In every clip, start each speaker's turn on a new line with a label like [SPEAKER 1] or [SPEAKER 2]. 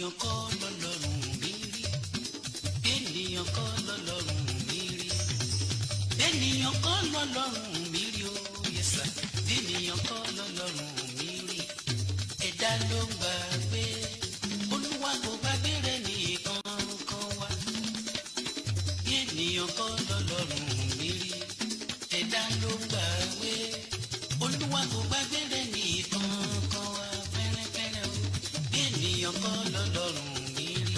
[SPEAKER 1] ènìyàn kọ́ lọ́lọ́run mi rí ènìyàn kọ́ lọ́lọ́run mi rí ènìyàn kọ́ lọ́lọ́run mi rí o yẹsà ènìyàn kọ́ lọ́lọ́run mi rí ẹ̀dá ló ń gbàgbé olúwa kò gbàgbé rẹ̀ nìkan kan wá ènìyàn kọ́ lọ́lọ́run mi rí ẹ̀dá ló ń gbàgbé olúwa kò gbàgbé rẹ̀ nìkan kan wá fẹ́rẹ́fẹ́rẹ́ o ènìyàn kọ́ lọ́lọ́run mi rí.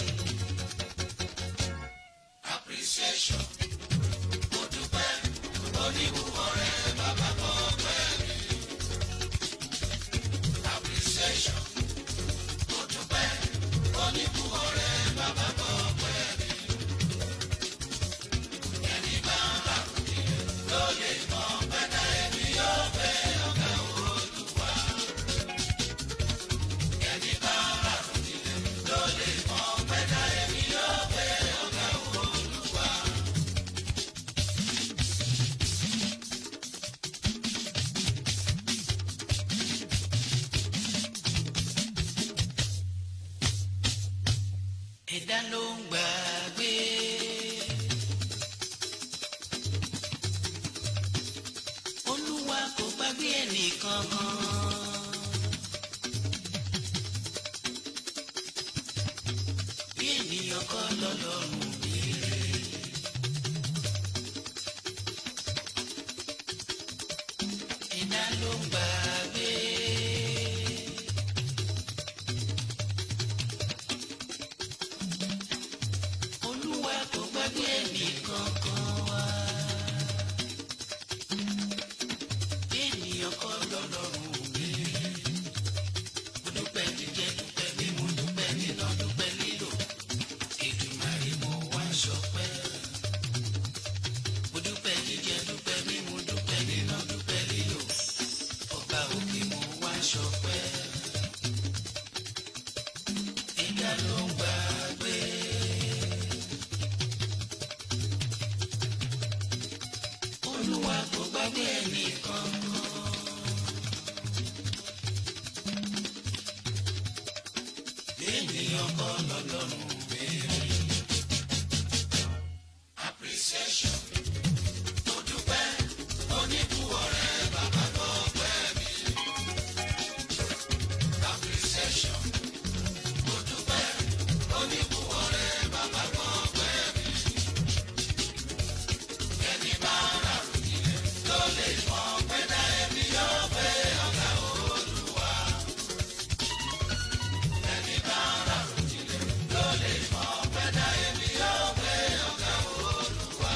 [SPEAKER 2] appreciation mo dúpẹ́ oníbùwọ̀ rẹ̀ bàbá kọ́ pẹ́ mi. appreciation mo dúpẹ́ oníbùwọ̀ rẹ̀ bàbá kọ́ pẹ́ mi. ẹni bá ń bá mi ló lè mọ pẹ́tà ẹni yóò fẹ́ ọ̀gá olúwa. ẹni bá ń bá mi ló lè mọ pẹ́tà ẹni yóò fẹ́ ọ̀gá olúwa.
[SPEAKER 1] ẹ̀dá ló ń gbàgbé. olúwa kò gbàgbé ẹnìkan kan. bí ènìyàn kọ́ lọ́lọ́run mi rí. ẹ̀dá ló ń gbàgbé. olúwa kò gbàgbé ẹnìkan kan wá. ènìyàn kọ́ lọ́lọ́run mi. mo dúpẹ́ jíjẹ dúpẹ́ mímú dúpẹ́ níná dúpẹ́ lílò. Èdùmàrè mo wá ṣọpẹ́. mo dúpẹ́ jíjẹ dúpẹ́ mímú dúpẹ́ níná dúpẹ́ lílò. ọba òkè mo wá ṣọpẹ́. ẹ̀dá ló ń gbàgbé. olúwa kò gbàgbé ẹnìkan kan. ènìyàn kọ́ lọ́lọ́run béèrè.
[SPEAKER 2] appreciation mo dúpẹ́ oníbùwọ̀ rẹ̀ bàbá kọ́ pẹ́ mi. appreciation mo dúpẹ́ oníbùwọ̀ rẹ̀ bàbá kọ́ pẹ́ mi. ẹni bá rà nílẹ̀ ló lè mọ pẹ́dà ẹni yóò fẹ́ ọ̀gá olúwa. ẹni bá rà nílẹ̀ ló lè mọ pẹ́dà ẹni yóò fẹ́ ọ̀gá olúwa.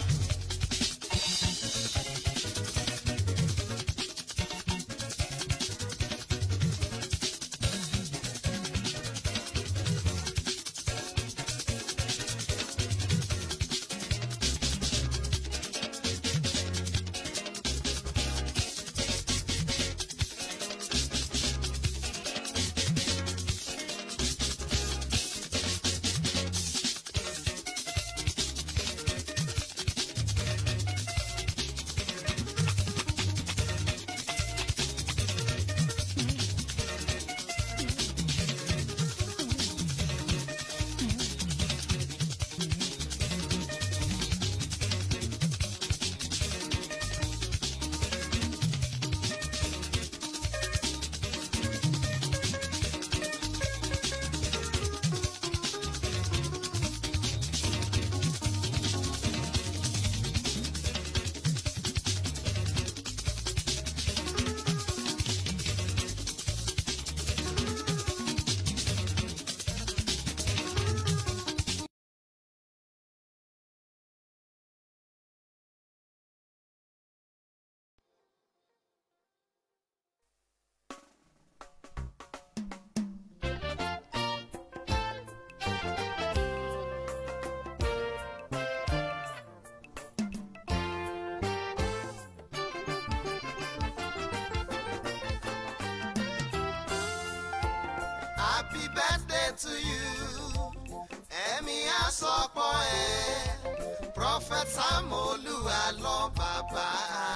[SPEAKER 3] Happy birthday to you. Ẹ̀mí àsọpọ̀ ẹ̀. Prophet Samolu Alọ bàbá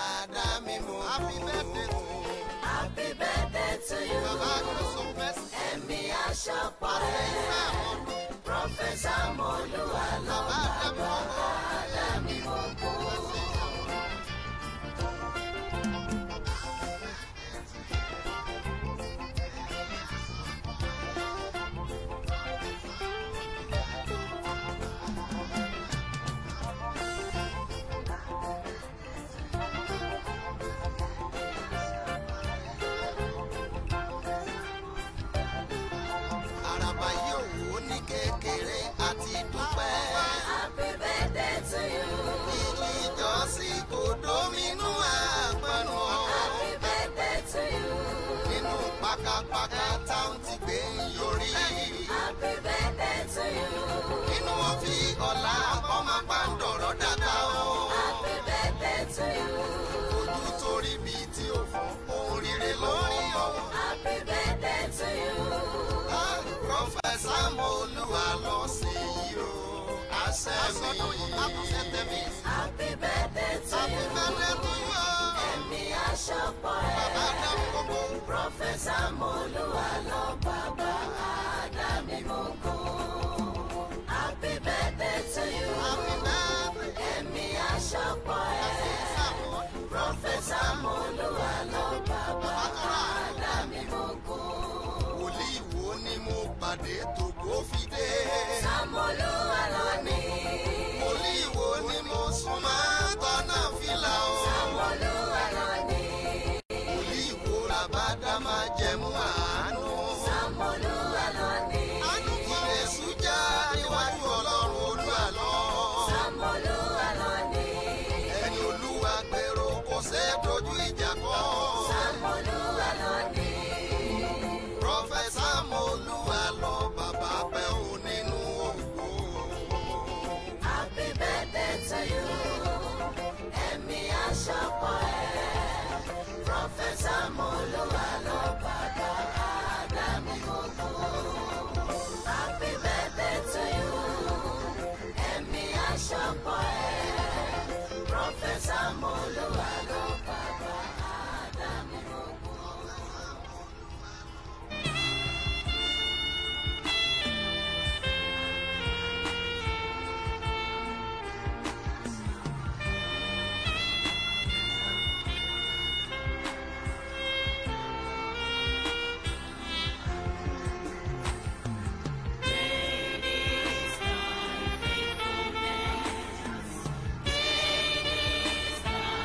[SPEAKER 3] Adámímú. Happy birthday to you.
[SPEAKER 4] Happy birthday to you.
[SPEAKER 3] Bàbá Kòsó fẹ́sì.
[SPEAKER 4] ẹ̀mí aṣọ́pọ̀ ẹ̀ prọfẹ̀sà mọ́lúwa lọ bàbá àdàmì mọ́kò.
[SPEAKER 3] àràbà yìí òwò ní kékeré àti dúpẹ́.
[SPEAKER 4] happy birthday to you.
[SPEAKER 3] ilé ìjọsìn kò dóminú àgbọ̀nù.
[SPEAKER 4] happy birthday to you.
[SPEAKER 3] nínú pákápáká táwọn ti gbé yorí.
[SPEAKER 4] happy birthday to you.
[SPEAKER 3] nínú wọn fi ọ̀la ọmọ pàǹdọ̀rọ̀ dàda o.
[SPEAKER 4] happy birthday to you.
[SPEAKER 3] ojú torí bíi tí ò fún ohun rere lórí ọ̀hún.
[SPEAKER 4] happy birthday to you.
[SPEAKER 3] Prọfẹ̀sà Mọ́lúwa lọ sí yìí o. Àṣẹ mi. Àbùsẹ̀ tẹ̀mí.
[SPEAKER 4] happy birthday to
[SPEAKER 3] Happy
[SPEAKER 4] you.
[SPEAKER 3] birthday to you o.
[SPEAKER 4] ẹ̀mí aṣọ́pọ̀
[SPEAKER 3] Bàbá
[SPEAKER 4] ẹ̀.
[SPEAKER 3] Ádámù gbogbo.
[SPEAKER 4] prọfẹ̀sà mọ́lúwa lọ bàbá àdàmì mọ́kò. happy birthday to you.
[SPEAKER 3] Happy birthday.
[SPEAKER 4] ẹ̀mí aṣọ́pọ̀ ẹ̀.
[SPEAKER 3] Sàmọ́.
[SPEAKER 4] prọfẹ̀sà mọ́lúwa lọ bàbá àdàmì mọ́kò.
[SPEAKER 3] Wòlíì wo ni mo pàdé tògbó fi dé?
[SPEAKER 4] sàmọ́lúwa lọ ní.
[SPEAKER 3] Wòlíì wo ni mo sún máa tọ́nà fìlà o?
[SPEAKER 4] sàmọ́lúwa lọ ní.
[SPEAKER 3] Wòlíì wo làbádá máa jẹmú àánú?
[SPEAKER 4] sàmọ́lúwa lọ ní.
[SPEAKER 3] Àánú kí Èṣù já níwájú Ọlọ́run Olúwa lọ.
[SPEAKER 4] sàmọ́lúwa lọ ní.
[SPEAKER 3] Ẹni Olúwa gbèrò kò ṣe é dojú ìjà kọ.
[SPEAKER 4] sàmọ́lúwa lọ ní.
[SPEAKER 3] Prọfẹ̀sà Mọ́lúwa lọ bàbá pẹ́ ò nínú ògo.
[SPEAKER 4] Happy birthday to you. Ẹ̀mí aṣọ́pọ̀ ẹ̀. Prọfẹ̀sà Mọ́lúwa lọ bàbá Ádámì gbogbo. Happy birthday to you. Ẹ̀mí aṣọ́pọ̀ ẹ̀. Prọfẹ̀sà Mọ́lúwa lọ bàbá Ádámì gbogbo.
[SPEAKER 5] Great is thy faithfulness. Great is thy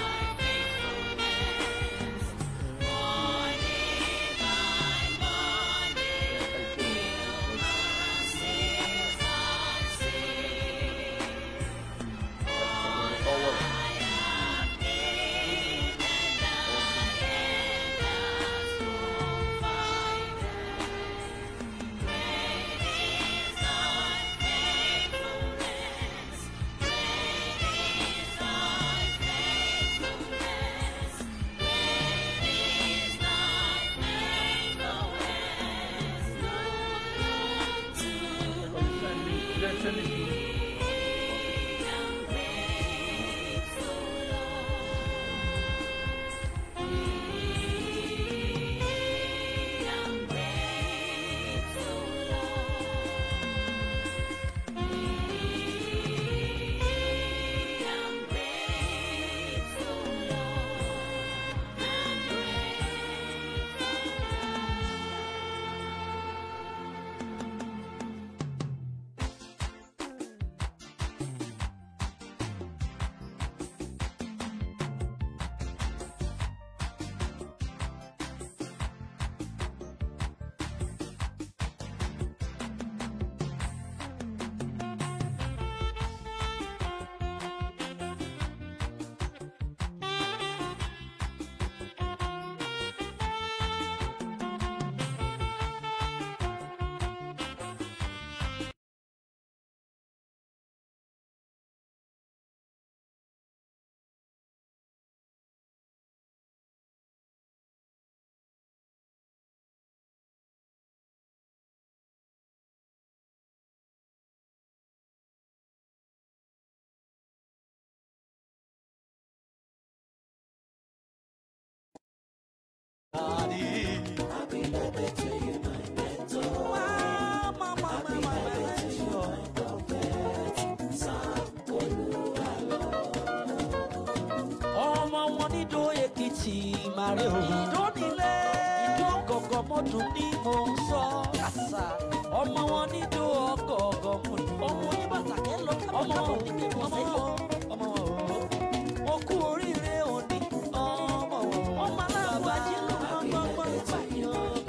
[SPEAKER 5] ti máa rí o. ìdónílé ìdó gọ̀gọ̀ mọ́dún ni mo ń sọ. kàṣà ọmọ wọn nídó ọgọ̀ọ̀gọ̀ mọ́dún. ọmọ oníbàtà kẹ́ lọ ọmọ wọn ọmọ wọn ọmọ wọn mo kú oríire òní ọmọ wọn. ọmọ aláàbò ajé ló gbọ́ngbọ́ngbọ́n pààyàn.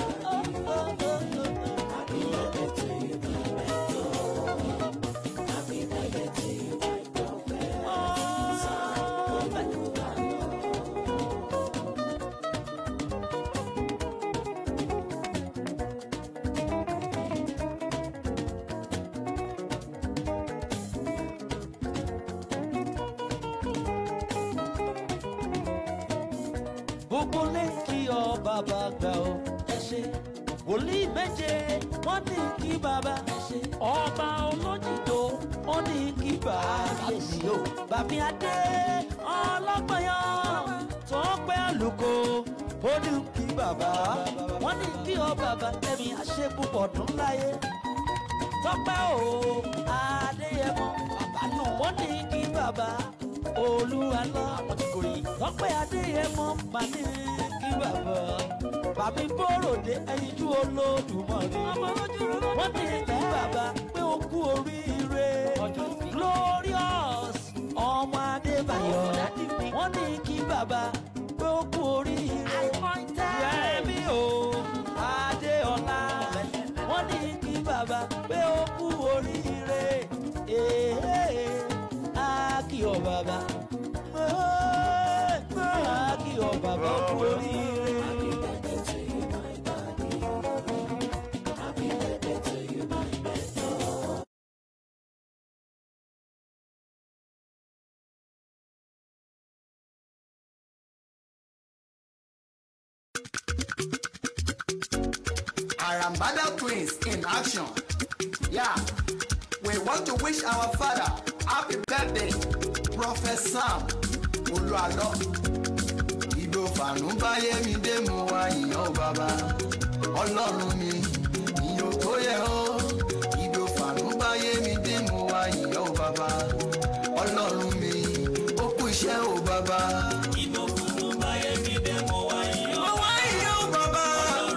[SPEAKER 5] gbogbo lẹ́kì ọ bàbá gbà ó ẹ ṣe wòlíì méje wọ́n ní kí bàbá ẹ ṣe ọba olójìdó wọ́n ní kí bàbá èsì o bàbí adé ọlọ́gbọ̀nyàn tó pẹ́ àlùkò ó ní kí bàbá wọ́n ní kí ọ bàbá tẹ̀mí àṣepúpọ̀ dún láyé tọ́pẹ́ o adéyẹmọ bàbá náà wọ́n ní kí bàbá olúwa lọ tọ́pẹ́ adéyẹmọ mà ní kí bàbá bàmí bòròdé ẹyinjú olódùmọ̀rẹ́ wọ́n ní kí bàbá pé ó kú oríire glorious ọmọ adébáyọ̀ wọ́n ní kí bàbá pé ó kú oríire yẹmi o adéọlá wọ́n ní kí bàbá pé ó kú oríire ee á kí ọ bàbá á kí ọ bàbá ó kú oríire.
[SPEAKER 3] Arambada twins in action. Yeah, we want to wish our father happy birthday, Prophet Sam Olúalọ́. Ìgbò fàánú báyé mi dé mo wá ìyàn bàbá. Ọlọ́run mi, ìyàn tó yẹ ọ́. Ìgbò fàánú báyé mi dé mo wá ìyàn bàbá. Ọlọ́run mi, ó kú iṣẹ́ o bàbá.
[SPEAKER 5] ìbò fún báyé mi dé mo wá yín
[SPEAKER 3] Mo wá ìyàn bàbá.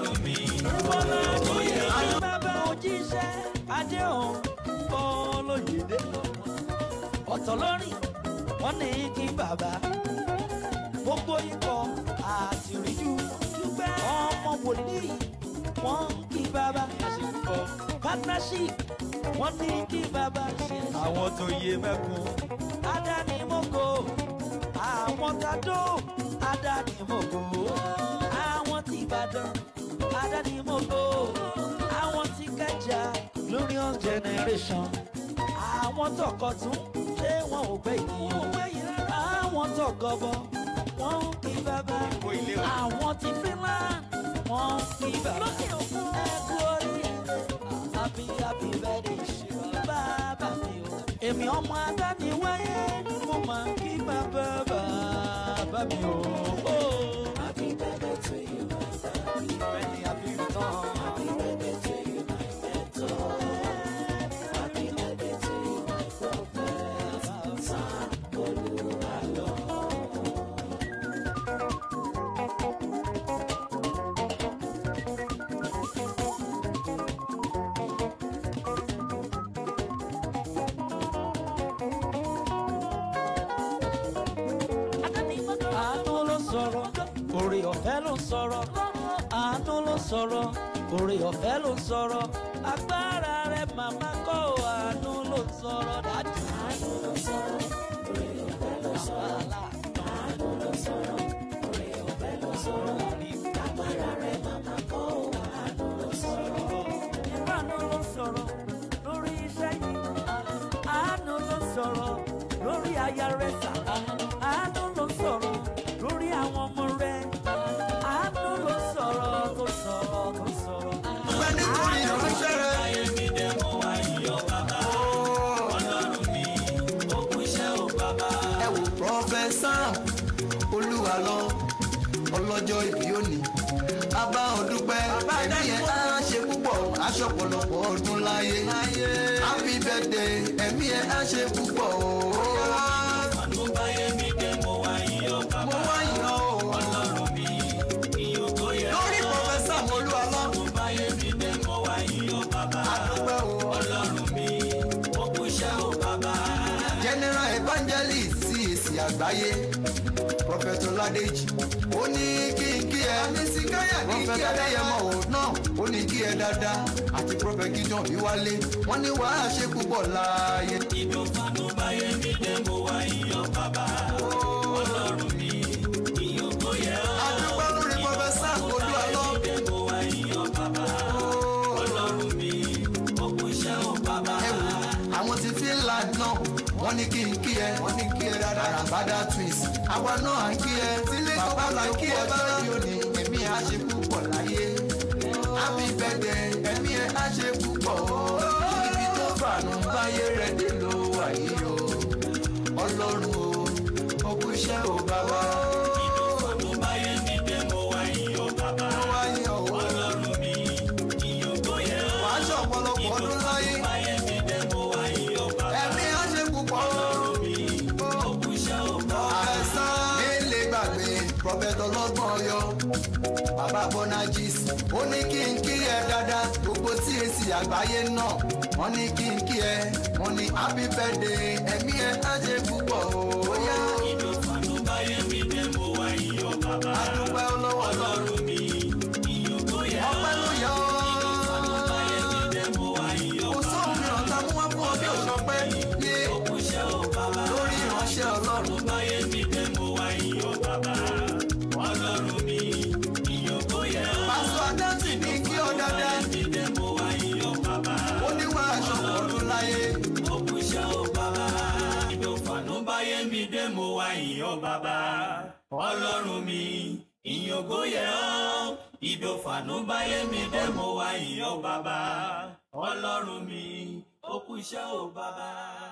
[SPEAKER 5] bàbá òjíṣẹ́ adéhùn olóyèdè ọ̀tọ̀ lórí wọ́n ní kí bàbá gbogbo ikọ̀ àtìríjú dúpẹ́ ọmọ wòlíì wọ́n ń kí bàbá partnership wọ́n ní kí bàbá ṣe àwọn tó yé mẹ́kun adánimọ̀kọ àwọn tàdó adánimọ̀kọ àwọn tí ìbàdàn adánimọ̀kọ àwọn tí kẹjà glorious generation àwọn tọkọtún ṣé wọn ò gbẹ ènìyàn àwọn tọgọbọ wọn ń kí bàbá àwọn tí finland wọn ń kí bàbá ẹ kú oríire happy happy birthday ṣe bàbá mi o. èmi ọmọ adániwáyé mo máa ń kí bàbá bàbá mi o. happy birthday to you my daddy. Many happy return. Happy birthday to you my mentor. Happy birthday to you my prophet. Sam Olúwalọ. àánú ló sọ̀rọ̀ orí ọ̀fẹ́ ló sọ̀rọ̀ àánú ló sọ̀rọ̀ orí ọ̀fẹ́ ló sọ̀rọ̀ agbára rẹ̀ màmá kọ́ àánú ló sọ̀rọ̀ dájú. àánú ló sọ̀rọ̀ orí ọ̀fẹ́ ló sọ̀rọ̀ àánú ló sọ̀rọ̀ orí ọ̀fẹ́ ló sọ̀rọ̀ agbára rẹ̀ màmá kọ́ àánú ló sọ̀rọ̀. àánú ló sọ̀rọ̀ lórí iṣẹ́ yìí àánú ló sọ̀rọ̀ lórí aya rẹ̀ sà àánú ló sọ̀rọ̀ lórí àwọn ọmọ rẹ̀ àánú ló sọ̀rọ̀ tó sọ̀rọ̀ tó sọ̀rọ̀.
[SPEAKER 3] Ọpẹ́ nítorí ìránṣẹ́ rẹ̀. Ẹ wò Prophet Sam Olúwalọ ọlọ́jọ́ ìbí òní. Bàbá ọdúpẹ́ ẹ̀mí ẹ̀ á ṣe púpọ̀ aṣọ pọ̀lọpọ̀ ọdún láyé. Happy birthday ẹ̀mí ẹ̀ á ṣe púpọ̀ o. Mo wá yàn o. evangelist cac àgbáyé prophet ọládèjì ó ní kí n kí ẹ prophet adéyẹmọ ò náà ó ní kí ẹ dáadáa àti prophet gideon bí wálé wọn ní wàá ṣe púpọ̀ láàyè.
[SPEAKER 5] ìdòfànú báyé mi dé mo wá iyọ̀ bàbá ọlọ́run mi iyọ̀ kò yẹ ọ́.
[SPEAKER 3] adúgbò lórí prophet sam olúwalọ.
[SPEAKER 5] dé mo wá iyọ̀ bàbá ọlọ́run mi òkú iṣẹ́ ò bàbá.
[SPEAKER 3] ẹ wò àwọn ti finland náà wọ́n ní kí n kí ẹ wọ́n ní kí ẹ dáadáa àràbádà twins àwa náà à ń kí ẹ bàbá là ń kí ẹ bára yóò ní ẹ̀mí á ṣe púpọ̀ láyé happy birthday ẹ̀mí ẹ á ṣe púpọ̀ ibi tó fàánù báyé rẹ̀ dé ló wà yìí o ọlọ́run o òkú iṣẹ́ ò bàbá
[SPEAKER 5] ìdòfànú báyé mi dé mo wá iyọ̀ bàbá
[SPEAKER 3] wáyé o
[SPEAKER 5] ọlọ́run mi iyọ̀ kò yẹ ọ́.
[SPEAKER 3] wàá ṣe ọ̀pọ̀lọpọ̀ ọdún láyé
[SPEAKER 5] báyé mi dé mo wá iyọ̀ bàbá
[SPEAKER 3] ẹ̀mí á ṣe púpọ̀
[SPEAKER 5] òkú iṣẹ́ ò bàbá.
[SPEAKER 3] àìsàn nílé gbàgbé prọfẹtọ lọgbọn yọ bàbá bonagis ó ní kí n kí ẹ dáadáa gbogbo tí èsì àgbáyé náà wọn ní kí n kí ẹ wọn ní happy birthday ẹmí ẹ á ṣe púpọ̀ o. bóyá
[SPEAKER 5] ìdòfànú báyé mi dé mo wá iyọ̀ bàbá
[SPEAKER 3] adúpẹ́ ọlọ́wọ́ lọ
[SPEAKER 5] ọlọ́run mi iyọ̀ kò yẹ ọ́.
[SPEAKER 3] ọpẹ́ ló yọ
[SPEAKER 5] báyé mi dé mo wá iyọ̀
[SPEAKER 3] kò sóhun mìíràn tá a mú wá fún ọ bí òṣọpẹ́ yé
[SPEAKER 5] òkú iṣẹ́ ò bàbá.
[SPEAKER 3] lórí ìránṣẹ́ ọlọ́run.
[SPEAKER 5] báyé mi dé mo wá iyọ̀ bàbá ọlọ́run mi iyọ̀ kò yẹ ọ́.
[SPEAKER 3] pásítọ̀ adáǹtì ní kí ọ dáadáa
[SPEAKER 5] mi dé mo wá iyọ̀ bàbá
[SPEAKER 3] ó ní wàá ṣọ̀pọ̀ ọdún láyé.
[SPEAKER 5] òkú iṣẹ́ ò bàbá. ìdòfànú báyé mi dé mo wá iyọ̀ bàbá ọlọ́run mi iyọ̀ kò yẹ ọ́. ìdòfànú báyé mi dé mo wá iyọ̀ bàbá ọlọ́run mi òkú iṣẹ́ ò bàbá.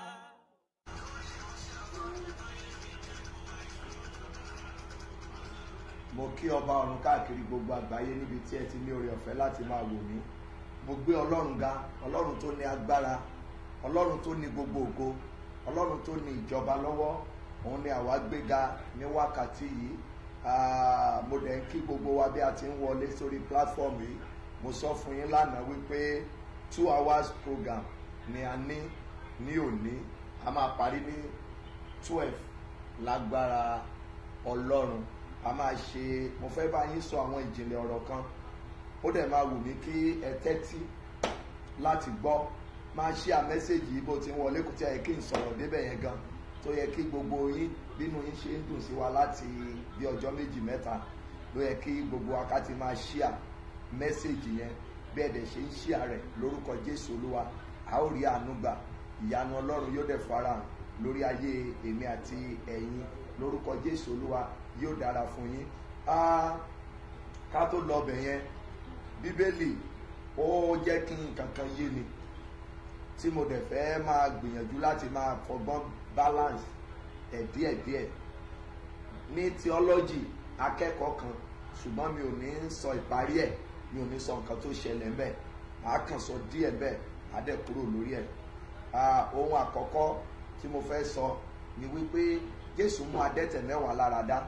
[SPEAKER 6] mo kí ọba ọ̀run káàkiri gbogbo àgbáyé níbi tí ẹ ti ní oore ọ̀fẹ́ láti máa wò mí mo gbé ọlọ́run ga ọlọ́run tó ní agbára ọlọ́run tó ní gbogbo ògo ọlọ́run tó ní ìjọba lọ́wọ́ òun ni àwa gbéga ní wákàtí yìí Ah, mo dẹ̀ ń kí gbogbo wa bí a ti ń wọlé sórí platform yìí mo sọ fún yín lánàá wípé two hours program ni a ní ní òní a máa parí ní twelve lágbára ọlọ́run a máa ṣe mo fẹ́ bá yín sọ àwọn ìjìnlẹ̀ ọ̀rọ̀ kan ó dẹ̀ máa wù mí kí ẹ tẹ́tí láti gbọ́ máa ṣí à mẹ́sẹ̀gì yìí bó ti ń wọlé kò tí a yẹ kí n sọ̀rọ̀ débẹ̀ yẹn gan tó yẹ kí gbogbo yín bínú yín ṣe ń dùn sí wa láti bí ọjọ́ méjì mẹ́ta ló yẹ kí gbogbo akátí máa ṣí à mẹ́sẹ̀gì yẹn bí ẹ̀dẹ̀ ṣe ń ṣí à rẹ̀ lórúkọ jésù olúwa a ó rí àánú gbà ìyanu ọlọ́run yóò dẹ̀ farahàn lórí ayé èmi àti ẹ̀yin lórúkọ jésù olúwa yóò dára fún yín Ah, ká tó lọ bẹ̀ yẹn bíbélì ó jẹ́ kí nǹkan kan yé ni tí mo dẹ̀ fẹ́ máa gbìyànjú láti máa fọgbọ́n balance ẹ̀ díẹ̀díẹ̀ ní theology akẹ́kọ̀ọ́ kan ṣùgbọ́n mi ò ní sọ ìparí ẹ̀ mi ò ní sọ nǹkan tó ṣẹlẹ̀ ńbẹ̀ màá kàn sọ díẹ̀ bẹ́ẹ̀ á dẹ̀ kúrò lórí ẹ̀ Ah, ohun àkọ́kọ́ tí mo fẹ́ sọ ni wípé jésù mú adẹ́tẹ̀ mẹ́wàá lára dá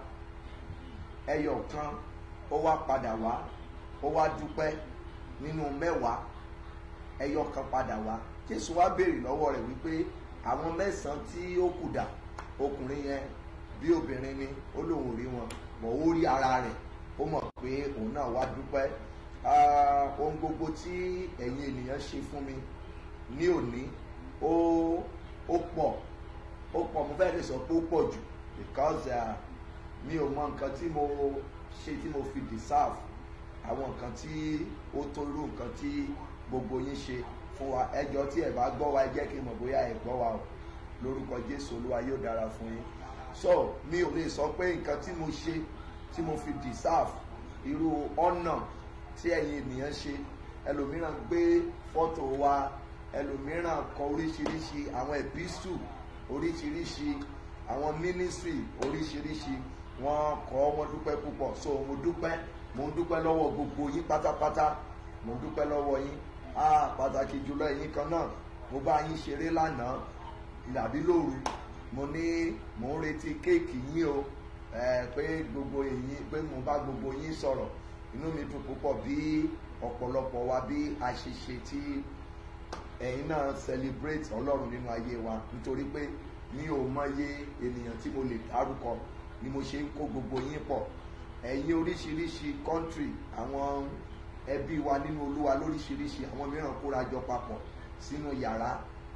[SPEAKER 6] ẹyọ kan ó wá padà wá ó wá dúpẹ́ nínú mẹ́wàá ẹyọ kan padà wá jésù wá béèrè lọ́wọ́ rẹ̀ wípé àwọn mẹ́sàn-án tí ó kù dà ọkùnrin yẹn bí obìnrin ni ó lóun ò rí wọn mọ̀ ó rí ara rẹ̀ ó mọ̀ pé òun náà wá dúpẹ́ Ah, ohun gbogbo tí ẹ̀yin ènìyàn ṣe fún mi ní òní ó ó pọ̀ ó pọ̀ mo fẹ́ lè sọ pé ó pọ̀ jù because uh, mi ò mọ nǹkan tí mo ṣe tí mo fi deserve àwọn nǹkan tí ó tó irú nǹkan tí gbogbo yín ṣe fún wa ẹjọ́ tí ẹ bá gbọ́ wa ẹ jẹ́ kí n mọ̀ bóyá ẹ gbọ́ wa o lórúkọ jésù olúwa yóò dára fún yín so mi ò lè sọ pé nǹkan tí mo ṣe tí mo fi deserve irú ọ̀nà tí ẹ̀yin ènìyàn ṣe ẹlòmíràn gbé fọ́tò wa ẹlòmíràn kọ oríṣiríṣi àwọn ẹ̀písù oríṣiríṣi àwọn mínísírì oríṣiríṣi wọ́n kọ́ wọ́n dúpẹ́ púpọ̀ so mo dúpẹ́ mo ń dúpẹ́ lọ́wọ́ gbogbo yín pátápátá mo ń dúpẹ́ lọ́wọ́ yín ah pàtàkì jùlọ ẹ̀yin kan náà mo bá yín ṣeré lánàá ìdàbí lóru mo ní mò ń retí kéèkì yín o ẹ pé gbogbo yín pé mo bá gbogbo yín sọ̀rọ̀ inú mi dùn púpọ̀ bí ọ̀pọ̀lọpọ̀ wa bí a ṣe ṣe tí ẹ̀yin náà celebrate ọlọ́run nínú ayé wa nítorí pé mi ò mọye ènìyàn tí mo lè dárúkọ ni mo ṣe ń kó gbogbo yín pọ̀ ẹ̀yin oríṣiríṣi kọ́ńtírì àwọn ẹbí wa nínú olúwa lóríṣiríṣi àwọn mìíràn kóra jọ papọ̀ sínú yàrá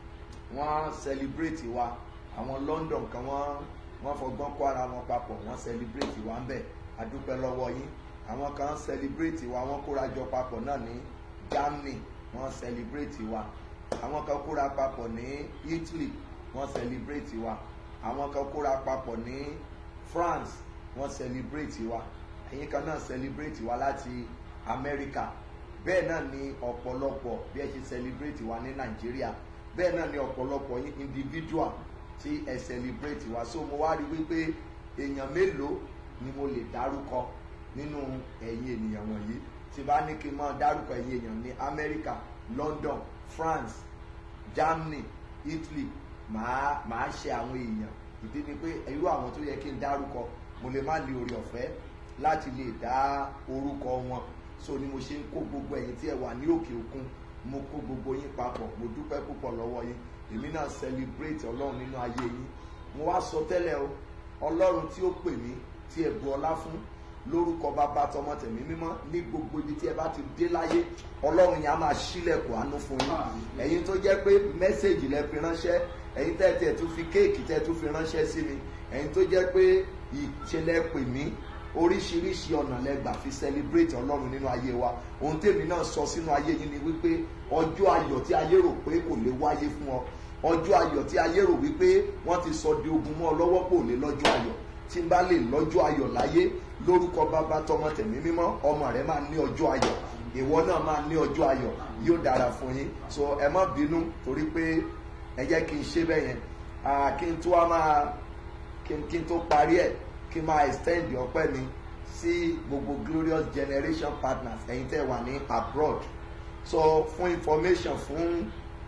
[SPEAKER 6] wọ́n celebrate wa àwọn London kan wọ́n wọ́n fọgbọ́n kó ara wọn papọ̀ wọ́n celebrate wa ń bẹ̀ adúpẹ́ lọ́wọ́ yín àwọn kan celebrate wa wọ́n kóra jọ papọ̀ náà ní Germany wọ́n celebrate wa àwọn kan kóra papọ̀ ní Italy wọ́n celebrate wa àwọn kan kóra papọ̀ ní France wọ́n celebrate wa ẹ̀yin kan náà celebrate wa láti America bẹ́ẹ̀ náà ni ọ̀pọ̀lọpọ̀ bí ẹ ṣe celebrate wa ní Nàìjíríà bẹ́ẹ̀ náà ni ọ̀pọ̀lọpọ̀ yín individual tí ẹ celebrate wa so mo wá rí wípé èèyàn mélòó ni mo lè dárúkọ nínú ẹ̀yin ènìyàn wọ̀nyí tí bá ní kí n máa dárúkọ ẹ̀yin èèyàn ní America London France Germany Italy màá màá ṣe àwọn èèyàn ìdí ni pé irú àwọn tó yẹ kí n dárúkọ mo lè má ní orí ọ̀fẹ́ láti lè dá orúkọ wọn so ni mo ṣe ń kó gbogbo ẹ̀yin tí ẹ wà ní òkè òkun mo kó gbogbo yín papọ̀ mo dúpẹ́ púpọ̀ lọ́wọ́ yín èmi náà celebrate ọlọ́run nínú ayé yín mo wá sọ tẹ́lẹ̀ o ọlọ́run tí ó pè mí tí ẹ bu ọlá fún lórúkọ bàbá tọmọ tẹ̀mí mímọ́ ní gbogbo ibi tí ẹ bá ti dé láyé ọlọ́run yẹn á máa ṣílẹ̀kùn àánú fún yín ẹ̀yin tó jẹ́ pé mẹ́sẹ̀gì lẹ fi ránṣẹ́ ẹ̀yin tẹ́ tẹ́ tún fi kéèkì tẹ́ tún fi ránṣẹ́ sí mi ẹ̀yin tó jẹ́ pé ìṣẹ̀lẹ̀ pè mí oríṣiríṣi ọ̀nà lẹ́gbàá fi celebrate ọlọ́run nínú ayé wa ohun tèmi náà sọ sínú ayé yín ni wípé ọjọ́ ayọ̀ tí ayé rò pé kò lè wáyé fún ọ ọjọ́ ayọ̀ tí ayé rò wípé wọ́n ti sọ di ogun mọ́ ọ lọ́wọ́ pò lè lọ́jọ́ ayọ̀ tí n bá lè lọ́jọ́ ayọ̀ láyé lórúkọ bàbá tọmọ tẹ̀mí mímọ́ ọmọ rẹ máa ní ọjọ́ ayọ̀ ìwọ náà máa ní ọjọ́ ayọ̀ yóò dára fún yín so ẹ má bínú torí pé ẹ jẹ́ kí n ṣe bẹ́ẹ̀ yẹn kí n tó wá máa kí n tó parí ẹ̀ kí n máa extend ọpẹ́ mi sí gbogbo glorious generation partners ẹ̀yin tẹ́ wà ní abroad so fún information fún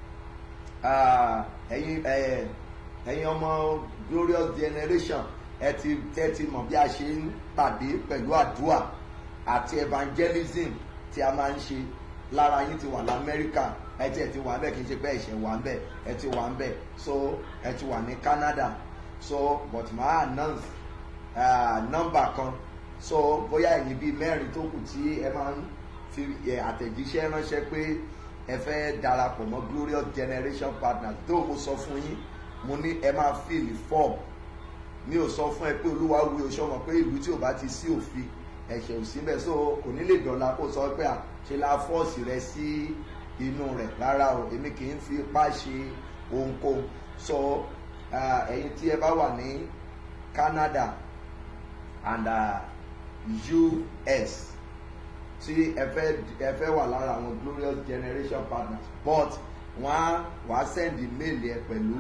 [SPEAKER 6] ẹ̀yin ẹ̀yin ọmọ glorious generation ẹ ti tẹ́ ti mọ̀ bí a ṣe ń pàdé pẹ̀lú àdúrà àti evangelism tí a máa ń ṣe lára yín ti wà lamẹ́ríkà ẹ ti ẹ ti wà ń bẹ̀ kì í ṣe pé ẹ̀ṣẹ̀ wà ń bẹ̀ ẹ ti wà ń bẹ̀ so ẹ ti wà ní Canada so but máa announce uh, nọ́mbà kan so bóyá ẹ̀yin bíi mẹ́rin tó kù tí ẹ máa ń fi àtẹ̀jíṣẹ́ ránṣẹ́ pé ẹ fẹ́ darapọ̀ mọ́ glorious generation partners tó mo sọ fún yín mo ní ẹ máa fill form mi ò sọ fún ẹ pé olúwa wí o sọmọ pé ìlú tí ò bá ti sí òfin ẹ̀ṣẹ̀ ò sí bẹ́ẹ̀ so kò ní lè dọ̀la kó sọ pé à ṣe la fọ́ọ̀sì rẹ sí inú rẹ̀ rárá o èmi kì í fi ipá ṣe ohunkóhun so ẹ̀yin tí ẹ bá wà ní Canada and uh, US tí ẹ fẹ́ ẹ fẹ́ wà lára àwọn glorious generation partners but wọ́n á wàá send mail yẹ pẹ̀lú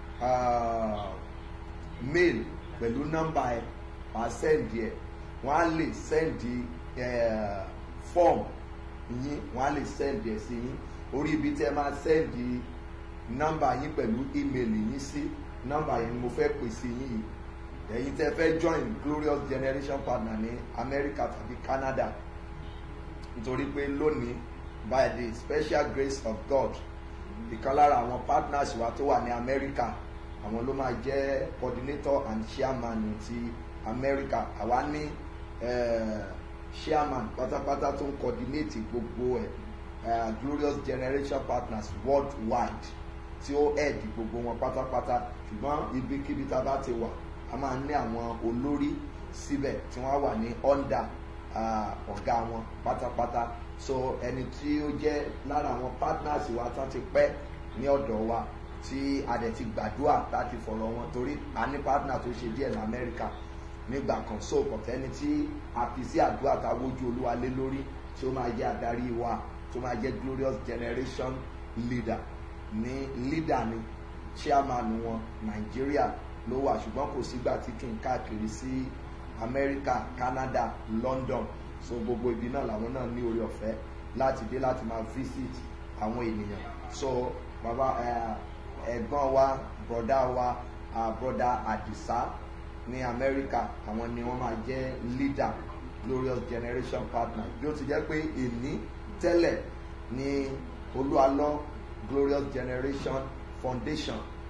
[SPEAKER 6] uh, mail pẹ̀lú nọ́mbà ẹ wàá send yẹ wọ́n á lè send uh, form yín wọ́n á lè send yẹ sí yín orí ibi tí ẹ máa send nọ́mbà yín pẹ̀lú email yín sí nọ́mbà yẹn ni mo fẹ́ pè sí yín yìí ẹ̀yin tẹ́ fẹ́ join glorious generation partner ní America tàbí Canada nítorí pé lónìí by the special grace of God ìkan lára àwọn partners wa tó wà ní America àwọn ló máa jẹ́ coordinator and chairman ti America àwa ní uh, chairman pátápátá tó ń coordinate gbogbo ẹ̀ uh, glorious generation partners worldwide tí ó head gbogbo wọn pátápátá ṣùgbọ́n ibikíbi tá a bá ti wà a máa ní àwọn olórí síbẹ̀ tí wọ́n wà ní under ọ̀gá wọn pátápátá so ẹni tí ó jẹ́ lára àwọn partners wa tán ti pẹ́ ní ọ̀dọ̀ wa tí a dẹ̀ ti gbàdúrà láti fọ̀rọ̀ wọn torí a ní partner tó ṣe díẹ̀ ní Amẹ́ríkà nígbà kan so kọ̀tẹ́ni tí a fi sí àdúrà tá a wójú olúwa lé lórí tí ó máa jẹ́ adarí wa tó máa jẹ́ glorious generation leader ní leader ni chairman wọn Nàìjíríà ló wà ṣùgbọ́n kò sígbà tí kì í káàkiri sí Amẹ́ríkà Canada London so gbogbo ibi náà làwọn náà ní orí ọ̀fẹ́ láti dé láti máa visit àwọn ènìyàn so bàbá ẹ̀gbọ́n wa broda wa broda Adisa ní Amẹ́ríkà àwọn ni wọ́n máa jẹ́ leader glorious generation partner bí ó ti jẹ́ pé èní tẹ́lẹ̀ ní olúalọ́ glorious generation foundation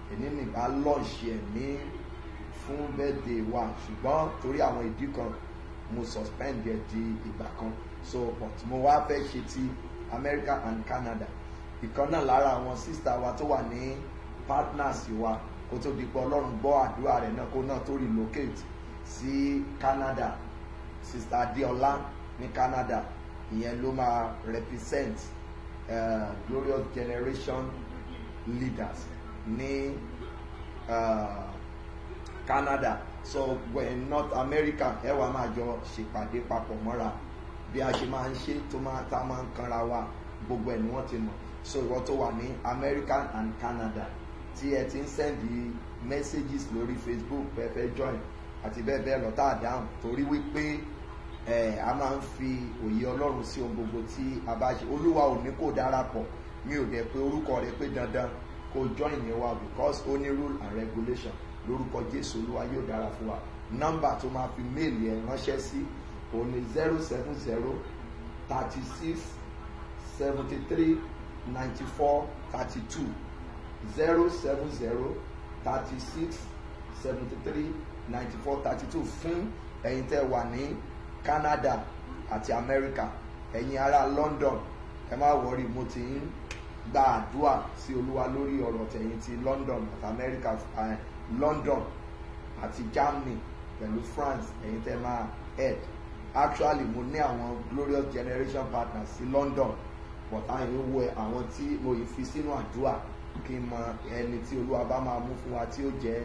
[SPEAKER 6] èní nìbá lọ́ọ̀ṣì ẹ̀ ní fún birthday wa ṣùgbọ́n torí àwọn ìdí kan mo suspend ẹ̀ di ìgbà kan so but mo wá fẹ́ ṣe ti America and Canada ìkan náà lára àwọn sísá wa tó wà ní partners wa kó tó di pé ọlọ́run gbọ́ àdúrà rẹ̀ náà kó náà tó relocate sí Canada sista Adéọlá ní Canada ìyẹn ló máa represent uh, Glorious Generation leaders ní uh, Canada so when North America ẹ wàá máa jọ ṣèpàdé papọ̀ mọ́ra bí a ṣe máa ń ṣe tó máa tá a máa ń kanra wa gbogbo ẹ̀ ni wọ́n ti mọ̀ so ìwọ tó wà ní America and Canada tí ẹ ti ń sẹ́ndì messages lórí Facebook pẹ́ẹ́fẹ́ join àti bẹ́ẹ̀ bẹ́ẹ̀ lọ tá a dáhùn torí wípé ẹ a máa ń fi òye Ọlọ́run sí ohun gbogbo tí a bá ṣe Olúwa ò ní kó darapọ̀ mi ò dẹ̀ pé orúkọ rẹ pé dandan kó join yẹn wa because ó ní rule and regulation lórúkọ Jésù Olúwa yóò dára fún wa nọ́mbà tó máa fi méèlì ẹ ránṣẹ́ sí òun ni zero seven zero thirty six seventy three ninety four thirty two zero seven zero thirty six seventy three ninety four thirty two fún ẹ̀yin tẹ́ wà ní Canada àti America ẹ̀yin ará London ẹ má wọrí mo ti ń gba àdúrà sí Olúwa lórí ọ̀rọ̀ tẹ̀yin ti London àti America uh, London àti Germany pẹ̀lú France ẹ̀yin tẹ́ máa head actually mo ní àwọn Glorious Generation partners sí London but àyìn wo àwọn tí mo yìí fi sínú àdúrà kí n mọ ẹni tí olúwa bá máa mú fún wa tí ó jẹ́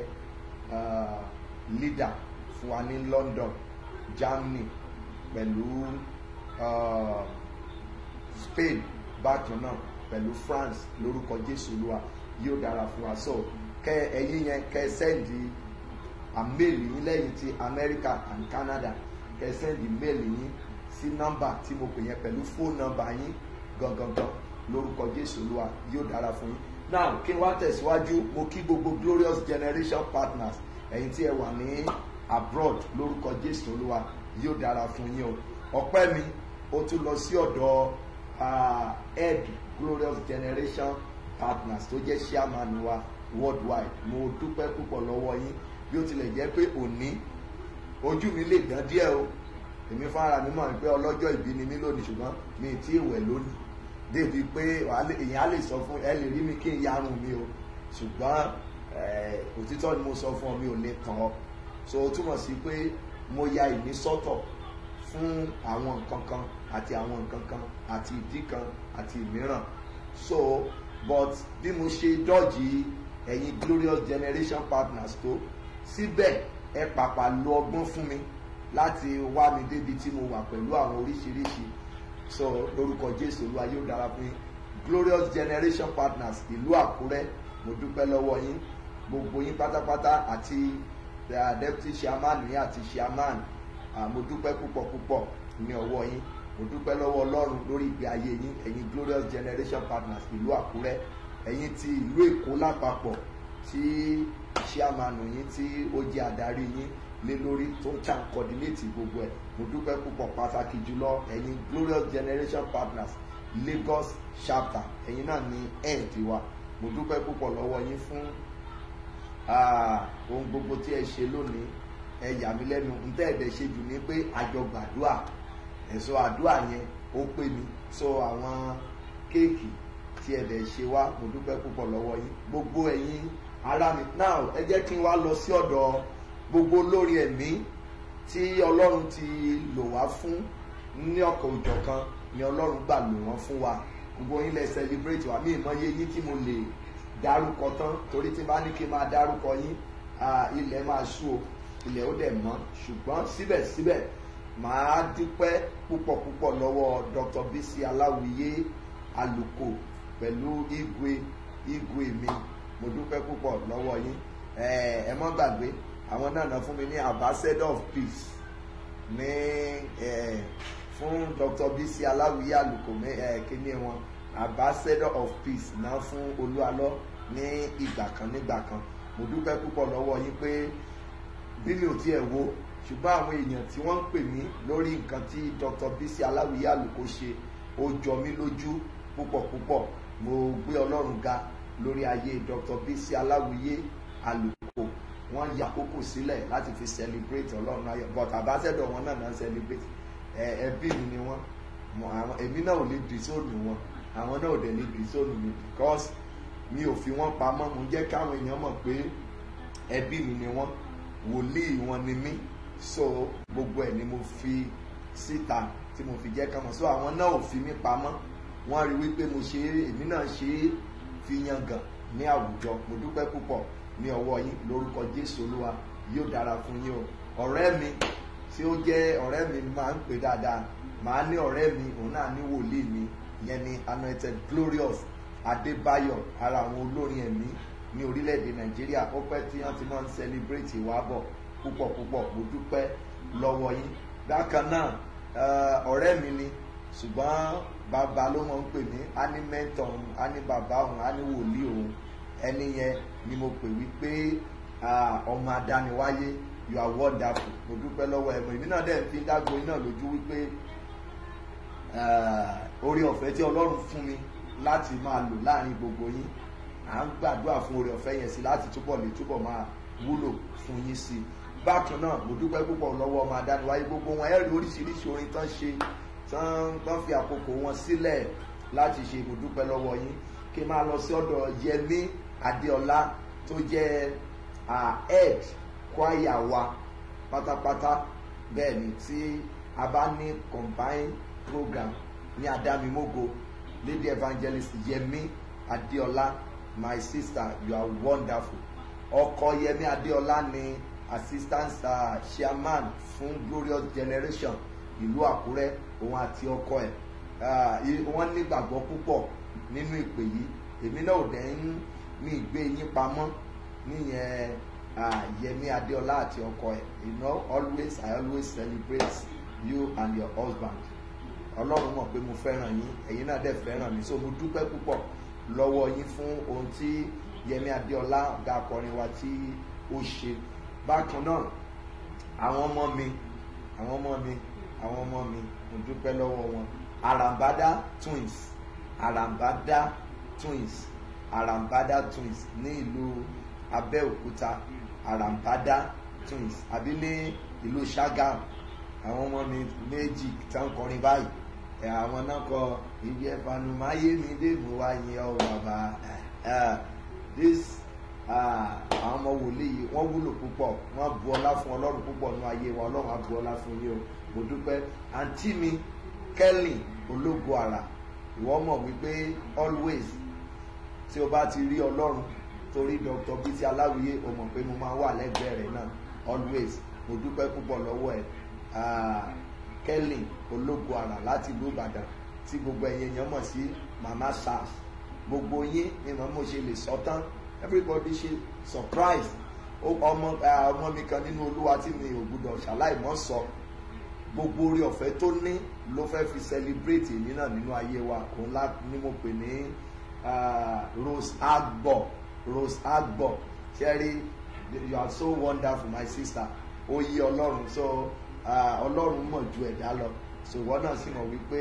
[SPEAKER 6] leader fún wa ní London Germany pẹ̀lú uh, Spain bákan náà pẹ̀lú France lórúkọ Jésù olúwa yóò dára fún wa so kẹ ẹ̀yin yẹn kẹ sẹ́ndì àmẹ́lì yín lẹ́yìn ti America and Canada kẹ sẹ́ndì méèlì yín sí nọ́mbà tí mo pè yẹn pẹ̀lú fóònù nọ́mbà yín gangan lórúkọ Jésù olúwa yóò dára fún yín now kí n wá tẹ̀síwájú mo kí gbogbo glorious generation partners ẹ̀yin tí ẹ wà ní abroad lórúkọ Jésù olúwa yóò dára fún yín o ọpẹ́ mi ó tún lọ sí ọ̀dọ̀ head glorious generation partners tó jẹ́ chairman wa worldwide mo dúpẹ́ púpọ̀ lọ́wọ́ yín bí ó tilẹ̀ jẹ́ pé òní ojú mi lè dán díẹ̀ o èmi fúnra mi mọ̀ pé ọlọ́jọ́ ìbí ni mí lónìí ṣùgbọ́n mi ì tí ì wẹ̀ lónìí débi pé èèyàn á lè sọ fún ẹ lè rí mi kí n yarun mi o ṣùgbọ́n òtítọ́ ni mo sọ fún ọ mi ò lè tàn ọ́ so ó túmọ̀ sí pé mo ya ìní sọ́tọ̀ fún àwọn nǹkan kan àti àwọn nǹkan kan àti ìdí kan àti ìmíràn so but bí mo ṣe dọ́jì ẹ̀yin glorious generation partners tó síbẹ̀ ẹ pàpà lo ọgbọ́n fún mi láti wá mi débi tí mo wà pẹ̀lú àwọn oríṣiríṣi so lórúkọ jésù olúwa yóò dára fún yín glorious generation partners ìlú àkúrẹ́ mo dúpẹ́ lọ́wọ́ yín gbogbo yín pátápátá àti deputy chairman yín àti chairman mo dúpẹ́ púpọ̀ púpọ̀ ní ọwọ́ yín mo dúpẹ́ lọ́wọ́ ọlọ́run lórí ìgbé ayé yín ẹ̀yin glorious generation partners ìlú àkúrẹ́ ẹ̀yin ti ìlú èkó lápapọ̀ tí chairman yín tí ó jẹ́ adarí yín lé lórí tó ń tàn coordinate gbogbo ẹ̀ mo dúpẹ́ púpọ̀ pàtàkì jùlọ ẹ̀yin glorious generation partners Lagos chapter ẹ̀yin náà ní head wa mo dúpẹ́ púpọ̀ lọ́wọ́ yín fún ohun gbogbo tí ẹ ṣe lónìí ẹ yà mí lẹ́nu ntẹ́ ẹ̀dẹ̀ ṣe jù ní pé àjọ gbàdúrà ẹ̀sọ́ àdúrà yẹn ó pé mi so àwọn kéèkì tí ẹ̀dẹ̀ ṣe wá mo dúpẹ́ púpọ̀ lọ́wọ́ yín gbogbo ẹ̀yin ará mi now ẹ jẹ́ kí n wá lọ sí ọ̀dọ̀ gbogbo lórí ẹ̀mí tí ọlọ́run ti lò wá fún ní ọ̀kan òjọ̀kan ni ọlọ́run gbà lò wọ́n fún wa gbogbo yín lẹ celebrate wa mí ìmọ̀ye yín tí mo lè dárúkọ tán torí tí bá ní kí n máa dárúkọ yín ilẹ̀ máa ṣú o ilẹ̀ ó dẹ̀ mọ́ ṣùgbọ́n síbẹ̀síbẹ̀ màá dúpẹ́ púpọ̀ púpọ̀ lọ́wọ́ Dr. Bisi Aláwìyé Àlùkò pẹ̀lú igwe igwe mi mo dúpẹ́ púpọ̀ lọ́wọ́ yín ẹ mọ́ gbàgbé àwọn náà náà fún mi ní ambassador of peace ní fún Dr. Bisi Aláwìyé Àlùkò kíní wọn ambassador of peace náà fún Olúalọ́ ní ìgbà kan nígbà kan mo dúpẹ́ púpọ̀ lọ́wọ́ yín pé bí mi ò tiẹ̀ wo ṣùgbọ́n àwọn èèyàn tí wọ́n ń pè mí lórí nǹkan tí Dr. Bisi Aláwìyé Àlùkò ṣe ó jọ mí lójú púpọ̀ púpọ̀ mo gbé Ọlọ́run ga lórí ayé dr bisi aláwìyé àlùkò wọ́n ya àkókò sílẹ̀ láti fi celebrate ọlọ́run ayọ̀ but àbáṣẹ́dọ̀ wọn náà náà celebrate ẹ ẹbí mi ni wọ́n Mo- àwọn èmi náà ò lè dìsóònù wọn àwọn náà ò dẹ̀ lè dìsóònù mi because mi ò fi wọ́n pamọ́ mo jẹ́ káwọn èèyàn mọ̀ pé ẹbí mi ni wọ́n wòlíì wọn ni mí so gbogbo ẹ̀ ni mo fi síta tí mo fi jẹ́ kámọ̀ so àwọn náà ò fi mí pamọ́ wọ́n rí wípé mo ṣe é èmi náà ṣe é fi yangàn ní àwùjọ mo dúpẹ́ púpọ̀ ní ọwọ́ yín lórúkọ jésù olúwa yóò dára fún yín o ọ̀rẹ́ mi tí ó jẹ́ ọ̀rẹ́ mi máa ń pè dáadáa màá ní ọ̀rẹ́ mi òun náà ní wòlíì mi ìyẹn ni anointed glorious adébáyọ̀ ara àwọn olórin ẹ̀mí ní orílẹ̀-èdè nàìjíríà ó pẹ́ tí wọ́n ti máa ń celebrate ìwà bọ̀ púpọ̀ púpọ̀ mo dúpẹ́ lọ́wọ́ yín bákan náà eh, ọ̀rẹ́ mi ni ṣùgbọ́n bàbá ló mọ̀ ń pè mí á ní mẹ́tọ̀ òun á ní bàbá òun á ní wòlíì òun ẹni yẹn ni mo pè wípé ah, ọmọ adániwáyé you are wonderful mo dúpẹ́ lọ́wọ́ ẹ̀ mọ̀ èmi náà dẹ̀ fi dágbo iná lójú wípé ah, orí ọ̀fẹ́ tí ọlọ́run fún mi láti máa lò láàrin gbogbo yín à ń gbàdúrà fún orí ọ̀fẹ́ yẹn sí láti túbọ̀ lè túbọ̀ máa wúlò fún yín sí bákan náà mo dúpẹ́ púpọ̀ lọ́wọ́ ọmọ adániwáyé gbogbo wọn ẹ̀rí oríṣiríṣi orin tán ṣe tán tán fi àkókò wọn sílẹ̀ láti ṣe mo dúpẹ́ lọ́wọ́ yín kí n máa lọ sí ọ̀dọ̀ yẹmí adéọlá tó jẹ́ ah, head choir wa pátápátá bẹ́ẹ̀ ni tí a bá ní combined program ní adámimógo lady evangelist yẹmí adéọlá my sister you are wonderful ọkọ yẹmí adéọlá ni assistant uh, chairman fún glorious generation ìlú àkúrẹ́ òun àti ọkọ ẹ̀ Ah, i- wọ́n nígbàgbọ́ púpọ̀ nínú ìpè yìí èmi náà ò dẹ̀ ń mi ìgbé yín pamọ́ níyẹn ah, yẹmí adéọlá àti ọkọ ẹ̀ you know always i always celebrate you and your husband ọlọ́run mọ̀ pé mo fẹ́ràn yín ẹ̀yin náà dẹ̀ fẹ́ràn mi so mo dúpẹ́ púpọ̀ lọ́wọ́ yín fún ohun tí yẹmí adéọlá ọ̀gá akọrin wa tí ó ṣe bákan náà àwọn ọmọ mi àwọn ọmọ mi àwọn ọmọ mi mo dúpẹ́ lọ́wọ́ wọn arambada twins arambada twins arambada twins ní ìlú abẹ́òkúta arambada twins àbí ní ìlú sagam àwọn ọmọ mi méjì tí wọ́n kọrin báyìí ẹ̀ àwọn náà kọ ibi ẹ̀fànùmáyé mi dé mo wá yẹn ọ bàbá ẹ̀ this ah, àwọn ọmọ wòlíì yìí wọ́n wúlò púpọ̀ wọ́n bu ọlá fún ọlọ́run púpọ̀ nínú ayé wa ọlọ́run á bu ọlá fún yín o mo dúpẹ́ àǹtí mi kẹ́lìn ológo àrà ìwọ mọ̀ wípé always tí o bá ti rí ọlọ́run torí dr bisi aláwìyé o mọ̀ pé mo máa wà lẹ́gbẹ̀ẹ́ rẹ̀ náà always mo dúpẹ́ púpọ̀ lọ́wọ́ ẹ̀ Ah, kẹ́lìn ológo àrà láti ìlú ìbàdàn tí gbogbo ẹ̀yẹ yẹn mọ̀ sí mama sars gbogbo yín ni mo mo ṣe lè sọ tán everybody ṣe surprise Ó- ọmọ ah, ọmọ mi kan nínú olúwa tí mi ò gbúdọ̀ ṣàláì mọ́ sọ gbogbo orí ọ̀fẹ́ tó ní ló fẹ́ fi celebrate èmi náà nínú ayé wa òun lá ni mo pè ní ah, rose agbo rose agbo ṣẹ́rí you are so wonderful my sister ó yí ọlọ́run so ah, ọlọ́run mọ̀ ju ẹ̀dá lọ so ìwọ náà sì mọ̀ wípé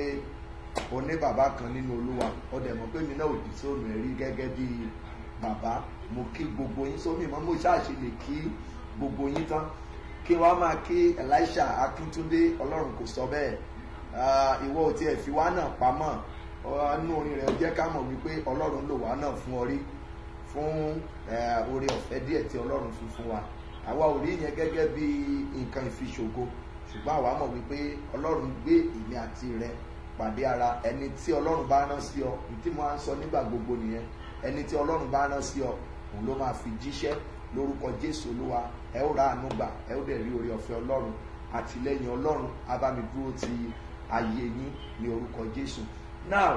[SPEAKER 6] o ní bàbá kan nínú olúwa ó dẹ̀ mọ̀ pé mi náà ò dì sóònù ẹ̀rí gẹ́gẹ́ bí bàbá mo kí gbogbo yín sómi mọ́ mo ṣáàṣì lè kí gbogbo yín tán kí wọ́n máa kí elisha akíntúndé ọlọ́run kò sọ bẹ́ẹ̀ Ah, ìwọ ò tiẹ̀ fi wá náà pamọ́ ọ̀nù orin rẹ̀ jẹ́ ká mọ̀ wípé ọlọ́run lò wá náà fún ọ rí fún eh, oore ọ̀fẹ́ díẹ̀ tí ọlọ́run fi fún wa àwa ò rí yẹn gẹ́gẹ́ bí nǹkan ìfiṣògo ṣùgbọ́n àwa mọ̀ wípé ọlọ́run gbé èmi àti rẹ pàdé ara ẹni tí ọlọ́run bá rán sí ọ ní tí mo á ń sọ nígbà gbogbo nìyẹn ẹni tí ọlọ́run bá rán sí ọ òun ló máa fi jíṣẹ́ lórúkọ jésù olúwa ẹ ó ra àánú gbà ẹ ó dẹ̀ rí oore ọ̀fẹ́ ọlọ́run àtìlẹ́yìn ọlọ́run abámidúró ti ayé yín ní orúkọ jésù now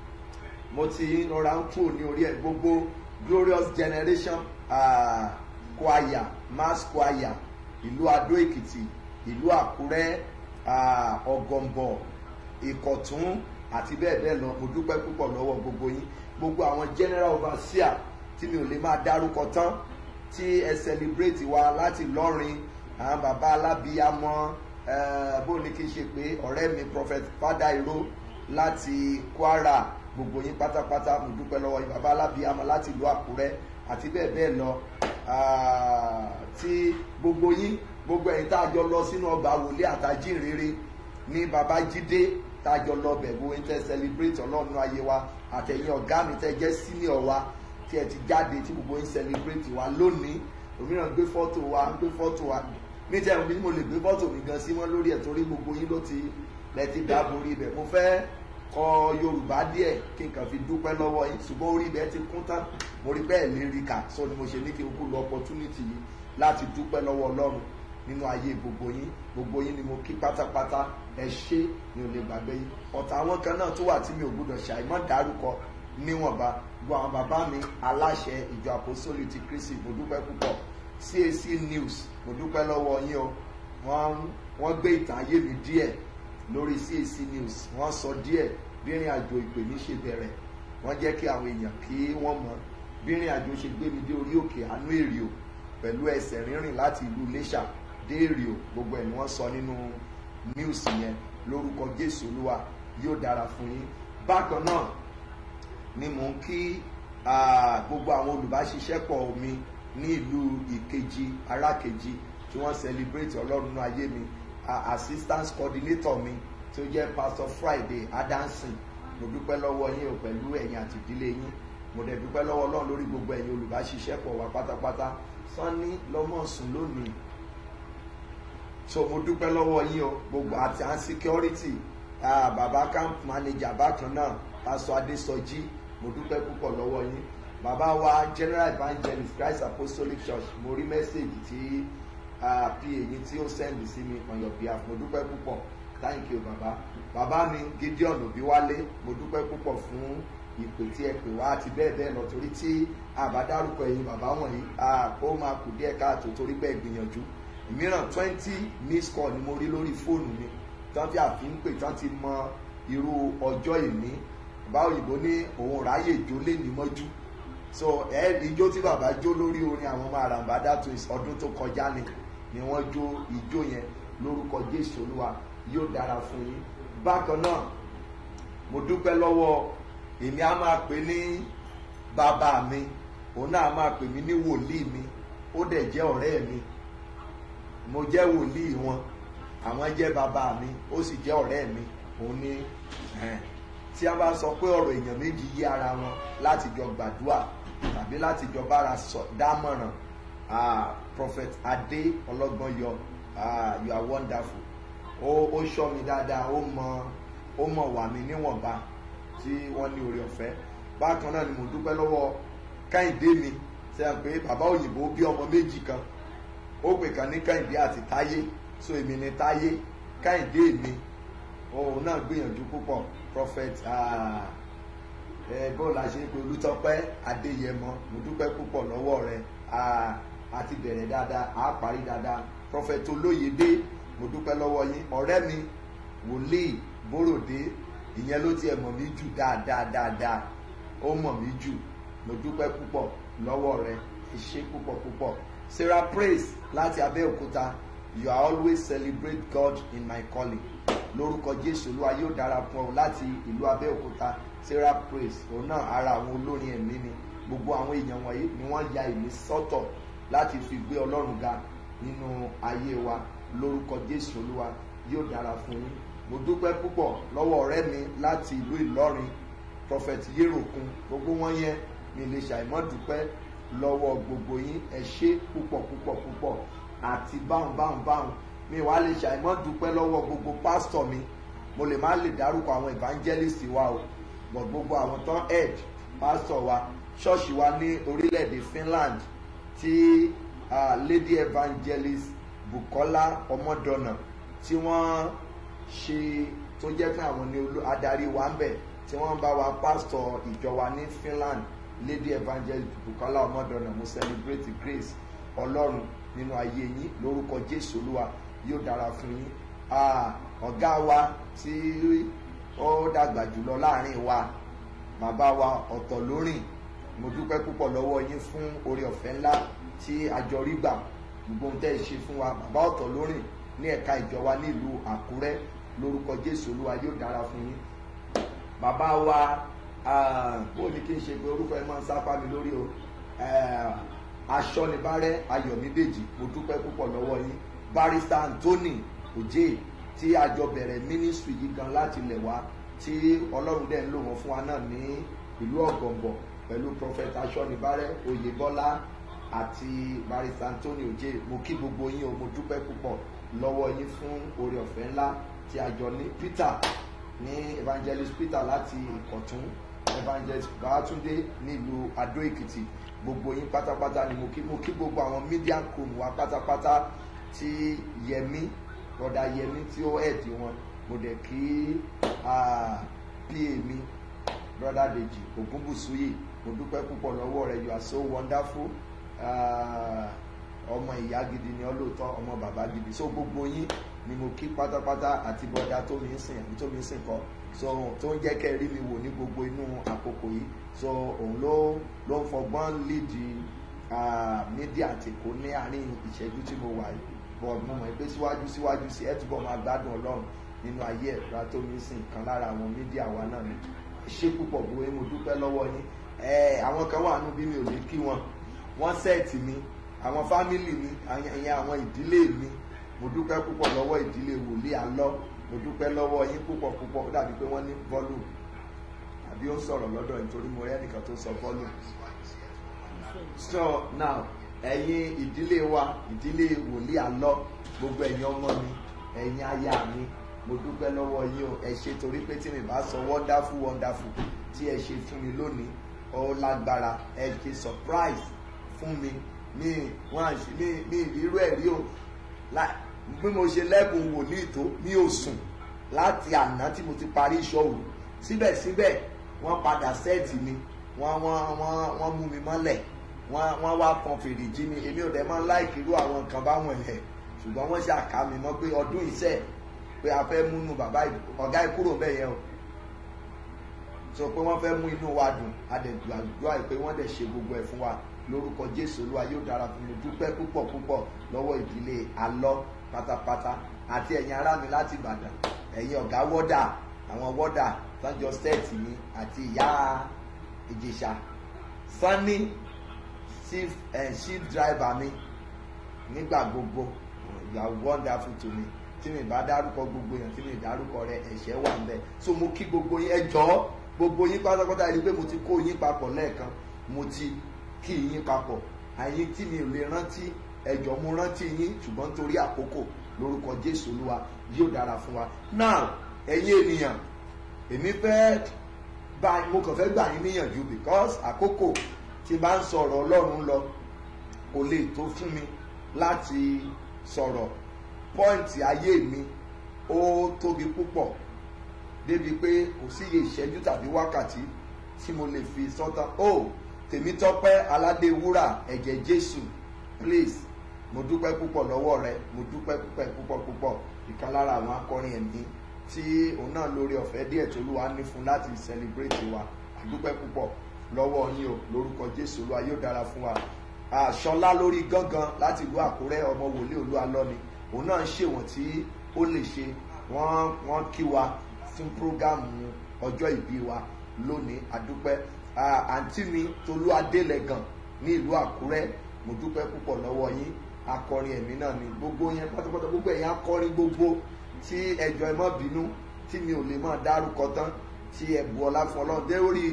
[SPEAKER 6] mo ti rọra ń kúrò ní orí ẹ gbogbo glorious generation uh, choir mass choir ìlú adó èkìtì ìlú àkúrẹ́ uh, ọ̀gọ̀m̀bọ̀ ìkọ̀tún àti bẹ́ẹ̀ bẹ́ẹ̀ lọ mo dúpẹ́ púpọ̀ lọ́wọ́ gbogbo yín gbogbo àwọn general overseer tí mi ò lè máa dárúkọ tán tí ẹ celebrate wa láti lọ́rin àwọn bàbá alábíyamọ eh, bó ní kí n ṣe pé ọ̀rẹ́ mi prophet fada iro láti kwara gbogbo yín pátápátá mo dúpẹ́ lọ́wọ́ yín bàbá alábíàmọ láti ìlú àkúrẹ́ àti bẹ́ẹ̀ bẹ́ẹ̀ lọ Ah, tí gbogbo yín gbogbo ẹ̀yin tá a jọ lọ sínú ọgbà wòlé àtàjínrere ní babájídé tá a jọ lọ bẹ̀ bó ń tẹ́ celebrate ọlọ́run ayé wa àtẹ̀yìn ọ̀gá mi tẹ́ jẹ́ senior wa tí ẹ ti jáde tí gbogbo yín celebrate wa lónìí òmíràn gbé fọ́tò wa gbé fọ́tò wa ní tẹ́ ẹ̀rù bí mo lè gbé fọ́tò mi gan sí wọn lórí ẹ̀ torí gbogbo yín ló ti lẹ ti dá borí ibẹ̀ mo fẹ́ kọ yorùbá díẹ̀ kí n kàn fi dúpẹ́ lọ́wọ́ yín ṣùgbọ́n orí ibẹ̀ ti kún tán mo rí bẹ́ẹ̀ lè rí kà so ni mo ṣe ní kí n kú lo opportunity yìí láti dúpẹ́ lọ́wọ́ ọlọ́run nínú ayé gbogbo yín gbogbo yín ni mo kí pátápátá ẹ ṣé mi ò lè gbàgbé yín ọ̀tá àwọn kan náà tó wà tí mi ò gbúdọ̀ ṣàìmọ́ dárúkọ níwọ̀nba gbọ́ àwọn bàbá mi aláṣẹ ìjọ àpòsólì ti kristi mo dúpẹ́ púpọ̀ cac news mo dúpẹ́ lọ́wọ́ yín o wọ́n wọ́n gbé ìtàn ayé mi díẹ̀ lórí cac news wọ́n sọ díẹ̀ bí ìrìn àjò ìpè mi ṣe bẹ̀rẹ̀ wọ́n jẹ́ kí àwọn èèyàn kí wọ́n mọ̀ bí ìrìn àjò ṣe gbé mi dé orí òkè àánú èrìò pẹ̀lú ẹsẹ̀ rínrìn láti ìlú iléṣà dé èrìò gbogbo ẹ̀ ni wọ́n sọ nínú news yẹn lórúkọ jésù olúwa yóò dára fún yín bákan náà ni mò ń kí ah, gbogbo àwọn olùbáṣiṣẹ́pọ̀ mi ní ìlú ìkejì arákejì tí wọ́n celebrate ọlọ́run nínú ayé mi ah, assistance coordinator mi tí ó jẹ́ pastor friday adansin mo dúpẹ́ lọ́wọ́ yín o pẹ̀lú ẹ̀yin àti ìdílé yín mo dẹ̀ dúpẹ́ lọ́wọ́ ọlọ́run lórí gbogbo ẹ̀yin olùbáṣiṣẹ́pọ̀ wa pátápátá sanni lọ́mọ̀sùn lónìí so mo dúpẹ́ lọ́wọ́ yín o gbogbo àti à ń security ah, baba camp manager bákan náà pastor adesoji mo dúpẹ́ púpọ̀ lọ́wọ́ yín bàbá wa general evangelist christ apostolic church mo rí mẹ́sẹ̀gì tí ah, pa èyí tí ó send sí mi on your behalf mo dúpẹ́ púpọ̀ thank you bàbá bàbá mi gideon òbíwálé mo dúpẹ́ púpọ̀ fún ìpè tí ẹ pè wá àti bẹ́ẹ̀ bẹ́ẹ̀ lọ torí tí àbádárúkọ ẹ̀yin bàbá wọ̀nyí ah, ó máa kù díẹ̀ káàtó torí pé ẹ gbìyànjú ìmíràn twenty miss call ni mo rí lórí fóònù mi tán fi àfi ń pè tán ti mọ irú ọjọ́ ìní bàbá òyìnbó ní òun ráyè jó lé ní mọ́jú so ẹ ijó tí bàbá jó lórí orin àwọn ọmọ àràǹbádá twins ọdún tó kọjá ni ni wọ́n jó ijó yẹn lórúkọ jésù olúwa yóò dára fún yín bákan náà mo dúpẹ́ lọ́wọ́ èmi á máa pè ní bàbá mi òun náà máa pè mí ní wòlíì mi ó dẹ̀ jẹ́ ọ̀rẹ́ mi mo jẹ́ wòlíì wọn àwọn jẹ́ bàbá mi ó sì jẹ́ ọ̀rẹ́ mi òun ní ẹn tí a bá sọ pé ọ̀rọ̀ èèyàn méjì yí ara wọn láti jọ gbàdúrà tàbí láti jọ bára sọ dámọ̀ràn ah, prophet adé ọlọ́gbọ́n yọ ah, you are wonderful ó ó ṣọ́ mi dáadáa ó mọ ó mọ̀ wà mí níwọ̀nba tí wọ́n ní oore ọ̀fẹ́ bákan náà ni mo dúpẹ́ lọ́wọ́ káyìndé mi ṣe à pé bàbá òyìnbó bí ọmọ méjì kan ó pè kan ní káyìndé àti táyé so èmi ni táyé káyìndé mi òun náà gbìyànjú púpọ̀ prophet ah, ẹ bó la ṣe pé olùtọ́pẹ́ adéyẹmọ mo dúpẹ́ púpọ̀ lọ́wọ́ rẹ ah, àti bẹ̀rẹ̀ dáadáa àá parí dáadáa prophet olóyèdé mo dúpẹ́ lọ́wọ́ yín ọ̀rẹ́ mi wòlíì bóròdé ìyẹn ló tiẹ̀ mọ̀ mí jù dáadáa dáadáa ó mọ̀ mí jù mo dúpẹ́ púpọ̀ lọ́wọ́ rẹ ẹ ṣé púpọ̀ púpọ̀ sarah praise láti abẹ́òkúta you are always celebrate God in my calling lórúkọ jésù olúwa yóò dára fún ọ láti ìlú abẹ́òkúta sarah praise òun náà ara àwọn olórin ẹ̀mí ni gbogbo àwọn èèyàn wọ̀nyí ni wọ́n ya ìmí sọ́tọ̀ láti fi gbé ọlọ́run ga nínú ayé wa lórúkọ jésù olúwa yóò dára fún yín mo dúpẹ́ púpọ̀ lọ́wọ́ ọ̀rẹ́ mi láti ìlú ìlọrin prophet yéròkun gbogbo wọn yẹn mi lè ṣàìmọ́ dúpẹ́ lọ́wọ́ gbogbo yín ẹ ṣé púpọ̀ púpọ̀ púpọ̀ àti báhùn báhùn báhùn mi wàá lè ṣàìmọ́ dúpẹ́ lọ́wọ́ gbogbo pásítọ̀ mi mo lè má lè dárúkọ àwọn evangelist wa o but gbogbo àwọn tán head pásítọ̀ wa ṣọ́ọ̀ṣì wa ní orílẹ̀-èdè Finland tí uh, lady evangelist Bukola Ọmọdọ̀nà tí wọ́n ṣe tó jẹ́ pé àwọn ni olú- adarí wa ń bẹ̀ tí wọ́n bá wa pásítọ̀ ìjọ wa ní Finland lady evangelist Bukola Ọmọdọ̀nà mo celebrate grace Ọlọ́run nínú ayé yín lórúkọ Jésù Olúwa yóò dára fún yín Ah, ọ̀gá wa tí ó dàgbà jùlọ láàrin wa bàbá wa ọ̀tọ̀ lórìn mo dúpẹ́ púpọ̀ lọ́wọ́ yín fún oore ọ̀fẹ́ ńlá tí àjọ rí gbà gbogbo ohun tẹ́ ẹ ṣe fún wa bàbá ọ̀tọ̀ lórìn ní ẹ̀ka ìjọ wa nílùú Àkúrẹ́ lórúkọ Jésù Olúwa yóò dára fún yín bàbá wa Ah, bó ni kí n ṣe pé orúkọ ẹ máa ń sápá mi lórí o Eh, aṣọ́nibárẹ́ ayọ̀mídèjì mo dúpẹ́ púpọ̀ lọ́wọ́ yín barrister anthony oje tí a jọ bẹ̀rẹ̀ ministry yìí gan láti ilẹ̀ wá tí ọlọ́run dẹ̀ ń lò wọ́n fún wa náà ní ìlú ọ̀gọ̀ǹbọ̀ pẹ̀lú prophet aṣọ́nibárẹ́ oyèbọ́lá àti barrister anthony oje mo kí gbogbo yín o mo dúpẹ́ púpọ̀ lọ́wọ́ yín fún oore ọ̀fẹ́ ńlá tí a jọ ní peter ní evangelist peter láti ìkọ̀tún evangelist babatunde nílùú adó èkìtì gbogbo yín pátápátá ni mo kí mo kí gbogbo àwọn media crew wa pátápátá tí yẹmí rọdà yẹmí tí ó ẹ̀dì wọn mo dẹ̀ kí ah, pa mi brother deji ogunbusuyi mo dúpẹ́ púpọ̀ lọ́wọ́ rẹ you are so wonderful Ah, ọmọ ìyá gidi ni ọ lóòótọ́ ọmọ bàbá gidi so gbogbo yín ni mo kí pátápátá àti bọ́dá tó mi ń sìn àbí tó mi ń sìn kọ́ so tó ń jẹ́ kẹ́ ẹ rí mi wò ní gbogbo inú àkókò yìí so òun ló ló ń fọgbọ́n lídi mídíà àti èkó ní àárín ìṣẹ́jú tí mo wà yìí bọ̀ mo mọ̀ pé síwájú síwájú sí ẹ túbọ̀ máa gbádùn ọlọ́run nínú ayé ẹ̀ bá tó mi sìn kan lára àwọn mídíà wa náà ni ṣé púpọ̀ bóyá mo dúpẹ́ lọ́wọ́ yín ẹ àwọn kan wà nù bí mi ò ní kí wọn wọ́n sẹ́ẹ̀tì mi àwọn fámìlì mi ìyẹn àwọn ìdílé mi mo dúpẹ́ púpọ̀ lọ́wọ́ ìdílé wòlíì alọ́ mo dúpẹ́ lọ́wọ́ yín púpọ̀ púpọ̀ ó dàbí pé wọ́n ní volume àbí ó ń sọ̀rọ̀ lọ́dọ̀ nítorí mo rẹ́ nìkan tó sọ volume so now ẹ̀yin ìdílé wa ìdílé wòlíì alọ́ gbogbo ẹ̀yin ọmọ mi ẹ̀yin aya mi mo dúpẹ́ lọ́wọ́ yín o ẹ ṣe torí pé tí mi bá sọ wonderful wonderful tí ẹ ṣe fún mi lónìí ó lágbára ẹ ṣe surprise fún mi mi wọn àṣì mi mi irú ẹ̀ rí o lá- bí mo ṣe lẹ́bùn wòlíì tó mi ò sùn láti àná tí mo ti parí ìṣòro síbẹ̀síbẹ̀ wọ́n padà sẹ́ẹ̀tì mi wọ́n wọ́n wọ́n wọ́n mú mi mọ́lẹ̀ wọ́n wọ́n wá pọn fèrè jí mi èmi ò dẹ̀ máa ń láìkì irú àwọn nǹkan báwọn ẹ̀ ṣùgbọ́n wọ́n ṣàkà mi mọ́ pé ọdún iṣẹ́ pé a fẹ́ múnú bàbá ì- ọ̀gá ẹ̀ kúrò bẹ́ẹ̀ yẹn o sọ pé wọ́n fẹ́ mú inú wa dùn a dẹ̀ gbàdúrà pé wọ́n dẹ̀ ṣe gbogbo ẹ̀ fún wa lórúkọ jésù olúwa yóò dára fún mi dúpẹ́ púpọ̀ púpọ̀ lọ́wọ́ ìdílé alọ́ pátápátá àti ẹ̀yin ará mi láti ìbàdàn ẹ̀yin ọ̀gá wọ́dà àwọn wọ́dà sanjọ sẹ́ẹ̀tì mi àti ìyá ìjẹ̀ṣà sanni chief eh, chief driver mi nígbà gbogbo you are wonderful to me tí mi bá dárúkọ gbogbo yẹn tí mi dárúkọ rẹ ẹ̀ṣẹ̀ wà ń bẹ̀ so mo kí gbogbo yín ẹ jọ̀ọ́ gbogbo yín pátápátá ẹni pé mo ti kó yín papọ̀ lẹ́ẹ̀kan mo ti kí yín papọ̀ àyín tí mi ò lè rántí ẹjọ́ mo rántí yín ṣùgbọ́n torí àkókò lórúkọ jésù olúwa yóò dára fún wa now ẹ̀yin ènìyàn èmi fẹ́ bá mo kàn fẹ́ gbà yín níyànjú because àkókò tí bá ń sọ̀rọ̀ ọlọ́run lọ kò lè tó fún mi láti sọ̀rọ̀ pọ́ìntì ayé mi ó tóbi púpọ̀ débi pé kò sí iye ìṣẹ́jú tàbí wákàtí tí mo lè fi sọ́tàn ó tèmítọ́pẹ́ aládé wúrà ẹ̀jẹ̀ jésù please mo dúpẹ́ púpọ̀ lọ́wọ́ rẹ mo dúpẹ́ púpẹ́ púpọ̀ púpọ̀ ìkan lára àwọn akọrin ẹ̀mí tí òun náà lórí ọ̀fẹ́ díẹ̀ tó lùwà ní fún láti celebrate wa àdúpẹ́ púpọ̀ lọ́wọ́ yín o lórúkọ jésù olúwa yóò dára fún wa àṣọlá lórí gángan láti ìlú àkúrẹ́ ọmọ wòlíì olúwa lọ́ni òun náà ń ṣèwọ̀n tí ó lè ṣe wọ́n wọ́n kí wa fún prógámù ọjọ́ ìbí wa lónìí àdúpẹ́ àǹtí mi tolú adélẹ́gàn ní ìlú àkúrẹ́ mo dúpẹ́ púpọ̀ lọ́wọ́ yín akọrin ẹ̀mí náà ni gbogbo yẹn pátápátá gbogbo ẹ̀yìn akọrin gbogbo tí ẹjọ́ ẹ má bínú tí mi ò lè máa dárúkọ tán tí ẹ bu ọlá fún ọlọ́run dé orí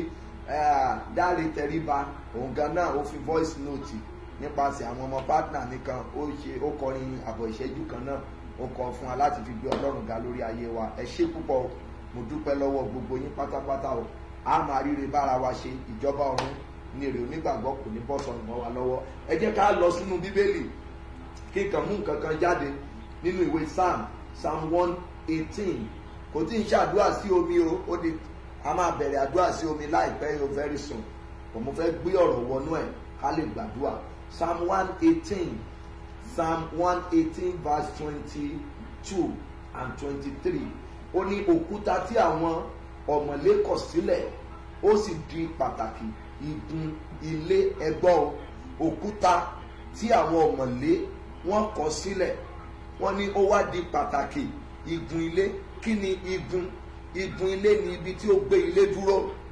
[SPEAKER 6] dáre tẹríba òun gan náà ó fi voice note nípasẹ̀ àwọn ọmọ partner mi kan ó ṣe ó kọrin àbọ̀ ìṣẹ́jú kan náà ó kọ fún wa láti fi gbé ọlọ́run ga lórí ayé wa ẹ ṣé púpọ̀ mo dúpẹ́ lọ́wọ́ gbogbo yín pátápátá o a máa ríre bára wa ṣe ìjọba ọ̀run ní èrè onígbàgbọ́ kò ní bọ́ sọnù mọ́ wa lọ́wọ́ ẹ jẹ́ ká lọ sínú bíbélì kí n kàn mú nǹkan kan jáde nínú ìwé psalm psalm one eighteen kò tí ń ṣàdúrà sí omi o ó di a máa bẹ̀rẹ̀ àdúrà sí omi láìpẹ́ yóò very soon kò mo fẹ́ gbé ọ̀rọ̀ wọnú ẹ̀ ká lè gbàdúrà psalm one eighteen psalm one eighteen verse twenty-two and twenty-three ó ní òkúta tí àwọn ọ̀mọ̀lé kọ̀ sílẹ̀ ó sì di pàtàkì igun ilé ẹgbọ́ òkúta tí àwọn ọ̀mọ̀lé wọ́n kọ̀ sílẹ̀ wọ́n ní ó wá di pàtàkì igun ilé kí ni igun igun ilé ni ibi tí ó gbé ilé dúró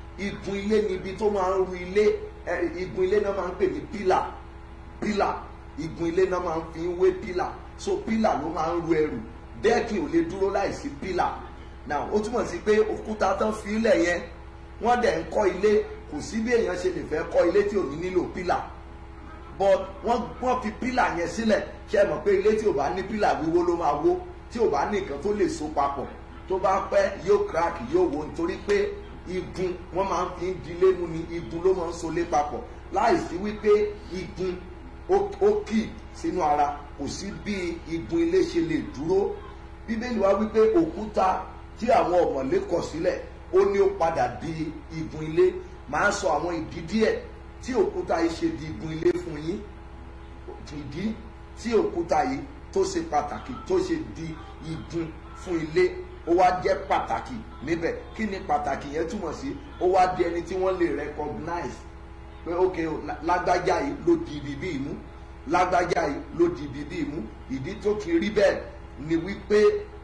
[SPEAKER 6] igun ilé ni ibi tó máa ń ru ilé ẹ, igun ilé náà máa ń pè ní pílà pílà igun ilé náà máa ń fi ń wé pílà so pílà ló máa ń ru ẹrù dẹ́ẹ̀kì ò lè dúró láìsí pílà now ó túmọ̀ sí pé òkúta tán fi ilẹ̀ yẹn wọ́n dẹ̀ ń kọ́ ilé kò sí bí èèyàn ṣe lè fẹ́ kọ́ ilé tí ò ní nílò pílà but wọ́n wọ́n fi pílà yẹn sílẹ̀ ṣe mọ̀ pé ilé tí ò bá ní pílà wíwó ló máa wó tí ò bá ní nǹkan tó lè so papọ̀ tó bá pẹ́ yóò crack yóò wó nítorí pé igun wọ́n máa ń fi ń dilé mú ni igun ló máa ń solé papọ̀ láìsí wípé igun ó- ó kì sínú ara kò sí bí igun ilé ṣe lè dúró bíbélì wa wípé òkúta tí àwọn ọ̀mọ̀lé kọ̀ sílẹ̀ ó ní ó padà di igun ilé màá sọ àwọn ìdí díẹ̀ tí òkúta yìí ṣe di igun ilé fún yín ìdí tí òkúta yìí tó ṣe pàtàkì tó ṣe di igun fún ilé ó wá jẹ́ pàtàkì níbẹ̀ kí ni pàtàkì yẹn túmọ̀ sí ó wá di ẹni tí wọ́n lè recognize pé ok o, lá- lágbájá yìí ló di ibi bí ìmú lágbájá yìí ló di ibi bí ìmú ìdí tó fi rí bẹ́ẹ̀ ni wípé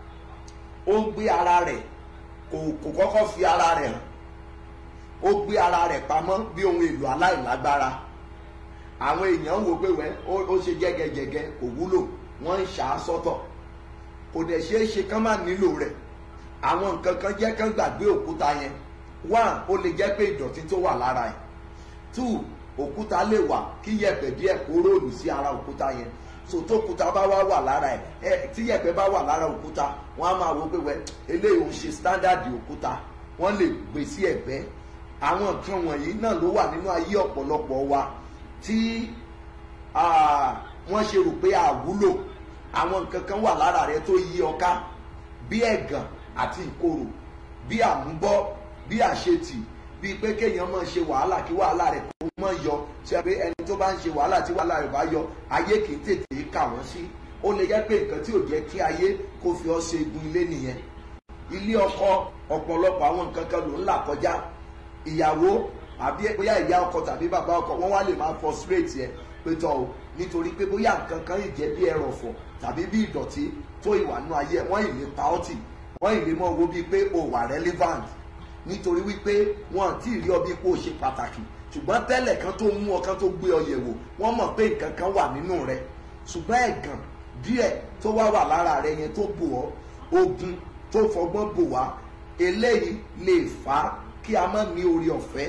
[SPEAKER 6] ó gbé ara rẹ̀ kò kò kọ́kọ́ fi ara rẹ̀ hàn ó gbé ara rẹ̀ pamọ́ bí ohun èlò aláìlágbára àwọn èèyàn wò pé wẹ́ ó ó ṣe jẹ́gẹ́jẹ́gẹ́ kò wúlò wọ́n ń ṣà á sọ́tọ̀ kò dẹ̀ ṣeé ṣe kán má nílò rẹ̀ àwọn nǹkan kan jẹ́ kán gbàgbé òkúta yẹn one ó lè jẹ́ pé ìdọ̀tí tó wà lára ẹ̀ two òkúta lè wà kí yẹ̀pẹ̀ díẹ̀ kó róòlù sí ara òkúta yẹn so tó òkúta bá wá wà lára ẹ̀ ẹ tí yẹ̀pẹ̀ bá wà lára òkúta wọ́n á máa wo pé wẹ́ eléyìí ò ń ṣe standard òkúta wọ́n lè gbé sí ẹ̀gbẹ́ àwọn nǹkan wọ̀nyí náà ló wà nínú ayé ọ̀pọ̀lọpọ̀ wa tí ah, wọ́n ṣe rò pé àwúlò àwọn nǹkan kan wà lára rẹ tó yí ọ ká bí ẹ̀gàn àti ìkorò bí àmúbọ́ bí àṣetì bí pé kéèyàn máa ṣe wàhálà kí wàhálà rẹ̀ kó mọ̀ yọ ṣe pé ẹni tó bá ń ṣe wàhálà tí wàhálà rẹ̀ bá yọ ayé kì í tètè kà wọ́n sí ó lè jẹ́ pé nǹkan tí ò jẹ́ kí ayé kó fi ọ́ ṣe igun ilé nìyẹn ilé ọkọ ọ̀pọ̀lọpọ̀ àwọn nǹkan kan ló ń là kọjá ìyàwó àbí bóyá ìyá ọkọ tàbí bàbá ọkọ wọn wá lè máa frustrate ẹ pé tọ o nítorí pé bóyá nǹkan kan yìí jẹ́ bí ẹrọ̀fọ̀ tàbí bí ìdọ̀tí tó ìwà nú ayé ẹ wọ́n ì lè pa ọ́ tì wọ́n ì lè mọ owó bíi pé o wà relevant nítorí wípé wọn àti ìrí ọ bíi pé o ṣe pàtàkì ṣùgbọ́n tẹ́lẹ̀ kan tó mú ọ kan tó gbé ọ yẹ̀wò wọ́n mọ̀ pé nǹkan kan wà nínú rẹ ṣùgbọ́n ẹ̀gàn díẹ̀ tó wá wà lára rẹ yẹn tó bò ọ́ ogun tó fọgbọ́n bò wá eléyìí lè fà á kí a má ní orí ọ̀fẹ́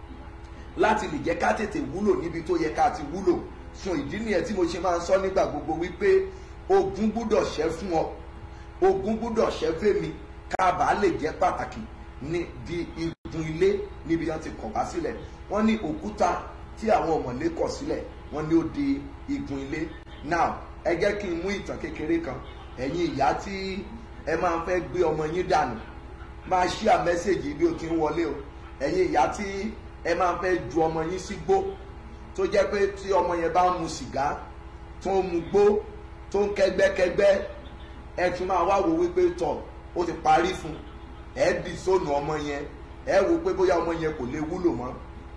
[SPEAKER 6] láti lè jẹ́ ká tètè wúlò níbi tó yẹ ká ti wúlò fún ìdí nìyẹn tí mo ṣe máa ń sọ nígbà gbogbo wípé ogun gbúdọ̀ ṣẹ́ fún ọ ogun gbúdọ̀ ṣẹ́ fèmí ká bàá lè jẹ́ pàtàkì ní di igun ilé níbi wọn ti kọ̀ wá sílẹ̀ wọ́n ní òkúta tí àwọn ọ̀mọ̀lé kọ̀ sílẹ̀ wọ́n ní ó di igun ilé now ẹ jẹ́ kí n mú ìtàn kékeré kan ẹ̀yin ìyá tí ẹ máa ń fẹ́ gbé ọmọ yín dànù máa ṣíà mẹ́sẹ̀gì bí o ti ń wọlé o ẹ̀yin ìyá tí ẹ máa ń fẹ́ ju ọmọ yín sí gbó tó jẹ́ pé tí ọmọ yẹn bá ń mu sìgá tó ń mu gbó tó ń kẹ́gbẹ́kẹ́gbẹ́ ẹ tún máa wá wo wípé tọ̀ ó ti parí fún ẹ di sóònù ọmọ yẹn ẹ wo pé bóyá ọmọ yẹn kò lè wúlò mọ́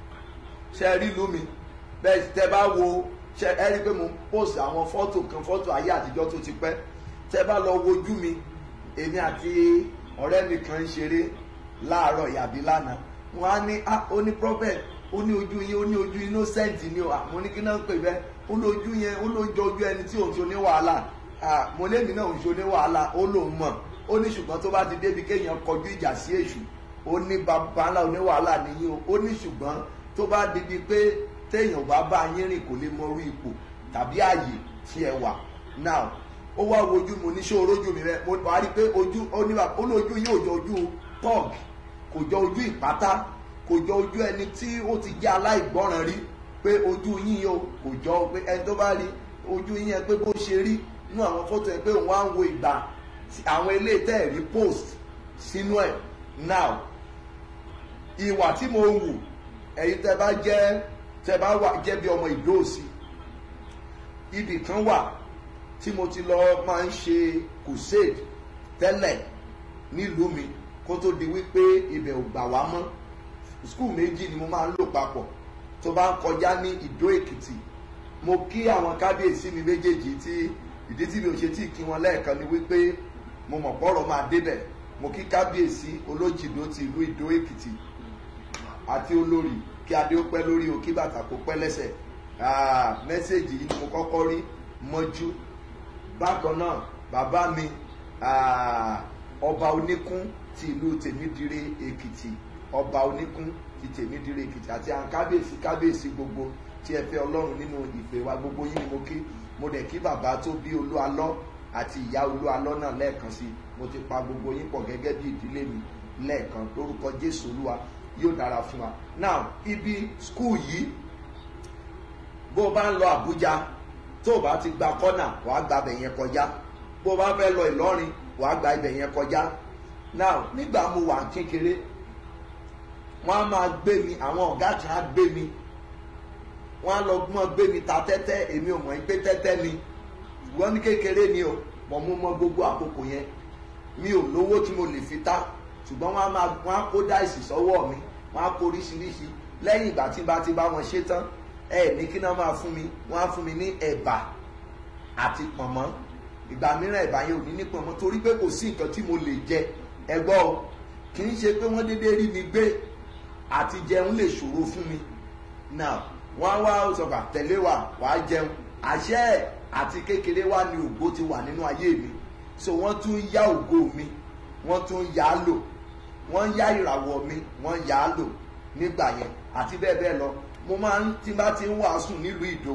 [SPEAKER 6] ṣe rí lómi bẹ́ẹ̀ tẹ bá wo ṣe ẹ rí pé mo post àwọn fọ́tò kan fọ́tò ayé àtijọ́ tó ti pẹ́ tẹ bá lọ wojú mi èmi àti ọ̀rẹ́ mi kan ń ṣeré láàárọ̀ yàbí lánàá wọn á ní ah ó ní prophet ó ní ojú yín ó ní ojú innocent ni o àmọ́ ní kí náà ń pè bẹ́ẹ̀ ó ní ojú yẹn ó ló jọ ojú ẹni tí òun ṣe ní wàhálà ah mo lémi náà òun ṣe ní wàhálà ó lòun mọ̀ ó ní ṣùgbọ́n tó bá ti débi kéèyàn kọjú ìjà sí èṣù ó ní bàbá ńlá oníwàhálà nìyí o ó ní ṣùgbọ́n tó bá débi pé téèyàn bá bá yín rìn kò lè mọ orí ipò tàbí ààyè tí ẹ wà now ó wá wojú mo ní ṣé orójú mi rẹ mo wá rí i pé ojú ó ní ó lójú yín ò jọ ojú pọ́ọ̀gì kò jọ ojú ìpátá kò jọ ojú ẹni tí ó ti jẹ́ aláìgbọ́ràn rí pé ojú yín o kò jọ pé ẹni tó bá rí ojú yín yẹn pé bó ṣe rí nínú àwọn fọ́tò yẹn pé òun á ń wo ìgbà àwọn ilé tẹ́ẹ̀rí post sínú ẹ̀ now ìwà tí mo wù ẹ̀yin tẹ́ bá jẹ́ tẹ́ bá wà jẹ́ bí ọmọ ìdóòsì ibì kan wà tí mo ti lọ máa ń ṣe crusade tẹ́lẹ̀ nílùú mi kó tó di wípé ibẹ̀ ò gbà wá mọ́ skul méjì ni mo máa ń lò papọ̀ tó bá ń kọjá ní ìdó èkìtì mo kí àwọn kábíyèsí mi méjèèjì tí ìdí tí mi ò ṣe tí kí wọn lẹ́ẹ̀kan ni wípé mo mọ̀ pọ́rọ̀ máa débẹ̀ mo kí kábíyèsí olójìdó ti ìlú ìdó èkìtì àti olórí kí adé ó pẹ́ lórí o kí bàtà kó pẹ́ lẹ́sẹ̀ Ah, mẹ́sẹ̀gì yìí ni mo kọ́kọ́ rí mọ́jú bákan náà bàbá mi ah, ọba oníkún ti ìlú tèmídìrè èkìtì ọba oníkún ti tèmídìrè èkìtì àti àwọn kábíyèsí kábíyèsí gbogbo tí ẹ fẹ́ ọlọ́run nínú ìpè wa gbogbo yín ni mo kí mo dẹ̀ kí bàbá tó bí olú alọ́ àti ìyá olú alọ́ náà lẹ́ẹ̀kan sí i mo ti pa gbogbo yín pọ̀ gẹ́gẹ́ bí ìdílé mi lẹ́ẹ̀kan lórúkọ jésù olúwa yóò dára fún wa now ibi skul yìí bó o bá ń lọ àbújá tó o bá ti gba kọ́nà wàá gba ibẹ̀ yẹn kọjá bó o bá fẹ́ lọ ìlọrin wàá gba ibẹ̀ yẹn kọjá now nígbà mo wà kékeré wọ́n á máa gbé mi àwọn ọ̀gá kan á gbé mi wọ́n á lọ gbọ́n gbé mi ta tẹ́tẹ́ èmi ò mọ̀ pé tẹ́tẹ́ ni wọ́n ní kékeré ni o mọ̀ mo mọ gbogbo àkókò yẹn mi ò lówó tí mo lè fi ta ṣùgbọ́n wọ́n á máa wọ́n á kó dáìsì sọ́wọ́ mi wọ́n á kó oríṣiríṣi lẹ́yìn ìgbà tí bá ti bá wọn ṣe tán ẹ ní kí náà máa fún mi wọ́n á fún mi ní ẹ̀bà àti pọ̀nmọ́ ìgbà mìíràn ẹ̀bà yẹn ò ní ní pọ̀nmọ́ torí pé kò sí nǹkan tí mo lè jẹ ẹgbọ́ o kì í ṣe pé wọ́n déédéé rí mi gbé àti jẹun lè ṣòro fún mi now wọ́n á wá sọ̀gbà tẹ̀lé wa wàá jẹun àṣẹ ẹ̀ àti kékeré wa ni ògo ti wà nínú ayé mi so wọ́n tún yá ògo mi wọ́n tún yá á lò wọ́n yá ìràwọ̀ mi wọ́n yá á lò nígbà yẹn àti bẹ́ẹ̀ bẹ́ẹ̀ lọ mo máa ń tí bá ti ń wàásù nílùú ìdó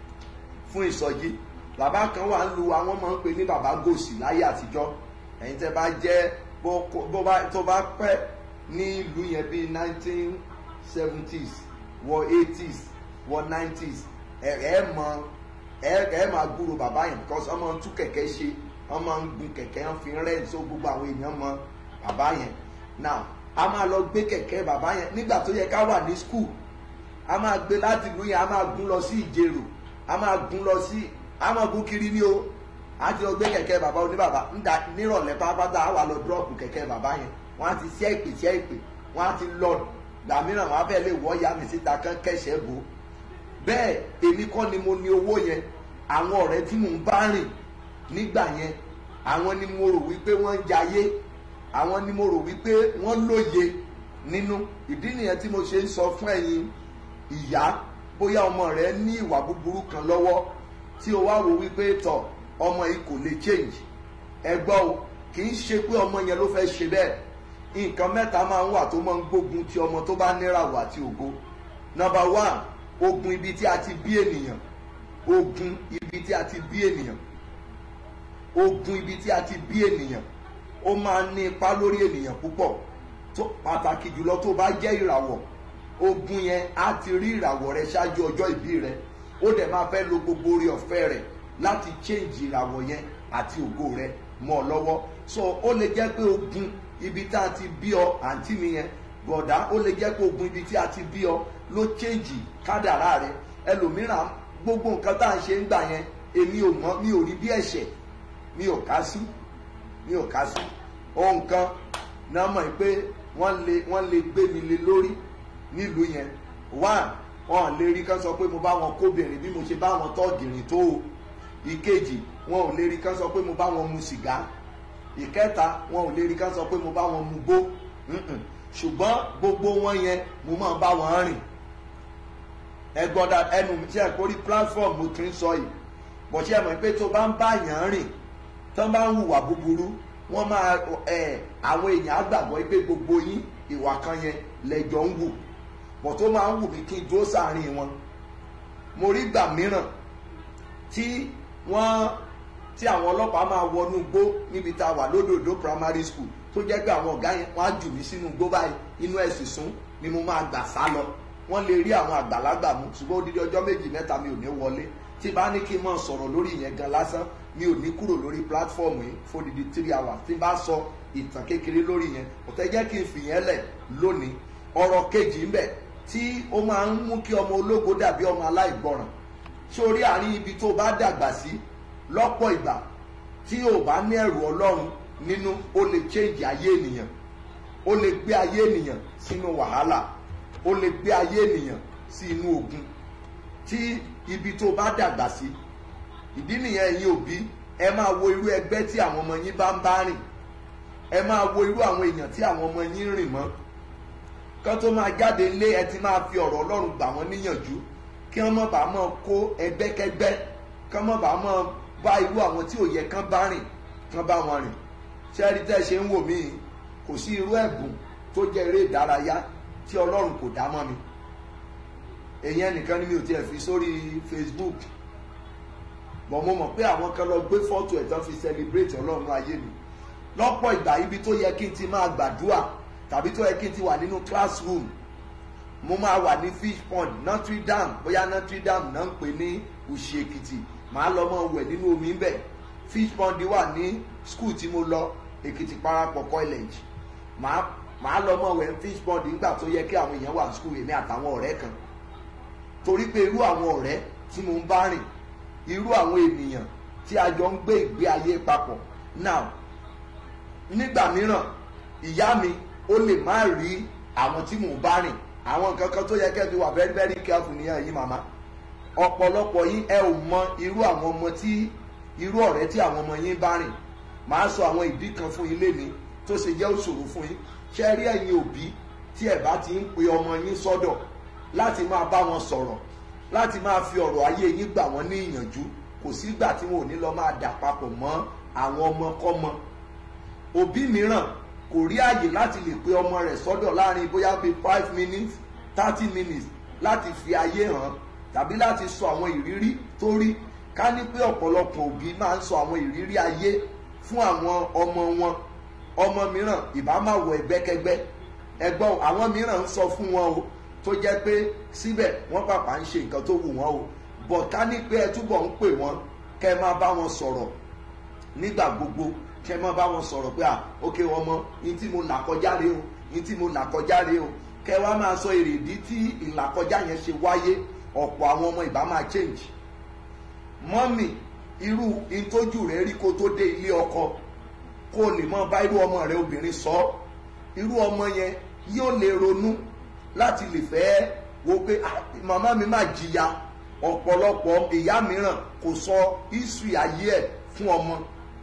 [SPEAKER 6] fún ìsọjí bàbá kan wà ń lu àwọn máa ń pè ní bàbá gòsì láyé àtijọ́ ẹ̀yin tẹ́ bá jẹ́ bó bó bá tó bá pẹ́ ní ìlú yẹn bíi nineteen seventies wọ eighties wọ nineties ẹ̀ ẹ̀ mọ ẹ̀ ẹ̀ máa gbúrò bàbá yẹn because ọmọ ń tú kẹ̀kẹ́ ṣe wọ́n máa ń gun kẹ̀kẹ́ wọ́n fi ń rẹ́ so gbogbo àwọn èèyàn mọ bàbá yẹn now a máa lọ gbé kẹ̀kẹ́ bàbá yẹn nígbà tó yẹ ká wà ní school a máa gbé láti ìlú yẹn a máa gún lọ sí ìjẹrò a máa gún lọ sí a máa gún kiri ní o a ti lọ gbé kẹ̀kẹ́ bàbá oníbàbá ńdà nírọ̀lẹ́ pápátá a wà lọ dúrọ́ọ̀pù kẹ̀kẹ́ bàbá yẹn wọ́n á ti ṣẹ́ ìpè ṣẹ́ ìpè wọ́n á ti lọ gbà mìíràn wọ́n á fẹ́ lè wọ́ ya mi síta kán kẹ̀ṣẹ́ bò bẹ́ẹ̀ èmi kọ́ ni mo ní owó yẹn àwọn ọ̀rẹ́ tí mò ń bá rìn nígbà yẹn àwọn ni mo rò wípé wọ́n ń jayé àwọn ni mo rò wípé wọ́n lóye nínú ìdí nìyẹn tí mo ṣe ń sọ fún ẹ̀yin ìyá bóyá ọmọ rẹ ní ìwà búburú kan lọ́wọ́ tí o wá wò wípé tọ̀ ọmọ yìí kò lè change ẹ gbọ́ o kì í ṣe pé ọmọ yẹn ló fẹ́ ṣe bẹ́ẹ̀ nǹkan mẹ́ta máa ń wà tó máa ń gbógun ti ọmọ tó bá níràwọ̀ àti ògo nọmba one ogun ibi tí a ti bí ènìyàn ogun ibi tí a ti bí ènìyàn ogun ibi tí a ti bí ènìyàn ó máa ń ní ipa lórí ènìyàn púpọ̀ tó pàtàkì jùlọ tó bá jẹ́ ìràwọ̀ ogun yẹn á ti rí ìràwọ̀ rẹ ṣáájú ọjọ́ ìbí rẹ ó dẹ̀ máa fẹ́ lo gbogbo orí ọ̀fẹ́ rẹ̀ láti change ìràwọ̀ yẹn àti ògo rẹ mọ́ ọ lọ́wọ́ so ó lè jẹ́ pé ogun ibi tá a ti bí ọ àǹtí mi yẹn bọ̀dá ó lè jẹ́ pé ogun ibi tí a ti bí ọ ló change kádàrá rẹ ẹlòmíràn gbogbo nǹkan tá à ń ṣe ń gbà yẹn èmi ò mọ̀ mi ò rí bí ẹ̀ṣẹ̀ mi ò ká sí mi ò ká sí ohun kan náà mọ̀ pé wọ́n lè wọ́n lè gbé mi lé lórí nílùú yẹn one wọn lè rí kán sọ pé mo bá wọn kóbìnrin bí mo ṣe bá wọn tọ́gìrìn tó o ìkejì wọn ò lè rí kán sọ pé mo bá wọn mu sìgá ìkẹta wọn ò lè rí kán sọ pé mo bá wọn mu gbó Mm-mm. ṣùgbọ́n gbogbo wọn yẹn mo máa bá wọn rìn ẹgbọ́dà ẹnu mi tí ẹ kórí platform mo ti ń sọ yìí bọ̀ ṣe mọ̀ pé tó bá ń bá yàn rìn tó bá ń hùwà búburú wọ́n máa ẹ̀ àwọn èèyàn á gbàgbọ́ pé gbogbo yín ìwà kan yẹn lẹ́jọ́ ń wù bọ̀ tó máa ń wù mí kí n dúró sáàrin wọn mo rí gbà mìíràn tí wọ́n tí àwọn ọlọ́pàá máa wọnú igbó níbi tá a wà lódòdó primary school tó jẹ́ pé àwọn ọ̀gá yẹn wọ́n á jù mí sínú igbó báyìí inú ẹ̀sìn sún ni mo máa gbà sá lọ wọ́n lè rí àwọn àgbàlagbà mú ṣùgbọ́n odidi ọjọ́ méjì mẹ́ta mi ò ní wọlé tí bá ní kí n máa sọ̀rọ̀ lórí ìyẹn gan lásán mi ò ní kúrò lórí platform yìí fódidi three hours tí bá sọ ìtàn kékeré lórí yẹn kò tẹ́ jẹ́ kí n fìyẹn lẹ̀ lónìí ọ̀rọ̀ kejì ń bẹ tí ó máa ń mú kí ọmọ ológo dàbí ọmọ aláìgbọràn sórí àárín ibi tó bá dàgbà sí lọ́pọ̀ ìgbà tí ò bá ní ẹ̀rù ọlọ́run nínú ó lè change ayé ènìyàn ó lè gbé ayé ènìyàn sínú wàhálà ó lè gbé ayé ènìyàn sí inú ogun tí ibi tó bá dàgbà sí ìdí nìyẹn ẹ̀yin òbí ẹ máa wo irú ẹgbẹ́ tí àwọn ọmọ yín bá ń bá rìn ẹ máa wo irú àwọn èèyàn tí àwọn ọmọ yín rìn mọ́ kán tó máa jáde lé ẹ ti máa fi ọ̀rọ̀ ọlọ́run gbà wọ́n níyànjú kí wọ́n má bàa máa kó ẹgbẹ́kẹ́gbẹ́ kán má bàa máa bá irú àwọn tí ò yẹ kán bá rìn kán bá wọn rìn ṣẹ́ẹ́rì tẹ́ ṣe ń wò mí yìí, kò sí irú ẹ̀bùn tó jẹ́ eré ìdárayá tí ọlọ́run kò dá mọ́ mi èyí ẹnìkan ni mi ò tiẹ̀ fi sórí Facebook bọ̀ mo mọ̀ pé àwọn kan lọ gbé fọ́tò ẹ̀ tán fi celebrate ọlọ́run ayé mi lọ́pọ̀ ìgbà ibi tó yẹ kí n ti máa gbàdúrà tàbí tó yẹ kí n ti wà nínú classroom mo máa wà ní fish pond Notre Dame bóyá Notre Dame náà ń pè ní Òṣì Èkìtì màá lọ mọ wẹ̀ nínú omi ń bẹ̀ fish pond wà ní school tí mo lọ Èkìtì Parapọ̀ college màá màá lọ mọ wẹ̀ fish pond nígbà tó yẹ kí àwọn èèyàn wà ní school èmi àtàwọn ọ̀rẹ́ kan torí pé irú àwọn ọ̀rẹ́ tí mo ń bá rìn irú àwọn ènìyàn tí a jọ ń gbé ìgbé ayé papọ̀ now nígbà mìíràn ìyá mi ó lè má rí àwọn tí mò ń bá rìn àwọn nǹkan kan tó yẹ kẹ́ fi wà very very careful nìyẹn yìí màmá ọ̀pọ̀lọpọ̀ yín ẹ ò mọ irú àwọn ọmọ tí irú ọ̀rẹ́ tí àwọn ọmọ yín bá rìn màá sọ àwọn ìdí kan fún yín léni tó ṣe jẹ́ òṣòro fún yín ṣe rí ẹ̀yin òbí tí ẹ̀ bá ti ń pe ọmọ yín sọ́dọ̀ láti máa bá wọn sọ̀rọ̀ láti máa fi ọ̀rọ̀ ayé yín gbà wọ́n ní ìyànjú kò sígbà tí wọn ò ní lọ máa dà papọ̀ mọ́ àwọn ọmọkọ́mọ òbí mìíràn kò rí àyè láti lè pe ọmọ rẹ̀ sọ́dọ̀ láàrin bóyá bíi five minutes thirty minutes láti fi ayé hàn tàbí láti sọ àwọn ìrírí tó rí ká ní pé ọ̀pọ̀lọpọ̀ òbí máa ń sọ àwọn ìrírí ayé fún àwọn ọmọ wọn ọmọ mìíràn ìbá máa wọ ẹgbẹ́kẹgbẹ́ ẹgbọ́n àwọn mìíràn ń sọ fún wọn o tó jẹ́ pé síbẹ̀ wọ́n pàpà ń ṣe nǹkan tó wù wọ́n o bọ̀ ká ní pé ẹ túbọ̀ ń pè wọ́n kẹ́ ẹ máa bá wọn sọ̀rọ̀ nígbà gbogbo kẹ́ ẹ máa bá wọn sọ̀rọ̀ pé à ókè ọmọ yín tí mo là kọjá rèé o yín tí mo là kọjá rèé o kẹ́ ẹ wá máa sọ èrèdí tí ìlàkọjá yẹn ṣe wáyé ọ̀pọ̀ àwọn ọmọ ìbá máa change mọ́mì irú ìtọ́jú rẹ̀ rí kó tó dé ilé ọkọ kó o lè mọ bá irú ọmọ rẹ obìnrin sọ irú ọmọ yẹn yóò lè ronú láti lè fẹ́ wo pé "Ah, màmá mi máa jìyà ọ̀pọ̀lọpọ̀ ìyá mìíràn kò sọ history ayé ẹ̀ fún ọmọ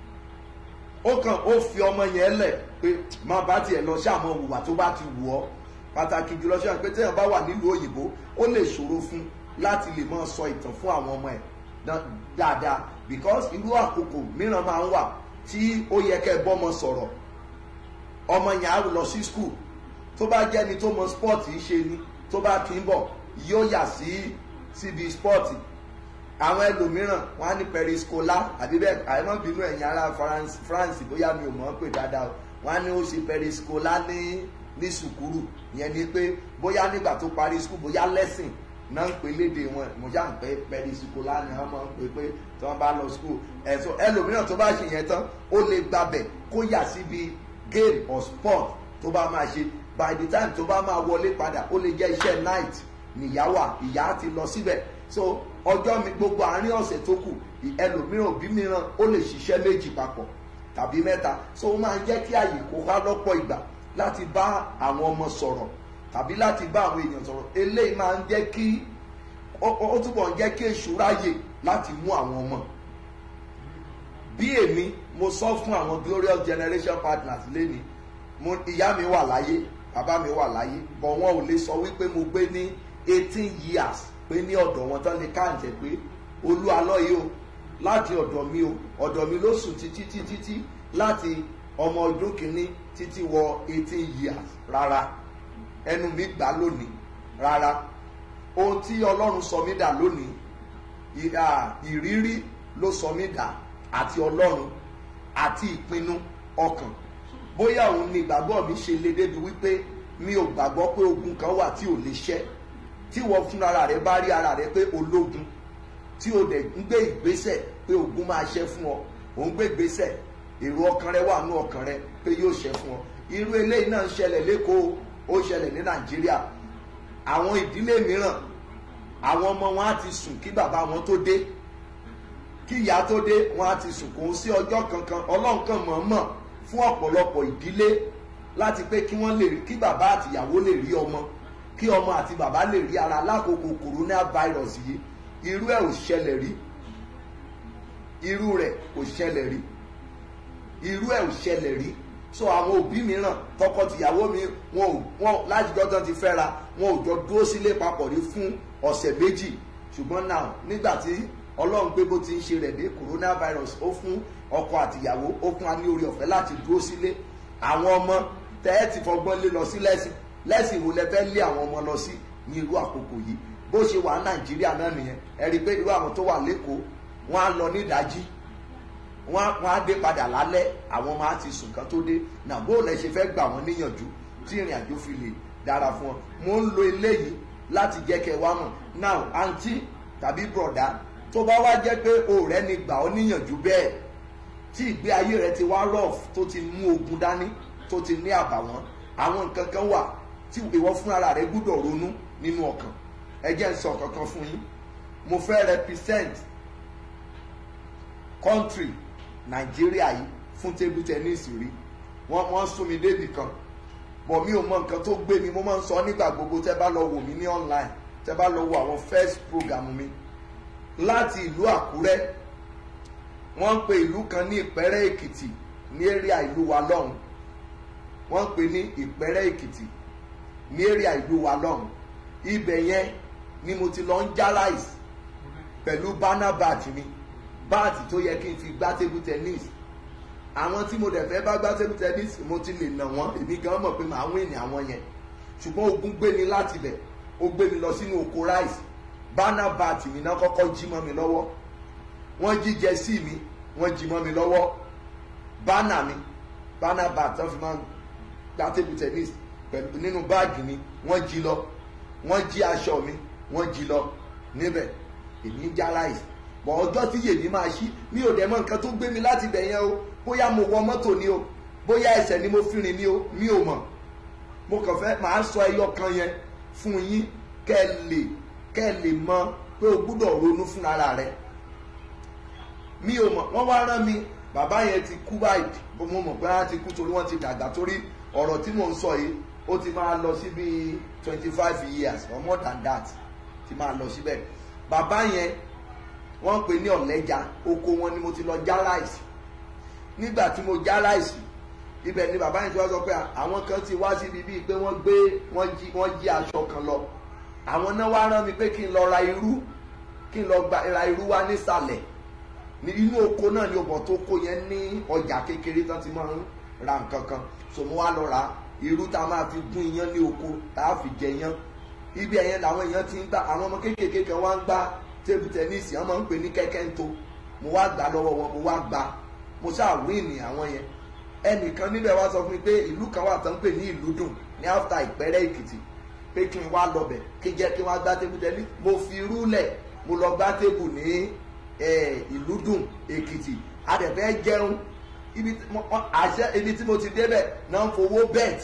[SPEAKER 6] ó kàn ó fi ọmọ yẹn lẹ̀ pé má bá tiẹ̀ lọ sí àwọn òwúwà tó bá ti wù ọ́ pàtàkì jùlọ sí àwọn pé téèyàn bá wà nílùú òyìnbó ó lè ṣòro fún láti lè máa sọ ìtàn fún àwọn ọmọ ẹ̀ dá- dáadáa because irú àkókò mìíràn máa ń wà tí ó yẹ kẹ́ ẹ bọ́mọ sọ̀rọ̀ ọmọ yẹn á lọ sí school tó bá jẹ́ni tó mọ sport yìí ṣe ni tó bá kí ń bọ̀ yóò yà sí síbi sport àwọn ẹlòmíràn wọn á ní periscola àbí bẹ́ẹ̀ àìmọ́ bínú ẹ̀yìn ará France France bóyá mi ò mọ̀ ọ́ pé dáadáa o wọn á ní ó ṣe periscola ní ní sùkúrù ìyẹn ni pé bóyá nígbà tó parí skul bóyá lẹ́sìn náà ń pè léde wọn mo já ń pè periscola ni wọn máa ń pè pé tí wọn bá lọ skul ẹ̀sọ́ ẹlòmíràn tó bá ṣe yẹn tán ó lè gbabẹ̀ kó yà síbi game or sport tó bá máa ṣe by the time tó bá máa wọlé padà ó lè jẹ́ iṣẹ́ night nìyáwà ìyá ti lọ síbẹ̀ so ọjọ́ mi gbogbo àárín ọ̀sẹ̀ tó kù ẹlòmíràn òbí mìíràn ó lè ṣiṣẹ́ méjì papọ̀ tàbí mẹ́ta so ó máa ń jẹ́ kí àyè kó wá lọ́pọ̀ ìgbà láti bá àwọn ọmọ sọ̀rọ̀ tàbí láti bá àwọn èèyàn sọ̀rọ̀ eléyìí máa ń jẹ́ kí ó ó túbọ̀ ń jẹ́ kí èṣù ráyè láti mú àwọn ọmọ bí èmi mo sọ fún àwọn glorious generation partners lẹ́ni mo ìyá mi wà láyé bàbá mi wà láyé bọ̀ wọn ò lè sọ wípé mo gbé ní eighteen years pé ní ọ̀dọ̀ wọn tán ní káàntẹ̀ pé olú alọ́ yìí o láti ọ̀dọ̀ mi o ọ̀dọ̀ mi ló sùn títí títí títí láti ọmọ ọdún kìíní títí wọ eighteen years rárá ẹnu mi gbà lónìí rárá ohun tí ọlọ́run sọ mí dà lónìí ì- à, ìrírí ló sọ mí dà àti ọlọ́run àti ìpinnu ọkàn bóyá òun ni ìgbàgbọ́ mi ṣe lé débi wípé mi ò gbàgbọ́ pé ogun kan wà tí ò lè ṣẹ́ tí wọ́n fún ara rẹ̀ bá rí ara rẹ̀ pé ológun tí o dẹ̀ ń gbé ìgbésẹ̀ pé ogun máa ṣẹ́ fún ọ ò ń gbé ìgbésẹ̀ èrò ọkàn rẹ wà nú ọkàn rẹ pé yóò ṣẹ́ fún ọ irú eléyìí náà ń ṣẹlẹ̀ lẹ́kọ̀ọ́ ó ṣẹlẹ̀ ní nàìjíríà àwọn ìdílé mìíràn àwọn ọmọ wọn á ti sùn kí bàbá wọn tó dé kí ìyá tó dé wọn á ti sùn kò ń sí ọjọ́ kankan ọlọ́run kan mọ̀ọ́mọ̀ fún ọ̀pọ̀lọpọ̀ ìdílé láti pé kí wọ́n lè rí kí bàbá àtìyàwó lè rí ọmọ kí ọmọ àti bàbá lè rí ara lákòókò coronavirus yìí irú ẹ̀ ò ṣẹlẹ̀ rí irú rẹ̀ kò ṣẹlẹ̀ rí irú ẹ̀ ò ṣẹlẹ̀ rí so àwọn òbí mìíràn tọkọtìyàwó mi wọn ò wọn láti jọ́ tán ti fẹ́ra wọn ò jọ dúró sílé papọ̀ rí fún ọ̀sẹ̀ méjì ṣùgbọ́n náà nígbà tí ọlọ́run pé bó ti ń ṣe rẹ̀ dé coronavirus ó fún ọkọ àtìyàwó ó fún wa ní orí ọ̀fẹ́ láti dúró sílé àwọn ọmọ tẹ́ ẹ ti fọgbọ́n lé lọ sí lẹ́sìn lẹ́sìn wo lẹ fẹ́ lé àwọn ọmọ lọ sí ní irú àkókò yìí bó ṣe wà ní nàìjíríà náà nìyẹn ẹ rí i pé irú àwọn tó wà lẹ́kọ̀ọ́ wọ́n á lọ ní ìdájí wọ́n á- wọ́n á dé padà lálẹ́ àwọn máa ti sùn kán tó dé náà bó lẹ ṣe fẹ́ gbà wọ́n níyànjú tí ìrìn àjò fi lè dára fún wọn mo ń lo eléyìí láti jẹ́ kẹ́ ẹ wá mọ̀ now àǹtí tàbí bọ̀dá tó bá wá jẹ́ pé ọ̀rẹ́ ni gbà ọ́ níyànjú bẹ́ẹ̀ tí ìgbé ayé rẹ ti wá rough tó ti mú ogun dání tó ti ní àbàwọ́n àwọn nǹkan kan wà tí ìwọ fúnra rẹ gbúdọ̀ ronú nínú ọkàn ẹ jẹ́ ń sọ kankan fún yín mo fẹ́ represent country nàìjíríà yìí fún table tennis rí wọ́n wọ́n sún mi débì kan bọ̀ mi ò mọ nǹkan tó gbé mi mo máa ń sọ nígbà gbogbo tẹ́ bá lọ wò mí ní online tẹ́ bá lọ wo àwọn first program mi láti ìlú àkúrẹ́ wọ́n ń pe ìlú kan ní ìpẹ́rẹ́ èkìtì ní area ìlú wa lọ́hùn wọ́n ń pe ní ìpẹ́rẹ́ èkìtì ní area ìlú wa lọ́hùn ibẹ̀ yẹn ni mo ti lọ ń já ráìsì pẹ̀lú bánà bàtì mi báàtì tó yẹ kí n fi gbá table tennis àwọn tí mo dẹ̀ fẹ́ bá gbá table tennis mo ti lè nà wọ́n èmi gan mọ̀ pé màá wíìnì àwọn yẹn ṣùgbọ́n ogun gbé mi láti bẹ̀ ó gbé mi lọ sínú oko ráìsì bánà bàtì mi náà kọ́kọ́ jí mọ́ mi lọ́wọ́ wọ́n jí jẹ́sí mi wọ́n jí mọ́ mi lọ́wọ́ bánà mi bánà bàtì tó fi máa ń gbá table tennis pẹ̀lú nínú báàgì mi wọ́n jí lọ wọ́n jí aṣọ mi wọ́n jí lọ níbẹ̀ èmi ń já ráìsì bọ̀ ọjọ́ tí yèmí máa ṣí mi ò dẹ̀ mọ̀ nǹkan tó gbé mi láti bẹ̀ yẹn o bóyá mo wọ mọ́tò ni o bóyá ẹsẹ̀ ni mo fi rìn ni o mi ò mọ̀ mo kàn fẹ́ màá sọ ẹyọ kan yẹn fún yín kẹ́ ẹ lè kẹ́ ẹ lè mọ pé o gbúdọ̀ ronú fún ara rẹ mi ò mọ̀ wọ́n wá rán mi bàbá yẹn ti kú báyìí mo mọ̀ pé wọ́n ti kú torí wọ́n ti dàgbà torí ọ̀rọ̀ tí mò ń sọ yìí ó ti máa lọ sí bíi twenty five years or more than that ti máa lọ síbẹ̀ bàbá yẹn wọ́n pè ní ọ̀lẹ́ja oko wọn ni mo ti lọ já ráìsì nígbà tí mo já ráìsì ibẹ̀ ni bàbá yẹn ti wá sọ pé àwọn kan ti wá síbi bíi pé wọ́n gbé wọ́n jí wọ́n jí aṣọ kan lọ àwọn náà wá rán mi pé kí n lọ ra irú kí n lọ gba ra irú wá nísàlẹ̀ ní inú oko náà ni ọbọ̀ tó kó yẹn ní ọjà kékeré tán ti máa ń ra nǹkan kan so mo wá lọ ra irú tá a máa fi gún iyán ní oko tá a fi jẹ iyán ibi ẹ̀yẹn làwọn èèyàn ti ń gbà àwọn ọmọ kéékèèké kan wá ń gbá tébù tẹnísì wọn máa ń pè ní kẹ́kẹ́ ń to mo wá gbà lọ́wọ́ wọn mo wá gbà mo ṣáà wíìnì àwọn yẹn ẹnìkan níbẹ̀ wá sọ fún mi pé ìlú kan wà tán pè ní ìlú dùn ní áfítà ìpẹ́rẹ́ èkìtì pé kí n wá lọbẹ̀ kí n jẹ́ kí n wá gbá tébù tẹnísì mo fi irú lẹ̀ mo lọ gbá tébù ní ìlú dùn èkìtì adẹ̀fẹ́ jẹun ibi tí mo àṣẹ ibi tí mo ti débẹ̀ náà ń fowó bẹ́ẹ̀tì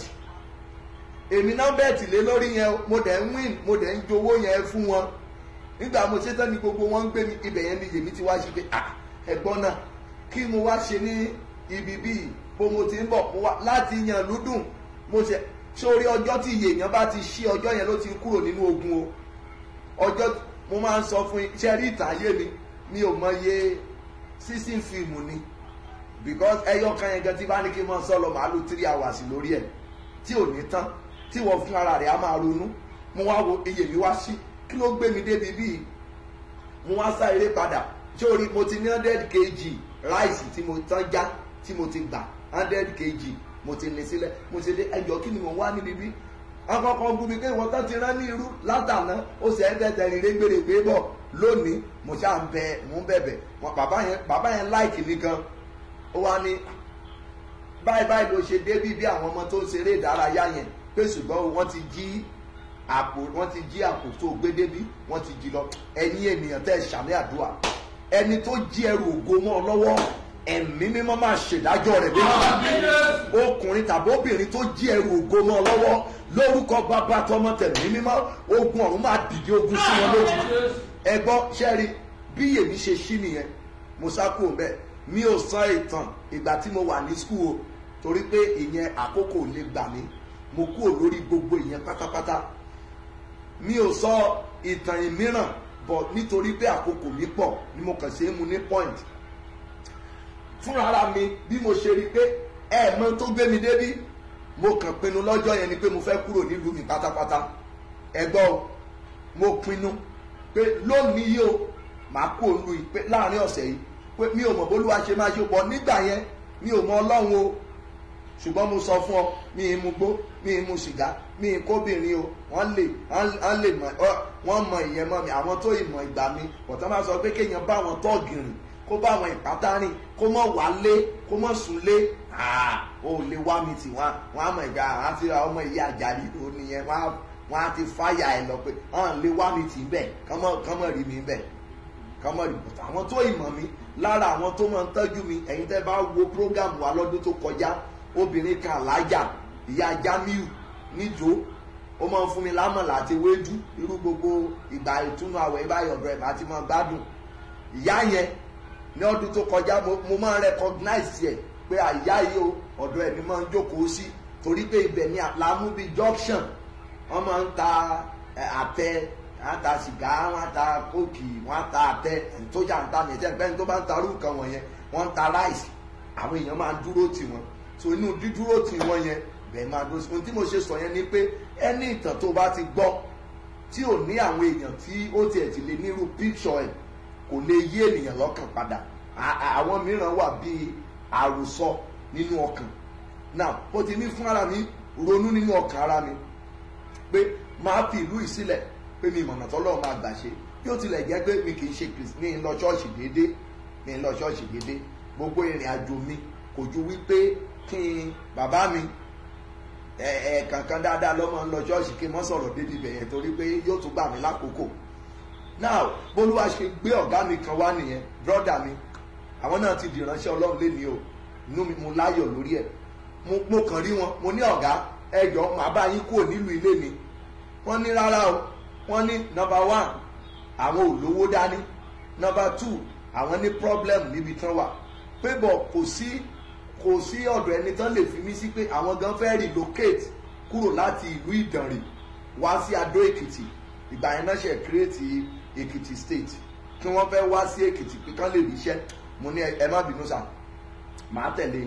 [SPEAKER 6] èmi náà bẹ́ẹ̀tì lé lórí yẹn mo dẹ̀ ń win mo dẹ̀ ń jowó yẹn fún wọn nígbà mo ṣe tán ni gbogbo wọn ń gbé mi ibẹ̀ yẹn ni yèmí ti wá ṣe pé à ẹ̀gbọ́n náà kí mo wá ṣe ní ibi bíi bó mo ti ń bọ̀ mo wá láti yan lúdùn mo ṣe sórí ọjọ́ tí yèèyàn bá ti ṣí ọjọ́ yẹn ló ti kúrò nínú ogun o ọjọ́ mo máa ń sọ fún iṣẹ́ rí ìtàn ayé mi mi ò mọ iye sísìn fíìmù ni because ẹyọ kan yẹn gan tí bá ní kí n máa sọ lọ màá lu three hours lórí ẹ̀ tí ò ní tán tí wọ́n fún ara rẹ̀ á máa ronú mo wá wo iye mi wá sí kí ló gbé mi débi bíi mo wá sá eré padà sórí mo ti ní hundred kg ráìsì tí mo tán já tí mo ti gbà hundred kg mo ti ní sílẹ̀ mo ti dé ẹjọ́ kí ni mo wá níbi bí akọkọ gún mi pé ìwọ tán ti rán ní irú látàná ó sì ẹ́ tẹ̀tẹ̀ rìn régbèrè pé bọ̀ lónìí mo ṣáà ń bẹ mo ń bẹ̀bẹ̀ wọn bàbá yẹn bàbá yẹn láìkì mi gan ó wá ní báyìí báyìí ló ṣe débí bí àwọn ọmọ tó ń ṣeré ìdárayá yẹn pé ṣùgbọ́n wọ́n ti jí àpò wọ́n ti jí àpò tó gbé débí wọ́n ti jí lọ ẹ̀yin ènìyàn tẹ́ ẹ ṣàmì àdúrà ẹni tó jí ẹrù ògo mọ́ ọ lọ́wọ́ ẹ̀mí mímọ́ máa ṣèdájọ́ rẹ̀ lẹ́yìn ọkùnrin tàbí obìnrin tó jí ẹrù ògo mọ́ ọ lọ́wọ́ lórúkọ bàbá tọmọ tẹ̀mí mímọ́ ogun ọ̀run máa dìde ogun sí wọn lójijì ẹgbọ́n ṣẹ́rí bí èmi ṣe ṣí nìyẹn mo sá kúrò bẹ́ẹ̀ mi ò sọ ìtàn ìgbà tí mo wà ní skul o torí pé ìyẹn àkókò lè gbà mí mo kúrò lórí gbogbo ìyẹn pátápátá mi ò sọ ìtàn ìmíràn bọ̀ nítorí pé àkókò mi pọ̀ ni mo kàn ṣe é mu ní point fúnra ara mi bí mo ṣe rí i pé ẹ mọ tó gbé mi débí mo kàn pinnu lọ́jọ́ yẹn ni pé mo fẹ́ kúrò nílùú mi pátápátá ẹ gbọ́ o mo pinnu pé lónìí yìí o màá kú òlu yìí pé láàrin ọ̀sẹ̀ yìí pé mi ò mọ̀ bólúwa ṣe máa ṣe pọ̀ nígbà yẹn mi ò mọ ọlọ́run o ṣùgbọ́n mo sọ fún ọ mi ì mu gbó mi ì mu sìgá mi ì kóbìnrin o wọ́n lè wọ́n lè mọ̀ ọ́ wọ́n mọ ìyẹn mọ́ mi àwọn tó ìmọ̀ ìgbà mi bọ̀tọ́ máa sọ pé kéèyàn bá wọn tọ́ọ̀gì rìn kó bá wọn ìpátá rìn kó mọ̀ wálé kó mọ̀ súnlé ó lè wá mi tì wọ́n wọ́n á mọ̀ ìgbà àti ọmọ ìyá àjàlí ò nìyẹn wọ́n á wọ́n á ti fáyà ẹ̀ lọ pé wọ́n lè wá mi tì bẹ́ẹ̀ kọ́mọ̀ rí mi bẹ́ẹ̀ kọ́mọ̀ rí bọ̀tọ̀ àwọn tó ìmọ̀ mi lára àwọn tó máa ń tọ́jú mi ẹ̀yin tẹ́ bá wo program wa lọ́dún tó kọjá obìnrin kan alájà ìyá jamiu níjó ó máa ń fún mi lámọ̀lá àti wéjú irú gbogbo ìgbà ìtúnu àwẹ̀ ìbáyọ̀ ọ̀dọ̀ ẹ̀ bá ti máa gbádùn ìyá yẹn ní ọdún tó kọjá mo máa ń recognize ẹ̀ pé àyá yìí o ọ̀dọ̀ ẹ̀ ni máa ń jókòó sí torí pé ibẹ̀ ni àlámúbi junction wọ́n máa ń ta àtẹ wọ́n ta sìgá wọ́n ta kóòkì wọ́n ta àtẹ tó jà ń ta ní ẹ̀jẹ̀ pẹ́ni tó bá ń ta arú nǹkan wọ̀nyẹn wọ́n ń ta ráìsì àwọn èèyàn máa ń dúró tì wọ́n so inú dídúró tì wọ́n yẹn bẹ́ẹ̀ máa dúró sí ohun tí mo ṣe sọ yẹn ni pé ẹni ìtàn tó bá ti gbọ́ tí ò ní àwọn èèyàn tí ó tiẹ̀ ti lè nírú píṣọ ẹ̀ kò lè yí ènìyàn lọ́kàn padà àwọn mìíràn wà bíi àròsọ nínú ọkàn now mo ti ní fún ara mi ronú nínú ọkàn ara mi pé máa fi ìlú yìí sílẹ̀ pé mi ìmọ̀nà tọ́lọ́run máa gbà ṣe bí ó tilẹ̀ jẹ́ pé mi kì í ṣe mi ń lọ ṣọ́ọ̀ṣì déédéé mi ń lọ ṣọ́ọ̀ṣì déédéé gbogbo ìrìn àjò mi kò ju wípé kí n bàbá mi ẹ̀ẹ̀kankan dáadáa lọ́mọ ń lọ ṣọ́ọ̀ṣì kí n mọ́ sọ̀rọ̀ débi bẹ̀yẹn torí pé yóò tún gbà mí lákòókò now bólúwa ṣe gbé ọ̀gá mi kan wá nìyẹn brọ́dà mi àwọn náà ti dìránṣẹ́ ọlọ́run lé ní o inú mi mo láyọ̀ lórí ẹ̀ mo kàn rí wọn mo ní ọ̀gá ẹjọ́ màá bá yín kúrò nílùú ilé mi wọ́n ní rárá o wọ́n ní nọmba one àwọn ò lówó dání nọmba two àwọn ní problem níbi tán wà pé bọ̀ kò sí kò sí ọ̀dọ̀ ẹni tán lè fi mí sí pé àwọn gan fẹ́ relocate kúrò láti ìlú ìdànrè wá sí adó èkìtì ìgbà yẹn náà ṣe create èkìtì state kí wọ́n fẹ́ wá sí èkìtì pé kán lè ríṣẹ́ mo ní ẹ má bínú sà màá tẹ̀lé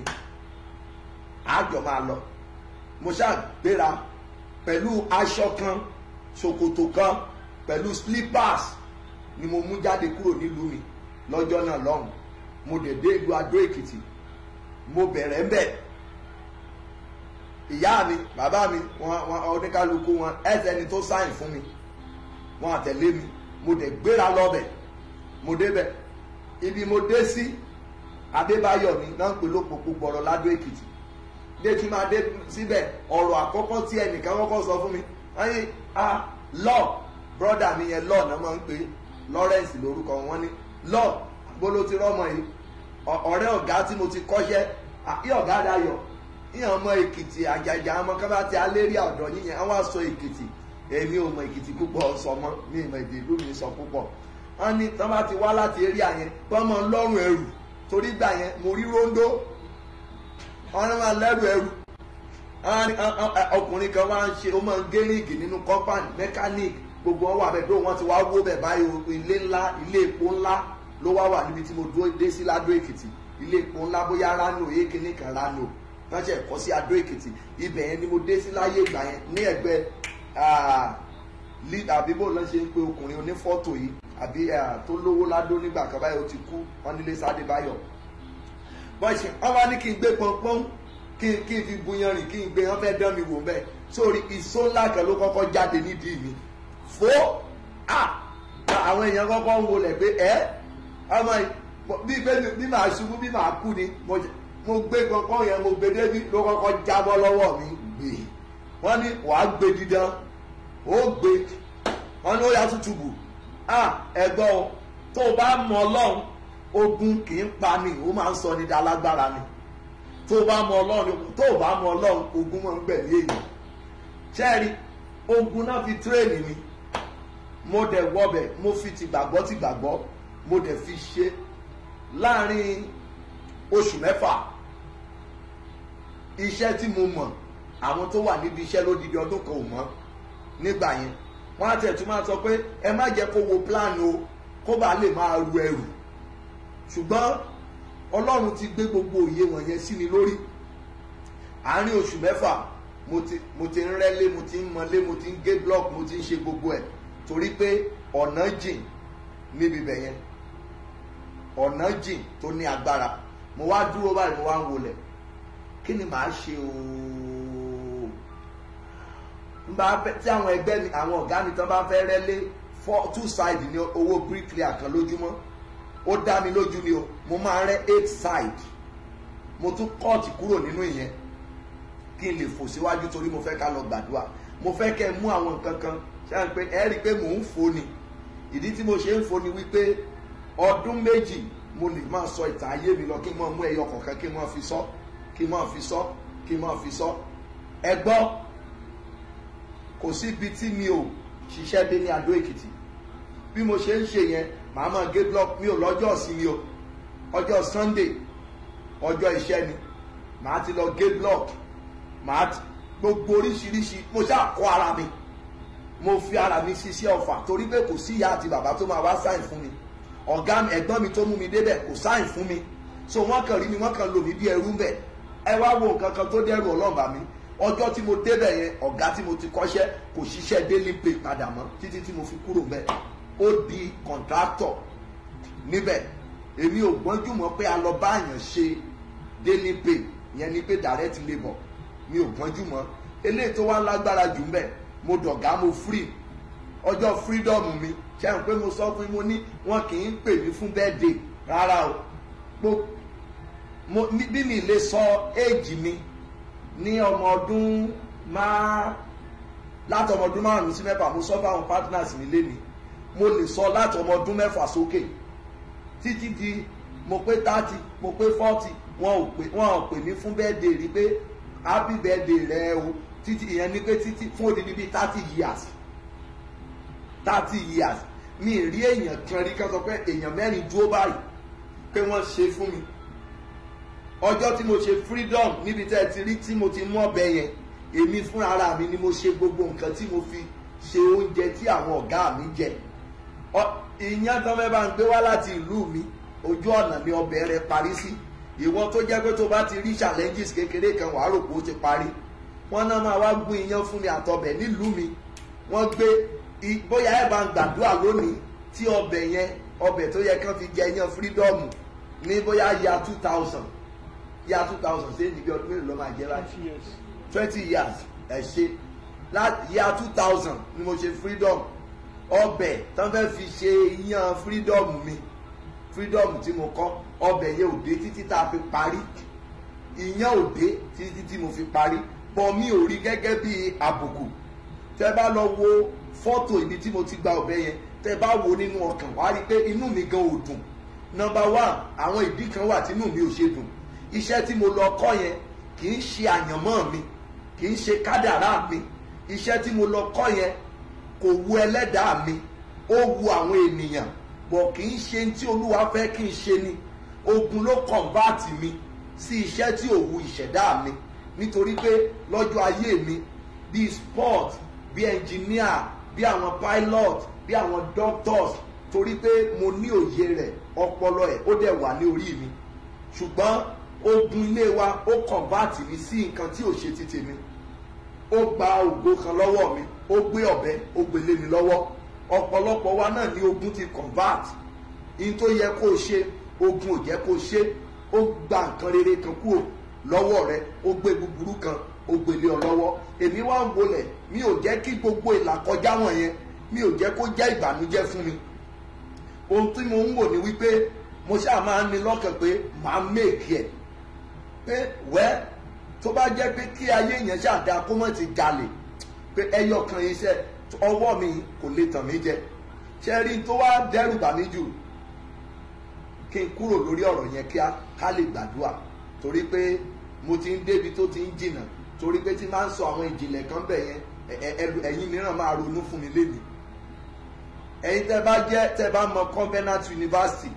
[SPEAKER 6] àjọ máa lọ mo ṣáà gbéra pẹ̀lú aṣọ kan ṣòkòtò kan pẹ̀lú slippers ni mo mú jáde kúrò nílùú mi lọ́jọ́ náà lọ́hùn mo dẹ̀ dé ìlú adó èkìtì mo bẹ̀rẹ̀ ń bẹ̀ ìyá mi bàbá mi wọn wọn oníkálukú wọn ẹsẹ̀ ni tó sáyìn fún mi wọn àtẹ̀lé mi mo dẹ̀ gbéra lọ́bẹ̀ mo débẹ̀ ibi mo dé sí adébáyọ̀ mi náà ń pè lópòpò gbọ̀rọ̀ ládó èkìtì dé tí máa dé síbẹ̀ ọ̀rọ̀ àkọ́kọ́ tí ẹnìkan kọ́kọ́ sọ fún mi wọ́n ní a lọ brọ́dà mi yẹn lọ náà máa ń pè Lawrence lórúkọ wọn ní lọ gbolo ti rọ́mọ yìí ọ̀rẹ́ ọ̀gá tí mo ti kọ́ṣẹ́ àbí ọ̀gá dayọ̀ yíyan ọmọ èkìtì àjàjà ọmọ kábà tí alérí ọ̀dọ̀ yíyan àwọn aṣọ èkìtì èmi ò mọ èkìtì púpọ̀ sọmọ mi ìmọ̀ èdè ìlú mi sọ púpọ̀ wọ́n ní tán bá ti wá láti eré àyẹn wọ́n mọ lọ́rùn ẹrù torí gbà yẹn mo rí róńdó wọ́n ní máa lẹ́rù ẹrù ọkùnrin kan máa ń ṣe ó máa ń gé ríìgì nínú compound mechanic gbogbo wọn wà bẹ́ẹ̀ dó wọn ti wá wó bẹ́ẹ̀ báyìí ilé ńlá ilé epo ńlá ló wá wà níbi tí mo dúró dé sí ládó èkìtì ilé epo ńlá bóyá rano èkéní kan rano wọ́n ṣe ẹ̀kọ́ sí adó èkìtì ibẹ̀ yẹn ni mo dé sí láyé ìgbà yẹn ní ẹ̀gbẹ́ àbí bó lọ́n ṣe ń pe ọkùnrin onífọ́tò yìí àbí tó lówó ládó nígbà kan báyìí ó ti kú wọ́n nílé sáde báyọ̀ wọ́n ṣe wọ́n wá ní kí n gbé pọ́npọ́n kí n kí n fi buyan rìn kí n gbé wọ́n fẹ́ dán mi wò bẹ́ẹ̀ sórí ìsó ńlá kan ló kọ́kọ́ jáde nídìí mi fó àwọn èèyàn kọ́kọ́ ń wọlé pé ẹ́ ọmọ bí bí màá ṣubú bí màá kú ni mo gbé pọ́npọ́n yẹn mo gbé débi ló kọ́kọ́ jábọ́ lọ́wọ́ mi gbé wọ́n ní wàá gbé dídán ó gbé wọ́n ní ó yá tútù bù ẹ̀gbọ́n o tó o bá mọ ọlọ́run ogun kì í pa ni ó máa ń sọ ní dalágbára ni tó o bá mọ ọlọ́run tó o bá mọ ọlọ́run ogun máa ń gbẹ̀mí èèyàn ṣẹ́ẹ̀rí ogun náà fi tírèènì mi mo dẹ̀ wọbẹ̀ mo fi ti gbàgbọ́ ti gbàgbọ́ mo dẹ̀ fi ṣe láàrin oṣù mẹ́fà iṣẹ́ tí mo mọ̀ àwọn tó wà níbi iṣẹ́ lódidi ọdún kan ò mọ̀ nígbà yẹn wọ́n á tẹ̀ tún máa sọ pé ẹ má jẹ́ kó wo plan o kó bàa lè máa ru ẹrù ṣùgbọ́n ọlọ́run ti gbé gbogbo òye wọ̀nyẹn sí mi lórí àárín oṣù mẹ́fà mo ti mo ti ń rẹ́lé mo ti ń mọlé mo ti ń gé block mo ti ń ṣe gbogbo ẹ̀ torí pé ọ̀nà jìn níbi bẹ̀ yẹn ọ̀nà jìn tó ní agbára mo wá dúró báyìí mo wá ń wọlẹ̀ kí ni màá ṣe ooo n bá fẹ́ tí àwọn ẹgbẹ́ mi àwọn ọ̀gá mi tán bá fẹ́ rẹ́lé four two side ní owó bricklayer kan lójúmọ́ ó dá mi lójú ni o mo máa rẹ́ eight side mo tún kọ́ọ̀tì kúrò nínú ìyẹn kí n lè fò síwájú torí mo fẹ́ ká lọ gbàdúrà mo fẹ́ kẹ́ ẹ mú àwọn nǹkan kan ṣé à ń pè ẹ́ rí i pé mò ń fò ni ìdí tí mo ṣe ń fò ni wípé ọdún méjì mo lè máa sọ ìtàn ayé mi lọ kí n máa mú ẹyọ kọ̀ọ̀kan kí n máa fi sọ kí n máa fi sọ kí n máa fi sọ ẹ gbọ́ kò sí ibi tí mi ò ṣiṣẹ́ dé ní Adó Èkìtì bí mo ṣe ń ṣe yẹn màá máa gé block mi ò lọ́jọ́ ìsinmi o ọjọ́ Sunday ọjọ́ iṣẹ́ ni màá ti lọ gé block màá ti gbogbo oríṣiríṣi mo ṣáà kọ́ ara mi mo fi ara mi ṣiṣẹ́ ọ̀fà torí pé kò sí ìyá àti bàbá tó máa wá sáìn fún mi ọ̀gá mi ẹ̀gbọ́n mi tó mú mi débẹ̀ kò sáìn fún mi so wọ́n kàn rí mi wọ́n kàn lò mí bí ẹrú bẹ̀ ẹ wá wo nǹkan kan tó dẹ́rù ọlọ́ọ̀bà mi ọjọ́ tí mo débẹ̀ yẹn ọ̀gá tí mo ti kọ́ṣẹ́ kò ṣiṣẹ́ daily pay padà mọ́ títí tí mo fi kúrò bẹ́ẹ̀ ó di contractor níbẹ̀ èmi ò gbọ́njú mọ́ pé a lọ bá àyàn ṣe daily pay yẹn ni pé direct labour mi ò gbọ́njú mọ́ eléyìí tó wá lágbára jù mbẹ̀ mo dọ̀gá mo free ọjọ́ freedom mi ṣe é pé mo sọ fún mo ní wọn kì í pè mí fún birthday rárá o mo mo bí mi lè sọ éèjì mi ní ọmọ ọdún máa láti ọmọ ọdún márùn-ún sí mẹ́fà mo sọ fáwọn partners mi lé mi mo lè sọ láti ọmọ ọdún mẹ́fà sókè títí di mo pé thirty mo pé forty wọn ò pè wọn ò pè mí fún birthday rí pé happy birthday rẹ o títí ìyẹn ní pé títí fún odidi bíi thirty years thirty years mi ì rí èèyàn kan rí kan sọ pé èèyàn mẹ́rin dúró báyìí pé wọ́n ṣe fún mi ọjọ́ tí mo ṣe freedom níbi tẹ́ ẹ ti rí tí mo ti mú ọbẹ̀ yẹn èmi fún ara mi ni mo ṣe gbogbo nǹkan tí mo fi ṣe oúnjẹ tí àwọn ọ̀gá mi jẹ ìyẹn tán fẹ́ bá ń gbé wá láti ìlú mi ojú ọ̀nà ni ọbẹ̀ rẹ parí sí ìwọ tó jẹ́ pé tó bá ti rí challenges kékeré kan wàá rò pé ó ti parí wọ́n náà máa wá gún iyán fún mi àtọbẹ̀ nílùú mi wọ́n gbé bóyá ẹ̀ bá ń gbàdúrà lónìí tí ọbẹ̀ yẹn ọbẹ̀ tó yẹ kán fi jẹ iyán freedom ní bóyá ya two thousand ya two thousand ṣé níbi ọdún mélòó ló máa jẹ́ láti twenty years ẹ̀ ṣe ya two thousand ni mo ṣe freedom ọbẹ̀ tán fẹ́ fi ṣe iyán freedom mi freedom tí mo kọ́ ọbẹ̀ yẹn ò dé títí tá a fi parí ìyẹn ò dé títí tí mo fi parí bọ́ mi ò rí gẹ́gẹ́ bí àbùkù tẹ́ bá lọ wo fọ́tò ibi tí mo ti gba ọbẹ̀ yẹn tẹ́ bá wo nínú ọkàn wá rí i pé inú mi gan ò dùn nọ́mbà one àwọn ìdí kan wà tí inú mi ò ṣe dùn iṣẹ́ tí mo lọ kọ́ yẹn kì í ṣe àyànmọ́ mi kì í ṣe kádàrá mi iṣẹ́ tí mo lọ kọ́ yẹn kò wu ẹlẹ́dàá mi ó wu àwọn ènìyàn bọ̀ kì í ṣe tí olúwa fẹ́ kí n ṣe ni ogun ló kọ̀ǹbáàtì mi sí iṣẹ́ tí ò wu ìṣẹ̀dá mi nítorí pé lọ́jọ́ ayé mi bíi sport bíi engineer bíi àwọn pilot bíi àwọn doctors torí pé mo ní òye rẹ̀ ọpọlọ ẹ̀ ó dẹ̀ wà ní orí mi ṣùgbọ́n ogun ilé wa ó kọ̀ǹbáàtì mi sí nǹkan tí ò ṣe ti tèmi ó gba ògo kan lọ́wọ́ mi ó gbé ọ̀bẹ ó gbélé mi lọ́wọ́ ọ̀pọ̀lọpọ̀ wa náà ní ogun ti convert in tó yẹ kó o ṣe ogun ò jẹ́ kó o ṣe ó gba nǹkan rere kan kúrò lọ́wọ́ rẹ ó gbé búburú kan ó gbélé ọ lọ́wọ́ èmi wá ń bolẹ̀ mi ò jẹ́ kí gbogbo ìlàkọjá wọ̀nyẹn mi ò jẹ́ kó jẹ́ ìbànújẹ́ fún mi ohun tí mo ń wò ní wípé mo ṣáà máa ń ní lọ́kàn pé màá méèkì ẹ̀ pé wẹ́ tó bá jẹ́ pé kí ayé yẹn ṣàdá kó mọ̀ ti jalè pé ẹyọ kan iṣẹ́ ọwọ́ mi kò lè tàn mí jẹ ṣe rí tó wá dẹ́rù bà mí jù kí n kúrò lórí ọ̀rọ̀ yẹn kí ká lè gbàdúrà torí pé mo ti ń débi tó ti ń jìnnà torí pé tí máa ń sọ àwọn ìjìnlẹ̀ kan bẹ̀ yẹn ẹ̀yin mìíràn máa ronú fún mi lénìí ẹ̀yin tẹ́ bá jẹ́ tẹ́ bá mọ Covenant University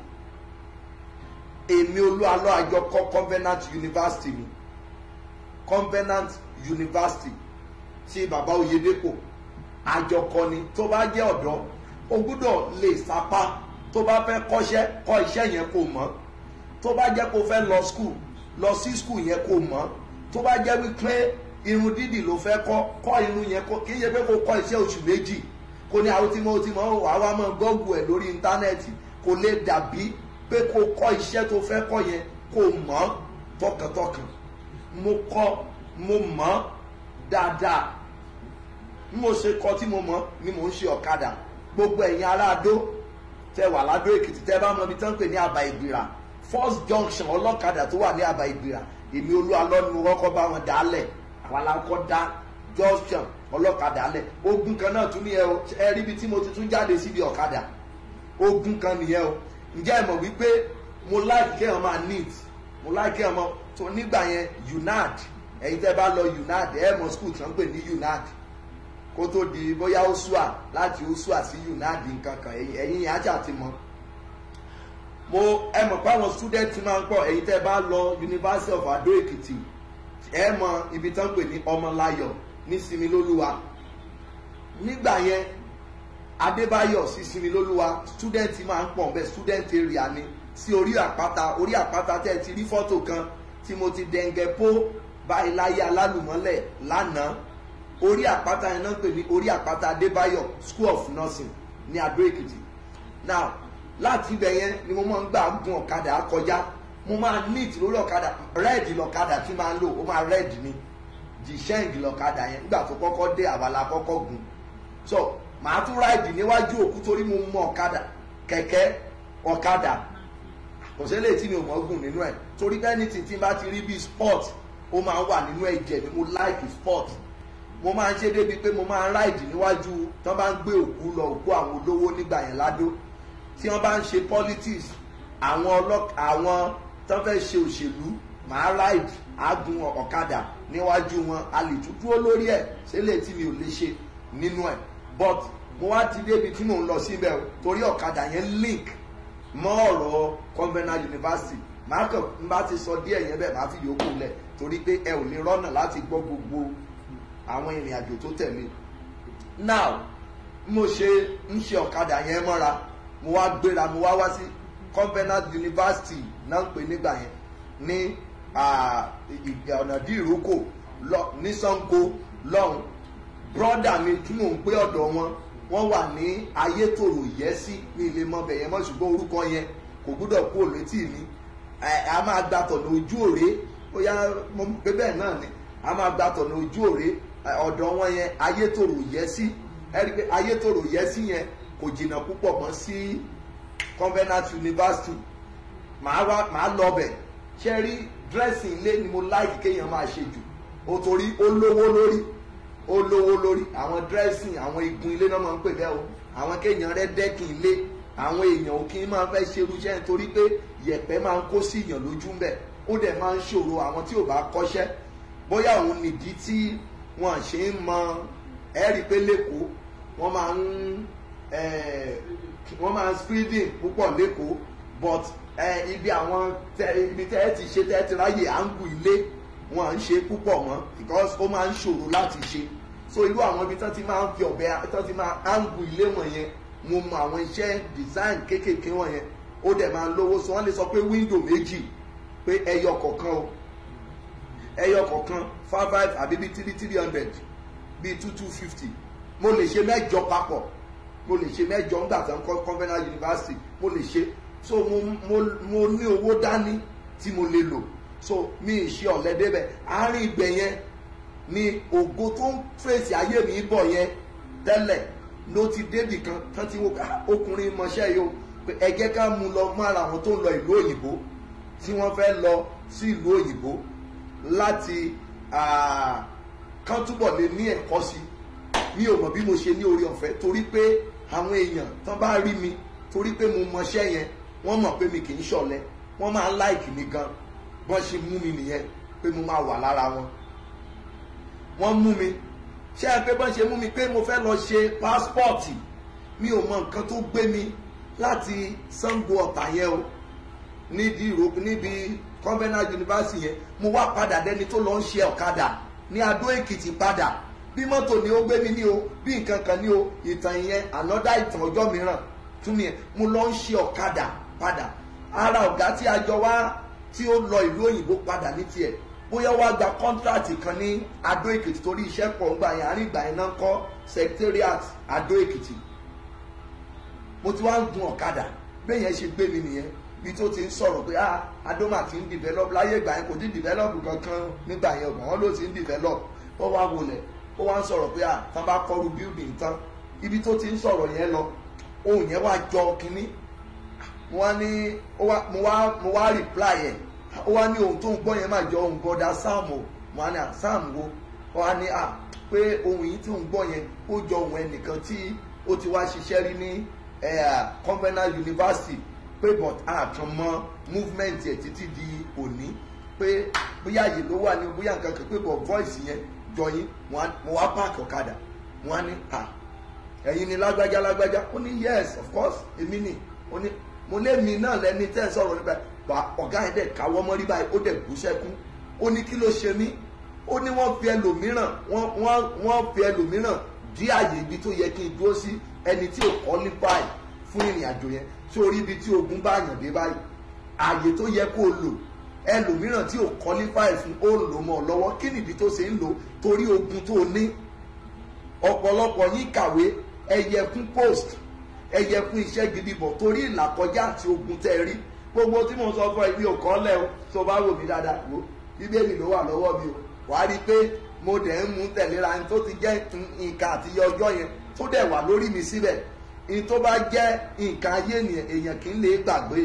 [SPEAKER 6] èmi olúwalọ́ àjọ kọ́ Covenant University mi Covenant University tí bàbá Oyèdépò àjọkọ ni tó bá jẹ́ ọ̀dọ́ o gbúdọ̀ lè sapá tó bá fẹ́ kọ́ṣẹ́ kọ́ iṣẹ́ yẹn kó mọ̀ tó bá jẹ́ kó fẹ́ lọ skul lọ sí skul yẹn kó mọ̀ tó bá jẹ́ wípé irun dídì ló fẹ́ kọ́ kọ́ irun yẹn kọ́ kì í ṣe pé kó kọ́ iṣẹ́ oṣù méjì kó ní àwọn tí mo ti mọ̀ wà wá mọ̀ gọ́ọ̀gù ẹ̀ lórí íńtánẹ́ẹ̀tì kò lè dàbí pé kó kọ́ iṣẹ́ tó fẹ́ kọ́ yẹn kó mọ̀ tọkàntọkàn mo kọ́ mo mọ̀ dáadáa bí mo ṣe kọ́ tí mo mọ̀ ni mo ń ṣe ọ̀kadà gbogbo ẹ̀yin ará adó tẹ wà ládó èkìtì tẹ bá mọ ibi tán ń pè ní àbá ìgbìrà first junction ọlọ́kadà tó wà ní àbá ìgbìrà èmi olúwa lọ́nu kọ́kọ́ bá wọn dálẹ̀ àwọn alákọ̀ dá junction ọlọ́kadà lẹ̀ ogun kan náà tún ní ẹ o ẹ rí ibi tí mo ti tún jáde síbi ọ̀kadà ogun kan nìyẹn o ǹjẹ́ ẹ mọ̀ wípé mo láìkí kéèyàn máa neat mo láìkí kéèyàn máa tó nígbà yẹn unad ẹ̀yin tẹ́ bá lọ unad ẹ̀ mọ̀ school tí wọ́n pè ní unad kó tó di bóyá osua láti osua sí unad nǹkan kan ẹ̀yin yẹn ajá ti mọ̀ mo ẹ mọ̀ pé àwọn student máa ń pọ̀ ẹ̀yin tẹ́ bá lọ University of Ado Ekiti ẹ mọ̀ ibi tán pè ní ọmọláyọ̀ ní Similólúwa nígbà yẹn Adébáyọ̀ sí Similólúwa student máa ń pọ̀ bẹ́ẹ̀ student area ni sí orí àpáta orí àpáta tẹ́ ẹ ti rí fọ́tò kan tí mo ti dẹ̀ǹgẹ̀ pó báyìí láyé alálùmọ́lẹ̀ lánàá orí àpáta yẹn náà pè ní orí àpáta Adébáyọ̀ School of Nursing ní Adó Èkìtì now láti ibẹ̀ yẹn ni mo máa ń gbà gun ọ̀kadà kọjá mo máa neat lórí ọ̀kadà red lọ̀kadà tí máa ń lò ó máa red ni jìṣẹ́ǹgì lọ̀kadà yẹn nígbà tó kọ́kọ́ dé àbálá kọ́kọ́ gun so màá tún ráìdì níwájú òkú torí mo mọ ọ̀kadà kẹ̀kẹ́ ọ̀kadà kò sí eléyìí tí mi ò mọ̀ gùn nínú ẹ̀ torí anything tí n bá ti rí bíi sport ó máa ń wà nínú ẹ̀jẹ̀ mi mo like sport mo máa ń ṣe débi pé mo máa ń ráìdì níwájú tí wọ́n bá ń gbé òkú lọ òkú àwọn olówó nígbà yẹn ládó tí wọ́n bá ń ṣe politics àwọn ọlọ́k àwọn tó fẹ́ ṣe òṣèlú màá ráìdì àgùn ọ̀kadà níwájú wọn a lè tún dúró lórí ẹ̀ sílẹ̀ tí mi ò lè ṣe nínú ẹ̀ but mo wá ti débi tí mò ń lọ síbẹ̀ o torí ọ̀kadà yẹn link mọ́ ọ̀rọ̀ convenant university màá kàn n bá ti sọ díẹ̀ yẹn bẹ́ẹ̀ màá fi yòókù lẹ̀ torí pé ẹ ò lè rọ́nà láti gbọ́ gbogbo àwọn ìrìn àjò tó tẹ̀lé now mo ṣe ń ṣe ọ̀kadà yẹn mọ́ra mo wá gbéra mo wá wá sí convenant university náà ń pè nígbà yẹn ní ọ̀nà dí ìrókò ní Ṣàngó lọ́hùn brọ́dà mi tí mò ń pé ọ̀dọ̀ wọn wọ́n wà ní ayétòrò yẹ́sí ní ilé mọ́bẹ̀ yẹn mọ́ ṣùgbọ́n orúkọ yẹn kò gbúdọ̀ kú òlétí mi a máa gba tọ̀nà ojú òré ó yá mo pé bẹ́ẹ̀ náà ni a máa gba tọ̀nà ojú òré ọ̀dọ̀ wọn yẹn ayétòrò yẹ́sí ẹ rí i pé ayétòrò yẹ́sí yẹn kò jìnnà púpọ̀ mọ́ sí convenant university màá wá màá lọ bẹ̀ ṣe rí dressing ilé ni mo láìkí kéèyàn máa ṣe jù ó torí ó lówó lórí ó lówó lórí àwọn dressing àwọn igun ilé náà máa ń pè bẹ́ẹ̀ o àwọn kéèyàn rẹ dẹ́kin ilé àwọn èèyàn òkè máa fẹ́ ṣe irúṣẹ́ nítorí pé yẹ̀pẹ̀ máa ń kó sí èèyàn lójú ń bẹ̀ ó dẹ̀ máa ń ṣòro àwọn tí ò bá kọ́ṣẹ́ bóyá òun nìdí tí wọ́n ṣe ń mọ ẹ̀rí pé lẹ́kọ̀ọ́ wọ́n máa ń wọ́n máa ń speeding púpọ̀ lẹ́kọ̀ọ́ but ibi àwọn ibi tẹ́ ẹ ti ṣe tẹ́ ẹ ti ráyè àǹgù ilé wọn à ń ṣe púpọ̀ mọ́ because ó máa ń ṣòro láti ṣe so irú àwọn ibi tán ti máa ń fi ọ̀bẹ tán ti máa áǹgù ilé wọ̀nyẹn mo mọ àwọn iṣẹ́ design kéékèèké wọ̀nyẹn ó dẹ̀ máa ń lówó so wọ́n lè sọ pé window méjì pé ẹyọ kọ̀ọ̀kan o ẹyọ kọ̀ọ̀kan five five àbí bíi three three hundred bíi two two fifty mo lè ṣe mẹ́jọ papọ̀ mo lè ṣe mẹ́jọ ńgbà tán kọ́ convenant university mo lè ṣe so mo mo mo ní owó dání tí mo lè lò so mi ì ṣe ọ̀lẹ́ débẹ̀ àárín ìgbẹ́ yẹn ni ògo tó ń fèsì ayé mi bọ̀ yẹn tẹ́lẹ̀ ló ti débì kan tán ti wo ọkùnrin mọṣẹ́ yìí o pé ẹ jẹ́ ká mú lọ mọ́ ara àwọn tó ń lọ ìlú òyìnbó tí wọ́n fẹ́ lọ sí ìlú òyìnbó láti kán túbọ̀ lè ní ẹ̀kọ́ sí mi ò mọ̀ bí mo ṣe ní orí ọ̀fẹ́ torí pé àwọn èèyàn tán bá rí mi torí pé mo mọṣẹ́ yẹn wọ́n mọ̀ pé mi kì í ṣọ̀lẹ wọ́n máa ń láìkì mi gan bọ́n ṣe mú mi nìyẹn pé mo máa wà lára wọn wọ́n mú mi ṣé ẹ pé bọ́n ṣe mú mi pé mo fẹ́ lọ ṣe pásítọ̀tì mi ò mọ nǹkan tó gbé mi láti Ṣàngó Ọ̀tà yẹn o níbi ìròkù níbi convenant university yẹn mo wá padà dẹni tó lọ ń ṣe ọ̀kadà ní Adó Èkìtì padà bí mọ́tò ni ó gbé mi ní o bí nǹkan kan ní o ìtàn yẹn ànọ́dá ìtàn ọjọ́ mìíràn tún nìyẹn mo lọ ń ṣe ọ̀kadà padà ara ọ̀gá tí a jọ wá tí ó lọ ìlú òyìnbó padà ní tiẹ̀ bóyá wá gba kọ́ńtrátì kan ní adó èkìtì torí iṣẹ́ pọ̀ ń gbà yẹn àárín ìgbà yẹn náà ń kọ́ secretariat adó èkìtì mo ti wá ń gun ọ̀kadà bẹ́ẹ̀ yẹn ṣe gbé mi nìyẹn bí tó ti ń sọ̀rọ̀ pé ah adoma ti ń develop láyé ìgbà yẹn kò ti develop kankan nígbà yẹn ọ̀gbọ̀n wọn ló ti ń develop ó wá wọlé ó wá ń sọ̀rọ̀ pé ah tán bá kọ́ru building tán ibi tó ti ń sọ̀rọ̀ yẹn lọ ohun yẹn wá jọ kínní mo wá ní ó wá mo wá mo wá reply yẹn ó wá ní ohun tó ń gbọ́ yẹn máa jọ ohun bọ́dà sam o mo wá ní à sam wo ó wá ní à pé ohun yìí tí ń gbọ́ yẹn ó jọ ohun ẹnìkan tí ó ti wá ṣiṣẹ́ rí ní convenant university pé but àtún mọ movement yẹn títí di òní pé bóyá yìí ló wà ní bóyá nǹkan kan pé but voice yẹn jọ yín mo wá páàkì ọ̀kadà mo wá ní à ẹ̀yin ni lágbájá lágbájá ó ní yes of course èmi ni ó ní mo lé mi náà lẹni tẹ́ ẹ̀ sọ̀rọ̀ nípa bá ọ̀gá ẹ̀ dẹ̀ káwọ́ mọ́rí báyìí ó dẹ̀ bú sẹ́kún ó ní kí ló ṣe mí ó ní wọ́n fi ẹlòmíràn wọ́n wọ́n wọ́n fi ẹlòmíràn dí àyè ibi tó yẹ kí n dúró sí ẹni tí ò qualify fún ìrìn àjò yẹn sórí ibi tí ogun bá yàn dé báyìí àyè tó yẹ kó o lò ẹlòmíràn tí ò qualify fún ó lò mọ́ ọ lọ́wọ́ kí nìdí tó ṣe ń lò torí ogun tó o ní ọ̀pọ̀lọpọ̀ yín kàwé ẹyẹ fún post ẹyẹ fún iṣẹ́ gidi bọ̀ torí ìlàkọjá àti ogun tẹ́ ẹ rí gbogbo tí mo sọ fún ẹ mi ò kọ́ lẹ́ o tó bá wò mí dáadáa wò bíbélì ló wà lọ́wọ́ mi o wà á rí i pé mo dẹ̀ ń mú tẹ̀léra ní tó ti jẹ́ nǹkan àti ọjọ́ yẹn tó dẹ̀ wà lórí mi síbẹ̀ ní tó bá jẹ́ nǹkan ayé ènìyàn èèyàn kì í lè gbàgbé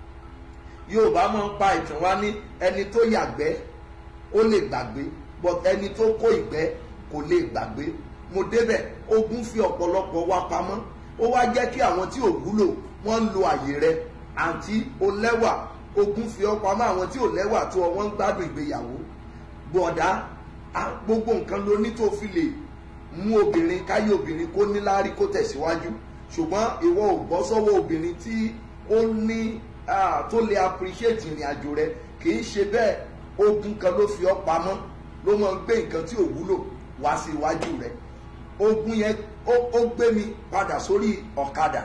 [SPEAKER 6] yorùbá máa ń pa ìtàn wá ní ẹni tó yàgbẹ́ ó lè gbàgbé but ẹni tó kó ìgbẹ́ kò lè gbàgbé mo débẹ̀ ogun fi ọ̀pọ̀lọpọ̀ wa pamọ́ ó wá jẹ́ kí àwọn tí ò wúlò wọ́n ń lo àyè rẹ àǹtí o lẹ́wà ogun fi ọ́ pamọ́ àwọn tí ò lẹ́wà tó ọ wọ́n ń gbádùn ìgbéyàwó bọ̀dá gbogbo nǹkan ló ní tó fi lè mú obìnrin káyé obìnrin kó níláárí kó tẹ̀síwájú ṣùgbọ́n ìwọ ò bọ́ sọ́wọ́ obìnrin tí ó ní tó lè appreciate ìrìn àjò rẹ kì í ṣe bẹ́ẹ̀ ogun kan ló fi ọ́ pamọ́ ló máa ń gbé nǹkan tí ò wúlò wá sí iwájú rẹ ogun yẹn ó gbé mi padà sórí ọ̀kadà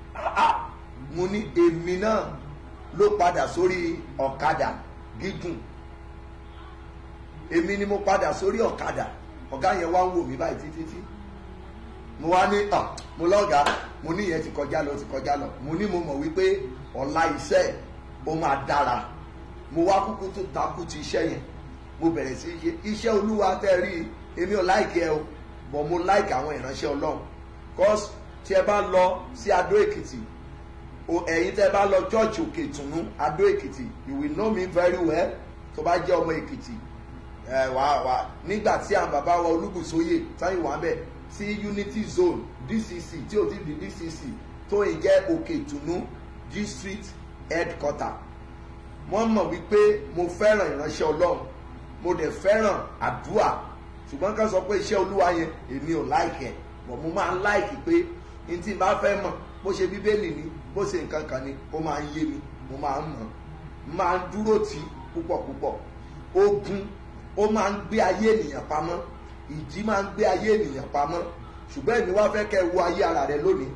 [SPEAKER 6] mo ní èmi náà ló padà sórí ọ̀kadà gígùn èmi ni mo padà sórí ọ̀kadà ọ̀gá yẹn wá ń wò mí báyìí títí tí mo wá ní ọ̀ mo lọ́gàá mo ní ìyẹn ti kọjá lọ ti kọjá lọ mo ní mo mọ̀ wípé ọ̀la iṣẹ́ ó máa dára mo wá kúkú tó takú ti iṣẹ́ yẹn mo bẹ̀rẹ̀ sí ṣe iṣẹ́ olúwa tẹ́ rí èmi ò láìkẹ́ ẹ o but mo like àwọn ìránṣẹ́ ọlọ́run cause tí ẹ bá lọ sí adó èkìtì ẹ̀yin tẹ́ bá lọ church òkè ìtùnú adó èkìtì you will know me very well tó bá jẹ́ ọmọ èkìtì ẹ wà wà nígbà tí àwọn bàbá wa olúbùsóyè táyìn wà bẹ̀ sí unity zone dcc tí ò ti di dcc tó ń jẹ́ òkè ìtùnú district headquarter wọ́n mọ̀ wípé mo fẹ́ràn ìránṣẹ́ ọlọ́run mo dẹ̀ fẹ́ràn àdúrà ṣùgbọ́n ká sọ pé iṣẹ́ olúwa yẹn èmi ò láìkì ẹ̀ bọ̀ mo máa ń láìkì pé n tí n bá fẹ́ mọ̀ bó ṣe bíbélì ni bó ṣe nǹkan kan ni ó máa ń yé mi mo máa ń mọ̀ máa ń dúró tì púpọ̀ púpọ̀ ogun ó máa ń gbé ayé ènìyàn pamọ́ ìjì máa ń gbé ayé ènìyàn pamọ́ ṣùgbọ́n èmi wá fẹ́ kẹ́ wo ayé ara rẹ lónìí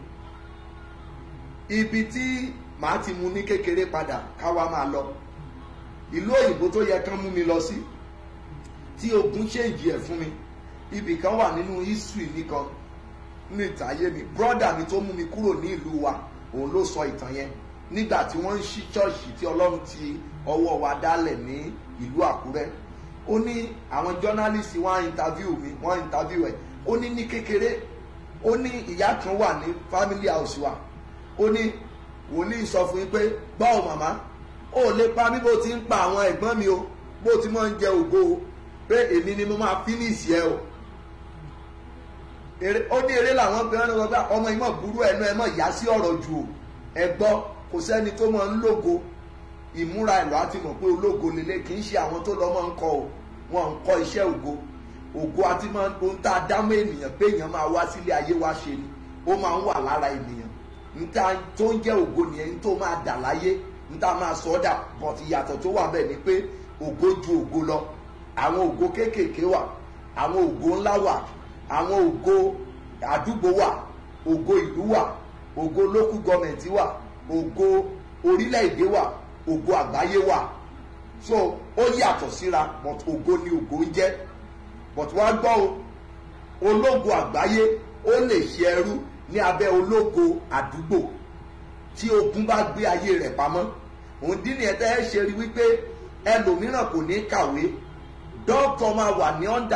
[SPEAKER 6] ibi tí màá ti mu ní kékeré padà káwa máa lọ ìlú òyìnbó tó yẹ kán mú mi lọ sí tí ogun ṣèǹjì ẹ̀ fún mi ibì kan wà nínú history nìkan ní ìtàyé mi brọ́dà mi tó mú mi kúrò ní ìlú wa òun ló sọ ìtàn yẹn nígbà tí wọ́n ń ṣí ṣọ́ọ̀ṣì tí ọlọ́run ti ọwọ́ wa dálẹ̀ ní ìlú àkúrẹ́ ó ní àwọn journalist wọ́n interview mi wọ́n interview ẹ̀ ó ní ní kékeré ó ní ìyá kan wà ní family house wa ó ní wòlíì sọ fún yín pé báwo màmá ó lè pa mí bó ti ń pa àwọn ẹ̀gbọ́n mi o bó ti máa ń jẹ ògo o pé èmi ni mo máa finish ẹ o ó ní eré làwọn gbé wọn lọ bá ọmọ ìmọ̀ burú ẹnu ẹ mọ̀ yá sí ọ̀rọ̀ jù o ẹ gbọ́ kò sẹ́ni tó máa ń lógo ìmúra ẹ̀lọ́ àti mọ̀ pé ológo lélẹ̀ kì í ṣe àwọn tó lọ́ máa ń kọ o wọn ń kọ́ iṣẹ́ ògo ògo àti máa ń ohun tá a dámọ́ ènìyàn pé èèyàn máa wá sílé ayé wá ṣe ni ó máa ń wà lára ènìyàn níta tó ń jẹ́ ògo nìyẹn ní tó máa dà láyé níta máa sọ ọ́ dà but ìyàtọ̀ tó wà bẹ́ẹ̀ ni pé ògo ju ògo lọ àwọn ògo kéékèèké wà àwọn ògo ńlá wà àwọn ògo àdúgbò wà ògo ìlú wà ògo local government wà ògo orílẹ̀-èdè wà ògo àgbáyé wà so ó yàtọ̀ síra but ògo ni ògo ń jẹ́ but wá gbọ́ o ológo àgbáyé ó lè ṣe ẹrú ní abẹ́ ológo àdúgbò tí ogun bá gbé ayé rẹ̀ pamọ́ òun dín ní ẹ̀tẹ́ ẹ̀ ṣe rí wípé ẹlòmíràn kò ní kàwé dókítà máa wà ní ọ̀ndà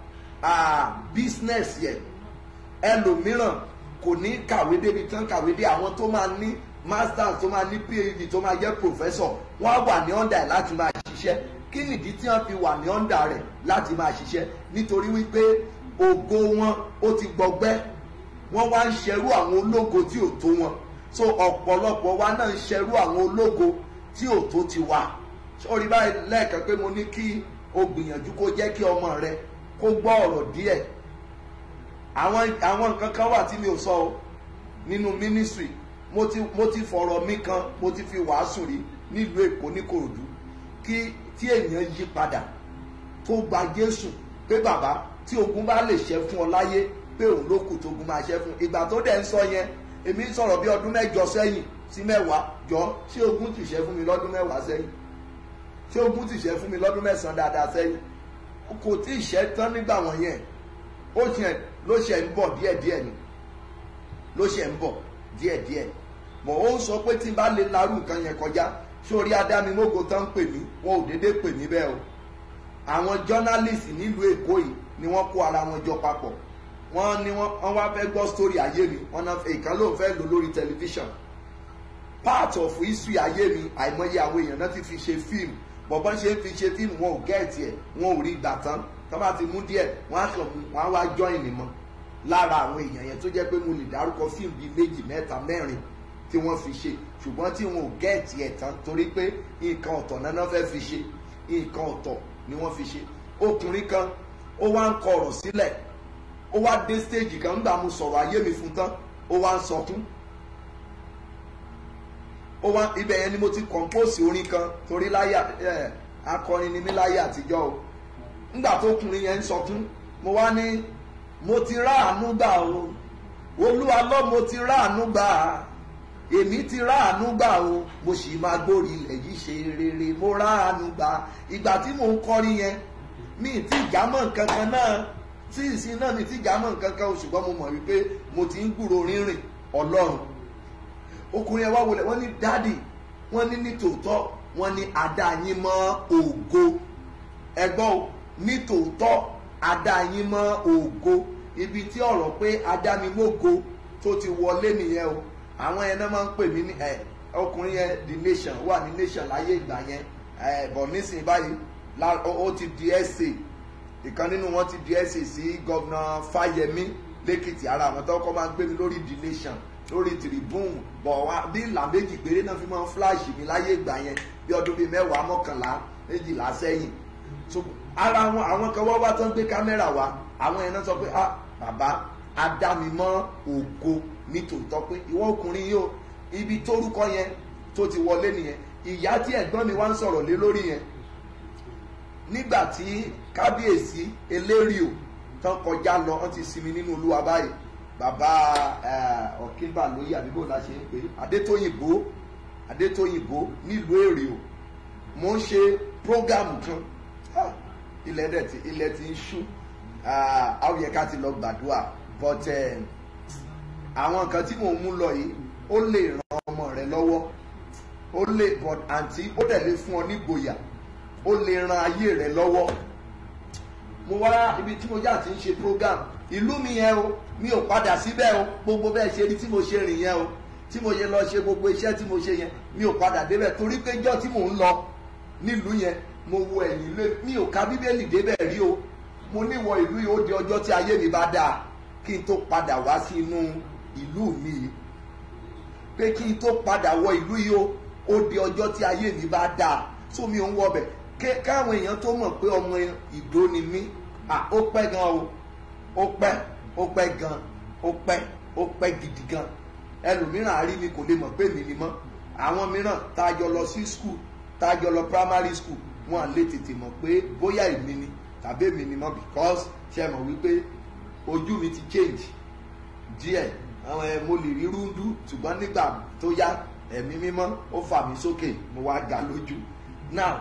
[SPEAKER 6] business yẹn ẹlòmíràn kò ní kàwé débi tán kàwé dé àwọn tó máa ní masters tó máa ní phd tó máa jẹ́ professor wọ́n á wà ní ọ̀ndà ẹ̀ láti máa ṣiṣẹ́ kí nìdí tí wọ́n fi wà ní ọ̀ndà rẹ̀ láti máa ṣiṣẹ́ nítorí wípé ògo wọn ó ti gbọgbẹ́ wọ́n wá ń ṣerú àwọn ológo tí ò tó wọn so ọ̀pọ̀lọpọ̀ wa náà ń ṣerú àwọn ológo tí ò tó ti wà sọ́ọ́rí báyìí lẹ́ẹ̀kan pé mo ní kí o gbìyànjú kó jẹ́ kí ọmọ rẹ kó gbọ́ ọ̀rọ̀ díẹ̀ àwọn àwọn nǹkan kan wà tí mi ò sọ o nínú ministry mo ti mo ti fọ̀rọ̀ mi kan mo ti fi wàásù rí nílùú èkó ní kòròdú kí tí èèyàn yí padà tó gba jésù pé bàbá tí ogun bá lè ṣẹ́ fún ọ láyé pé òun ló kù tógun máa ṣẹ́ fún ìgbà tó dẹ̀ ń sọ yẹn èmi ń sọ̀rọ̀ bí ọdún mẹ́jọ sẹ́yìn sí mẹ́wàá jọ ṣé ogun ti ṣẹ́ fún mi lọ́dún mẹ́wàá sẹ́yìn ṣé ogun ti ṣẹ́ fún mi lọ́dún mẹ́sàn-án dáadáa sẹ́yìn kò tí ì ṣẹ́ tán nígbà wọ̀nyẹn ó ṣe ló ṣe ń bọ̀ díẹ̀díẹ̀ ni ló ṣe ń bọ̀ díẹ̀díẹ̀ mọ̀ ó ń sọ pé tí n bá lè larú nǹkan yẹn kọjá sórí adámimógo tán ń pè mí wọn ò déédéé pè mí bẹ́ẹ̀ o àwọn jọ́nálìsì nílùú èkó yìí ni wọ́n kó ara wọn jọ papọ̀ wọ́n ní wọ́n wá fẹ́ gbọ́ sítórì ayé mi wọ́n náà ìkan ló ń fẹ́ lò lórí tẹlifíṣàn part of history ayé mi àìmọye àwọn èèyàn náà ti fi ṣe fíìmù bọ̀bọ́n ṣe ń fi ṣe fíìmù wọn ò gẹ́ẹ̀tì ẹ̀ wọn ò rí gbà tán tó bá ti mú díẹ̀ wọ́n á kàn wọ́n á wá join mi mọ́ lára àwọn èèyàn yẹn tó jẹ́ pé mo lè dárúkọ fíìmù bíi méjì mẹ́ta mẹ́rin tí wọ́n fi ṣe ṣùgbọ́n tí wọn ò gẹ́ẹ̀tì ẹ̀ tán torí pé nǹkan ọ̀tọ̀ náà fẹ́ fi ṣe nǹkan ọ̀tọ̀ ni wọ́n fi ṣe ọkùnrin kan ó wá ń kọ ọ̀rọ̀ sílẹ̀ ó wá dé stage kan nígbà mo sọ̀rọ̀ ayé mi fún tán ó wá ń sọkún ó wá ibẹ̀ yẹn ni mo ti compose orin kan torí láyà ẹ̀ akọrin ni mí láyé àtijọ́ o nígbà tó kùnrin yẹn ń sọkún mo wá ní mo ti ráàánú gbà o olúwa lọ mo ti ráàánú gbà èmi ti ráàánú gbà o mo sì máa gbórí ilẹ̀ yìí ṣe rere mo ráàánú gbà ìgbà tí mò ń kọrin yẹn mi ì tí ìjámọ̀ nǹkan kan náà tí ìsìn náà mi ti jámọ̀ nǹkan kan o ṣùgbọ́n mo mọ̀ wípé mo ti ń gbúrò rírìn ọlọ́run ọkùnrin ẹ wá wọlé wọ́n ní dádì wọ́n ní nítòótọ́ wọ́n ní adá yín mọ́ ògo ẹgbọ́n o nítòótọ́ adá yín mọ́ ògo ibi tí ọ̀rọ̀ pé adá mi mọ́go tó ti wọlé nìyẹn o àwọn yẹn náà máa ń pè mí ní ẹ ọkùnrin yẹn the nation wà ní nation láyé ìgbà yẹn ẹ bọ̀ nísìnyí báyìí ó ti di ẹsẹ̀ ìkan nínú wọn ti di ẹsẹ̀ sí gọ́vnà fáyemí lẹ́kìtì ara àwọn tó kọ́ máa ń gbé mi lórí the nation lórí tribune bọ̀ wá bí ìlà méjì péré náà fi máa ń flash mi láyé ìgbà yẹn bí ọdún bíi mẹ́wàá mọ́kànlá méjìlá sẹ́yìn so ara wọn àwọn kan wọ́n wá tán gbé kámẹ́rà wa àwọn yẹn náà sọ pé ah bàbá adámimọ́ ògo nítòótọ́ pé ìwọ ọkùnrin yìí o ibi tórúkọ yẹn tó ti wọlé nìyẹn ìyá tí ẹ̀gbọ́n mi wá ń sọ̀rọ̀ lé lórí yẹn nígbà tí kábíyèsí elérìò tán kọjá lọ wọ́n ti sinmi nínú olúwa báyìí bàbá ọ̀kínbà lóyè àbíbò la ṣe ń pè adétóyìnbó adétóyìnbó nílùú èrè o mo ń ṣe prógámù kan ilẹ̀ dẹ̀ ti ilẹ̀ ti ń ṣú àwọn yẹ ká ti lọ gbàdúrà but àwọn nǹkan tí mò ń mú lọ yìí ó lè ran ọmọ rẹ lọ́wọ́ ó lè but àǹtí ó dẹ̀ lè fún ọ nígboyà ó lè ran ayé rẹ lọ́wọ́ mo wá ibi tí mo já ti ń ṣe program ìlú mi yẹn o mi ò padà síbẹ̀ o gbogbo bẹ́ẹ̀ ṣe rí tí mo ṣe rìn yẹn o tí mo yẹ lọ ṣe gbogbo iṣẹ́ tí mo ṣe yẹn mi ò padà débẹ̀ torí pé jọ́ tí mò ń lọ nílùú yẹn mo wo ẹ̀yìn lé mi ò ka bíbélì débẹ̀ rí o mo níwọ ìlú yìí ó di ọjọ́ tí ayé mi bá dáa kí n tó padà wá sí inú ìlú mi yìí pé kí n tó padà wọ ìlú yìí o ó di ọjọ́ tí ayé mi bá dáa tó mi ò ń wọ bẹ̀ káwọn èèyàn tó mọ̀ pé ọmọ ìgbó ni mí à ó pẹ́ gan o ó pẹ́ ó pẹ́ gan ó pẹ́ ó pẹ́ gidi gan ẹlòmíràn àárí mi kò lè mọ̀ pé mi ni mọ́ àwọn mìíràn tá a jọ lọ sí skul tá a jọ lọ primary school wọn à lè tètè mọ̀ pé bóyá èmi ni tàbí èmi ni mọ́ because ṣe mọ̀ wípé ojú mi ti change díẹ̀ àwọn ẹ̀ mo lè rí rúndú ṣùgbọ́n nígbà tó yá ẹ̀mí mímọ́ ó fà mí sókè mo wá ga lójú now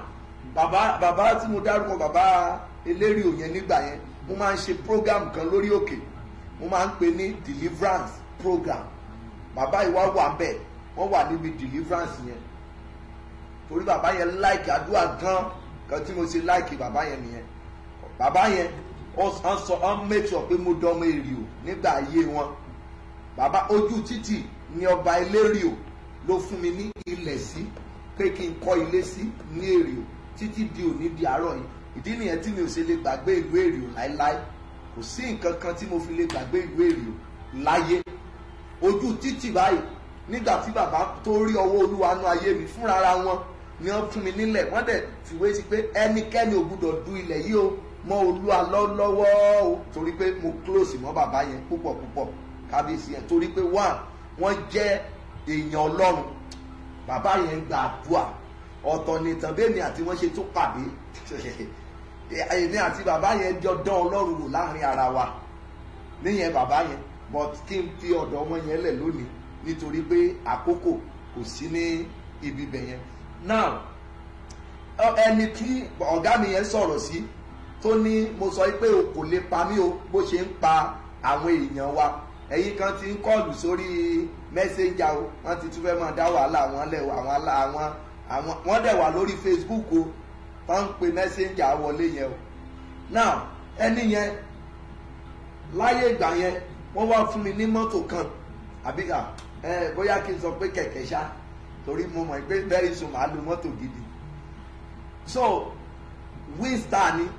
[SPEAKER 6] bàbá bàbá tí mo dárúkọ bàbá elérìò yẹn nígbà yẹn mo máa ń ṣe program kan lórí òkè mo máa ń pè ní deliverance program bàbá yìí wá wà bẹ́ẹ̀ wọ́n wà níbi deliverance yẹn torí bàbá yẹn láìkì àdúrà gan kan tí mo ṣe láìkì bàbá yẹn nìyẹn bàbá yẹn wọ́n sọ wọ́n make sure pé mo dánmọ́ èrìò nígbà ayé wọn bàbá ojú títì ni ọba elérìò ló fún mi ní ilẹ̀ sí pé kí n kọ́ ilé sí ní èrìò títí di òní di àárọ̀ yìí ìdí nìyẹn tí mi ò ṣe lè gbàgbé ìlú èrìò láéláé kò sí nǹkan kan tí mo fi lè gbàgbé ìlú èrìò láyé ojú títì báyìí nígbà tí bàbá tó rí ọwọ́ olúwa nú ayé mi fúnra ara wọn ni wọ́n fún mi nílẹ̀ wọ́n dẹ̀ fìwé sí pé ẹnikẹ́ni ò gbúdọ̀ du ilẹ̀ yìí o mọ olúwa lọ́wọ́ o torí pé mo close mọ́ bàbá yẹn púpọ̀ púpọ̀ kábíyèsí yẹn torí pé one wọ́n jẹ́ èèyàn ọlọ́run bàbá yẹn gba àdúrà ọ̀tọ̀ nìtàn bẹ́ẹ̀ni àti wọ́n ṣe tó pàdé èmi àti bàbá yẹn jọ dán ọlọ́run wò láàrin ara wa níyẹn bàbá yẹn but kí n fi ọ̀dọ̀ ọmọ yẹn lẹ̀ lónìí nítorí pé àkókò kò sí ní ibi bẹ̀ yẹn now ẹni tí ọ̀gá mi yẹn sọ̀rọ̀ sí tó ní mo sọ pé o kò lè pa mí o bó ṣe ń pa àwọn èèyàn wa ẹ̀yin kan ti ń kọlù sórí mẹ́sẹ̀njà o wọ́n ti tún fẹ́ máa dá wàhálà wọn lẹ̀ àwọn àwọn àwọn wọ́n dẹ̀ wà lórí facebook o tó ń pe mẹ́sẹ̀njà wọlé yẹn o now ẹni yẹn láyé ìgbà yẹn wọ́n wá fún mi ní mọ́tò kan àbí ẹ bóyá kí n sọ pé kẹ̀kẹ́ ṣá torí mo mọ̀ pé very soon màá lo mọ́tò gidi so winstar ni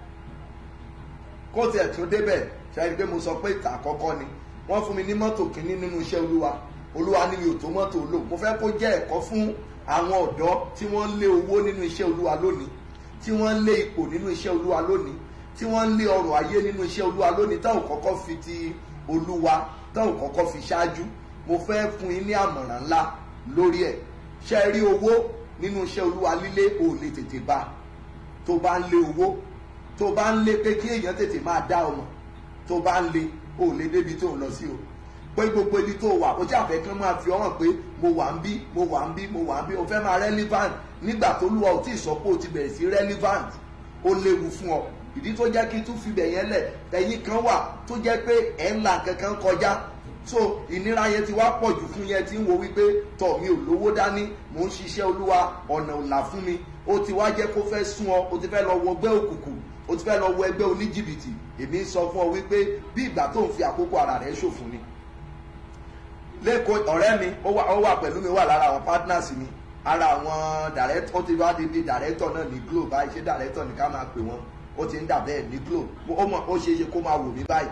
[SPEAKER 6] kó tiẹ̀ tún débẹ̀ ṣáà pé mo sọ pé ìta àkọ́kọ́ ni wọ́n fún mi ní mọ́tò kínní nínú iṣẹ́ olúwa olúwa ní mi ò tó mọ́tò lò mo fẹ́ kó jẹ́ ẹ̀kọ́ fún àwọn ọ̀dọ́ tí wọ́n ń lé owó nínú iṣẹ́ olúwa lónìí tí wọ́n ń lé ipò nínú iṣẹ́ olúwa lónìí tí wọ́n ń lé ọrọ̀ ayé nínú iṣẹ́ olúwa lónìí táwọn kọ́kọ́ fi ti olúwa táwọn kọ́kọ́ fi ṣáájú mo fẹ́ fún yín ní àmọ̀ràn ńlá lórí ẹ̀ ṣe rí owó nínú iṣẹ́ olúwa lílé ò lè tètè bá tó bá ń lé owó tó bá ń lé pé kí èèyàn tètè máa dá ọmọ tó bá ń lé ò lè débi tó ń lọ sí o pé gbogbo ibi tó wà ó jàfẹ́ kán máa fi ọ̀hàn pé mo wà ń bí mo wà ń bí mo wà ń bí o fẹ́ máa relevant nígbà tó lúwa ò tí ì sọ pé o ti bẹ̀rẹ̀ sí relevant ó léwu fún ọ ìdí tó jẹ́ kí tún fi bẹ̀ yẹn lẹ̀ ẹ̀yin kan wà tó jẹ́ pé ẹ̀ ń la kankan kọjá so ìnira yẹn ti wá pọ̀ jù fún yẹn tí ń wo wípé tọ̀ mi ò lówó dání mò ń ṣiṣẹ́ olúwa ọ̀nà ò là fún mi ó ti wá jẹ́ kó fẹ́ sún ọ ó ti fẹ́ lọ wọ ẹgbẹ́ òkùnkùn ó ti fẹ́ lọ wọ ẹgbẹ́ oníjìbìtì èmi ń sọ fún ọ wípé bí ìgbà tó ń fi àkókò ara rẹ̀ ṣòfò ni lẹ́kọ̀ọ́ ọ̀rẹ́ mi ó wà ó wà pẹ̀lú mi wà lára àwọn partners mi ara àwọn director ó ti wá di bí director náà ní glo báyìí ṣé director ní ká máa pè wọ́n ó ti ń dà bẹ́ẹ̀ ní glo ó mọ̀ ó ṣeé ṣe kó máa wò mí báyìí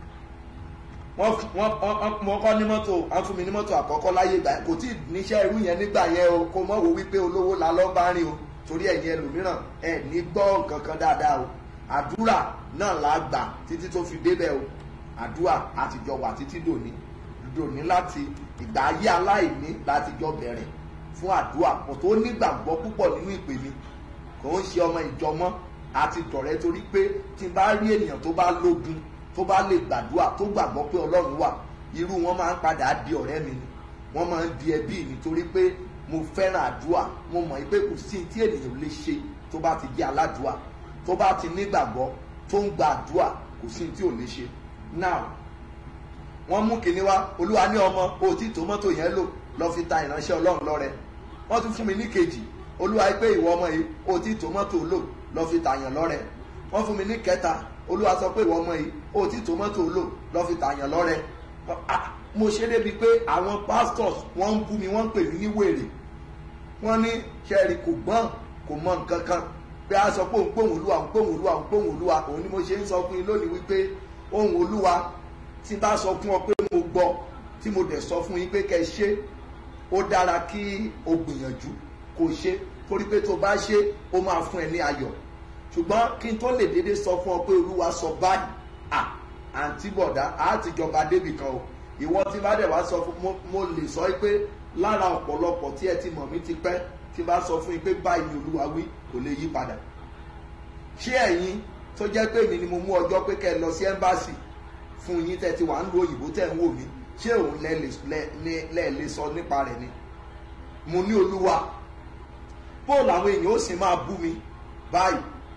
[SPEAKER 6] wọ́n wọ́n wọ́n kọ́ ní mọ́tò wọ́n fún mi ní mọ́tò àkọ́kọ́ láyé ìgbà kò tí ì níṣẹ́ irú yẹn nígbà yẹn o kò mọ̀ wò wípé olówó la lọ́ bá rìn o torí ẹ̀yin ẹlòmíràn ẹ̀ ní gbọ́ nǹkan kan dáadáa o àdúrà náà la gbà títí tó fi débẹ̀ o àdúrà àtijọ́ wà títí dòní dòní láti ìgbà ayé aláìní láti jọ bẹ̀rẹ̀ fún àdúrà kò tó nígbàgbọ́ púpọ̀ nínú ìpè mi kò ń ṣe ọmọ ìjọmọ́ àti tọ̀rẹ́ torí pé tí n bá rí ènìyàn tó bá lógun tó bá lè gbàdúrà tó gbàgbọ́ pé ọlọ́run wà irú wọn máa ń padà di ọ̀rẹ́ mi ni wọ́n máa ń di ẹbí mi torí pé mo fẹ́ràn àdúrà mo mọ̀ pé kò sí tí ènìyàn lè ṣe tó bá ti jẹ́ aládùúà tó bá ti nígbàgbọ́ tó ń gba àdúrà kò sí tí ò lè ṣe now wọ́n mú kinní wá olúwa ní ọmọ o tí tòmọ́tò yẹn lò lọ fi ta ìránṣẹ́ ọlọ́run lọ́rẹ wọ́n tún fún mi ní kejì olúwa pé ìwọ ọmọ yìí o tí tòmọ́tò lò lọ fi tàyàn lọ́rẹ wọ́n fún mi ní kẹta olúwa sọ pé ìwọ ọmọ yìí o tí tòmọ́tò lò lọ fi tàyàn lọ́rẹ mo ṣe débi pé àwọn pastors wọ́n ń bú mi wọ́n ń pè mí ní wèrè wọ́n ní sẹ́ẹ̀rì kò gbọ́n kò mọ nǹkan kan pé a sọ pé òun pòun olúwa òun pòun olúwa òun pòun olúwa òun ni mo ṣe ń sọ fún yín lónìí wípé ohun olúwa tí bá sọ fún ọ pé mo gbọ́ tí mo dẹ̀ sọ fún yín pé kẹ́ ẹ ṣe ó dára kí o gbìyànjú kó ṣe torí pé tó bá ṣe ó máa fún ẹ ní ayọ̀ ṣùgbọ́n kí n tó lè dédé sọ fún ọ pé olúwa sọ báyìí à àǹtí bọ̀dá á ti jọba débì kan o ìwọ tí bá dẹ̀ wá sọ fún mo lè sọ pé lára ọ̀pọ̀lọpọ̀ tí ẹ ti mọ̀ mí ti pẹ́ tí bá sọ fún yín pé báyìí ni olúwa wí kò lè yí padà ṣé ẹ̀yin tó jẹ́ pé mi ni mo mú ọjọ́ pé kẹ́ ẹ lọ sí ẹ́mbáàsì fún yín tẹ́ ti wà ń lo òyìnbó tẹ́ ń wò mí ṣé òun lẹ lè sọ nípa rẹ̀ ni mo ní olúwa bóòlù àwọn èèyàn ó sì máa bú mi báyìí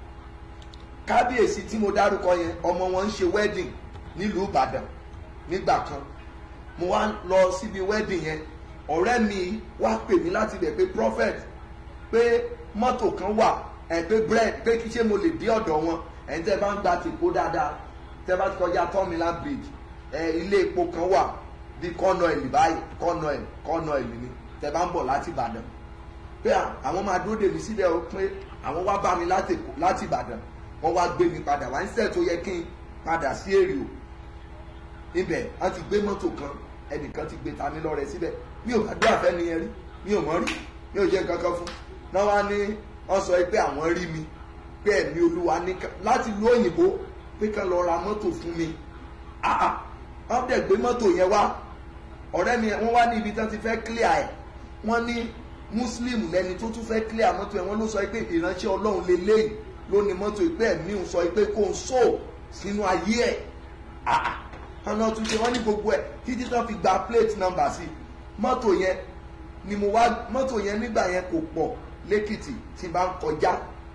[SPEAKER 6] kábíyèsí tí mo dárúkọ yẹn ọmọ wọn ń ṣe wedding nílùú ìbàdàn nígbà kan mo wá lọ síbi wedding yẹn ọ̀rẹ́ mi wá pè mí láti bẹ̀ pé prophet pé mọ́tò kan wà ẹ̀ pé bread pé kí ṣé mo lè dé ọ̀dọ̀ wọn ẹ̀ ń tẹ́ bá ń gba tìpó dáadáa tẹ́ bá ti kọjá tọ́mìlá bridge ẹ̀ ilé epo kan wà bí kọ́nà ẹ̀lì báyìí kọ́nà ẹ̀lì kọ́nà ẹ̀lì ni tẹ́ bá ń bọ̀ láti ìbàdàn pé àwọn máa dúró dè mí síbẹ̀ o pé àwọn wá bá mi láti ìbàdàn wọ́n wá gbé mi padà wá ń sẹ̀ tó yẹ kí n padà sí èrè o ibẹ̀ wọ́n ti gbé mọ́tò kan ẹnìkan ti gbé ta mí lọ́rẹ̀ síbẹ̀ mi ò bá dé àfẹ́ nìyẹn rí mi ò mọ̀ rí mi ò jẹ́ nǹkan kan fún náà wá ní wọ́n sọ pé àwọn rí mi pé ẹ̀mí olúwa ní láti lu òyìnbó pé kán lọ ra mọ́tò fún mi àà wọ́n dẹ̀ gbé mọ́tò yẹn wá ọ̀rẹ́ mi wọ́n wá ní ibi tí wọ́n ti fẹ́ clear ẹ̀ wọ́n ní muslim lẹni tó tún fẹ́ clear mọ́tò ẹ̀ wọ́n ló sọ pé ìránṣẹ́ ọlọ́run lélẹ́yìí ló ní mọ́tò ìpẹ́ ẹ̀mí ń sọ pé kó ń sọ sínú ayé ẹ̀ àà ọ̀nà tún ṣe wọ́n ní gbogbo ẹ̀ títí tán fi gba plate number sí mọ́tò yẹn ni mo wá mọ́tò yẹn nígbà yẹn kò pọ̀ lẹ́kìtì tí bá ń kọjá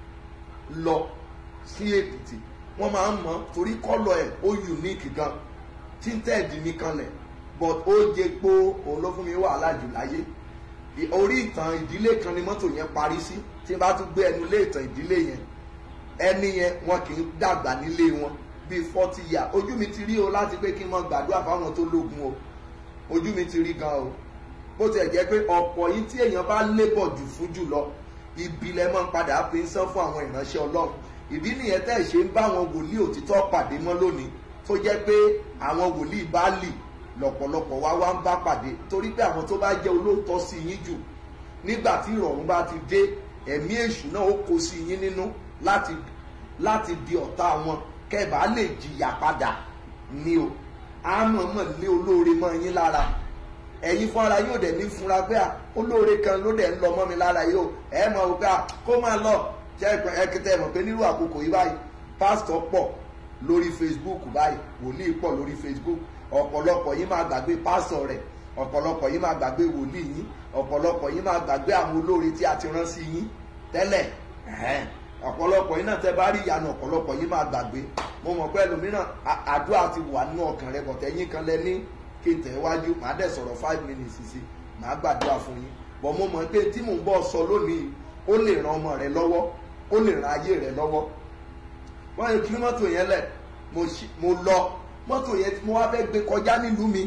[SPEAKER 6] lọ sí èkìtì wọ́n máa ń mọ̀ torí kọ́lọ̀ ẹ̀ ó unique gan tinted nìkan lẹ̀ but ó jẹ pé òun ló fún mi wàhálà jù láyé orí ìtàn ìdílé kan ni mọ́tò yẹn parí sí tí bá tún gbé ẹnu lé ìtàn ìdílé yẹn ẹni yẹn wọn kì í dàgbà nílé wọn bíi forty years ojú mi ti rí o láti pé kí n mọ gbàdúrà fáwọn tó lógun o ojú mi ti rí gan o bó tiẹ̀ jẹ́ pé ọ̀pọ̀ yìí tí èèyàn bá lébọ̀ jù fún jù lọ ibi lẹ máa ń padà fi ń san fún àwọn ìránṣẹ́ ọlọ́run ìdí nìyẹn tẹ́ ẹ̀ ṣe ń bá àwọn wòlíì òtítọ́ pàdé mọ́ lónìí tó jẹ́ pé àwọn wòlíì bá lì lọ̀pọ̀lọpọ̀ wá wá ń bá pàdé torí pé àwọn tó bá jẹ́ olóòótọ́ sí yín jù nígbà tí ìrọ̀rùn bá ti dé ẹ̀mí èṣù náà ó kó sí yín nínú láti láti di ọ̀tá wọn kẹ́ẹ̀bá lè jìyà padà ní o àmọ̀mọ̀ lé olóore mọ́ yín lára ẹ̀yin fúnra yóò dẹ̀ ní fúnra pé à olóore kan ló dẹ̀ ń lọ mọ́ mi lára yóò ẹ̀ mọ̀ wípé à kó máa lọ jẹ́ ẹ̀kẹ́tẹ́ mọ̀ pé nírú àkókò yìí báyìí pásítọ̀ pọ̀ lórí facebook báyìí wòlíì pọ̀ lórí facebook ọ̀pọ̀lọpọ̀ yín máa gbàgbé pásítọ̀ rẹ̀ ọ̀pọ̀lọpọ̀ yín máa gbàgbé wòlíì yín ọ̀pọ̀lọpọ̀ yín máa gbàgbé àwọn olóore tí a ti rán sí yín tẹ́lẹ̀ ọ̀pọ̀lọpọ̀ yín náà tẹ́ bá rí ìyanu ọ̀pọ̀lọpọ̀ yín máa gbàgbé mo mọ̀ pé ẹlòmíràn àdúrà ti wà nínú ọkàn rẹ bọ̀tẹ́ yín kan lẹ ní kí n tẹ̀ wájú màá dẹ̀ sọ̀rọ̀ five minutes sí màá gbàdúrà fún yín bọ̀ mo mọ̀ pé tí mò ń bọ̀ sọ lónìí ó lè ran ọmọ rẹ lọ́wọ́ ó lè ran ayé rẹ lọ́wọ́ wọ́n yẹ kí mọ́tò yẹn lẹ̀ mo lọ mọ́tò yẹn mo wá fẹ́ gbé kọjá nílùú mi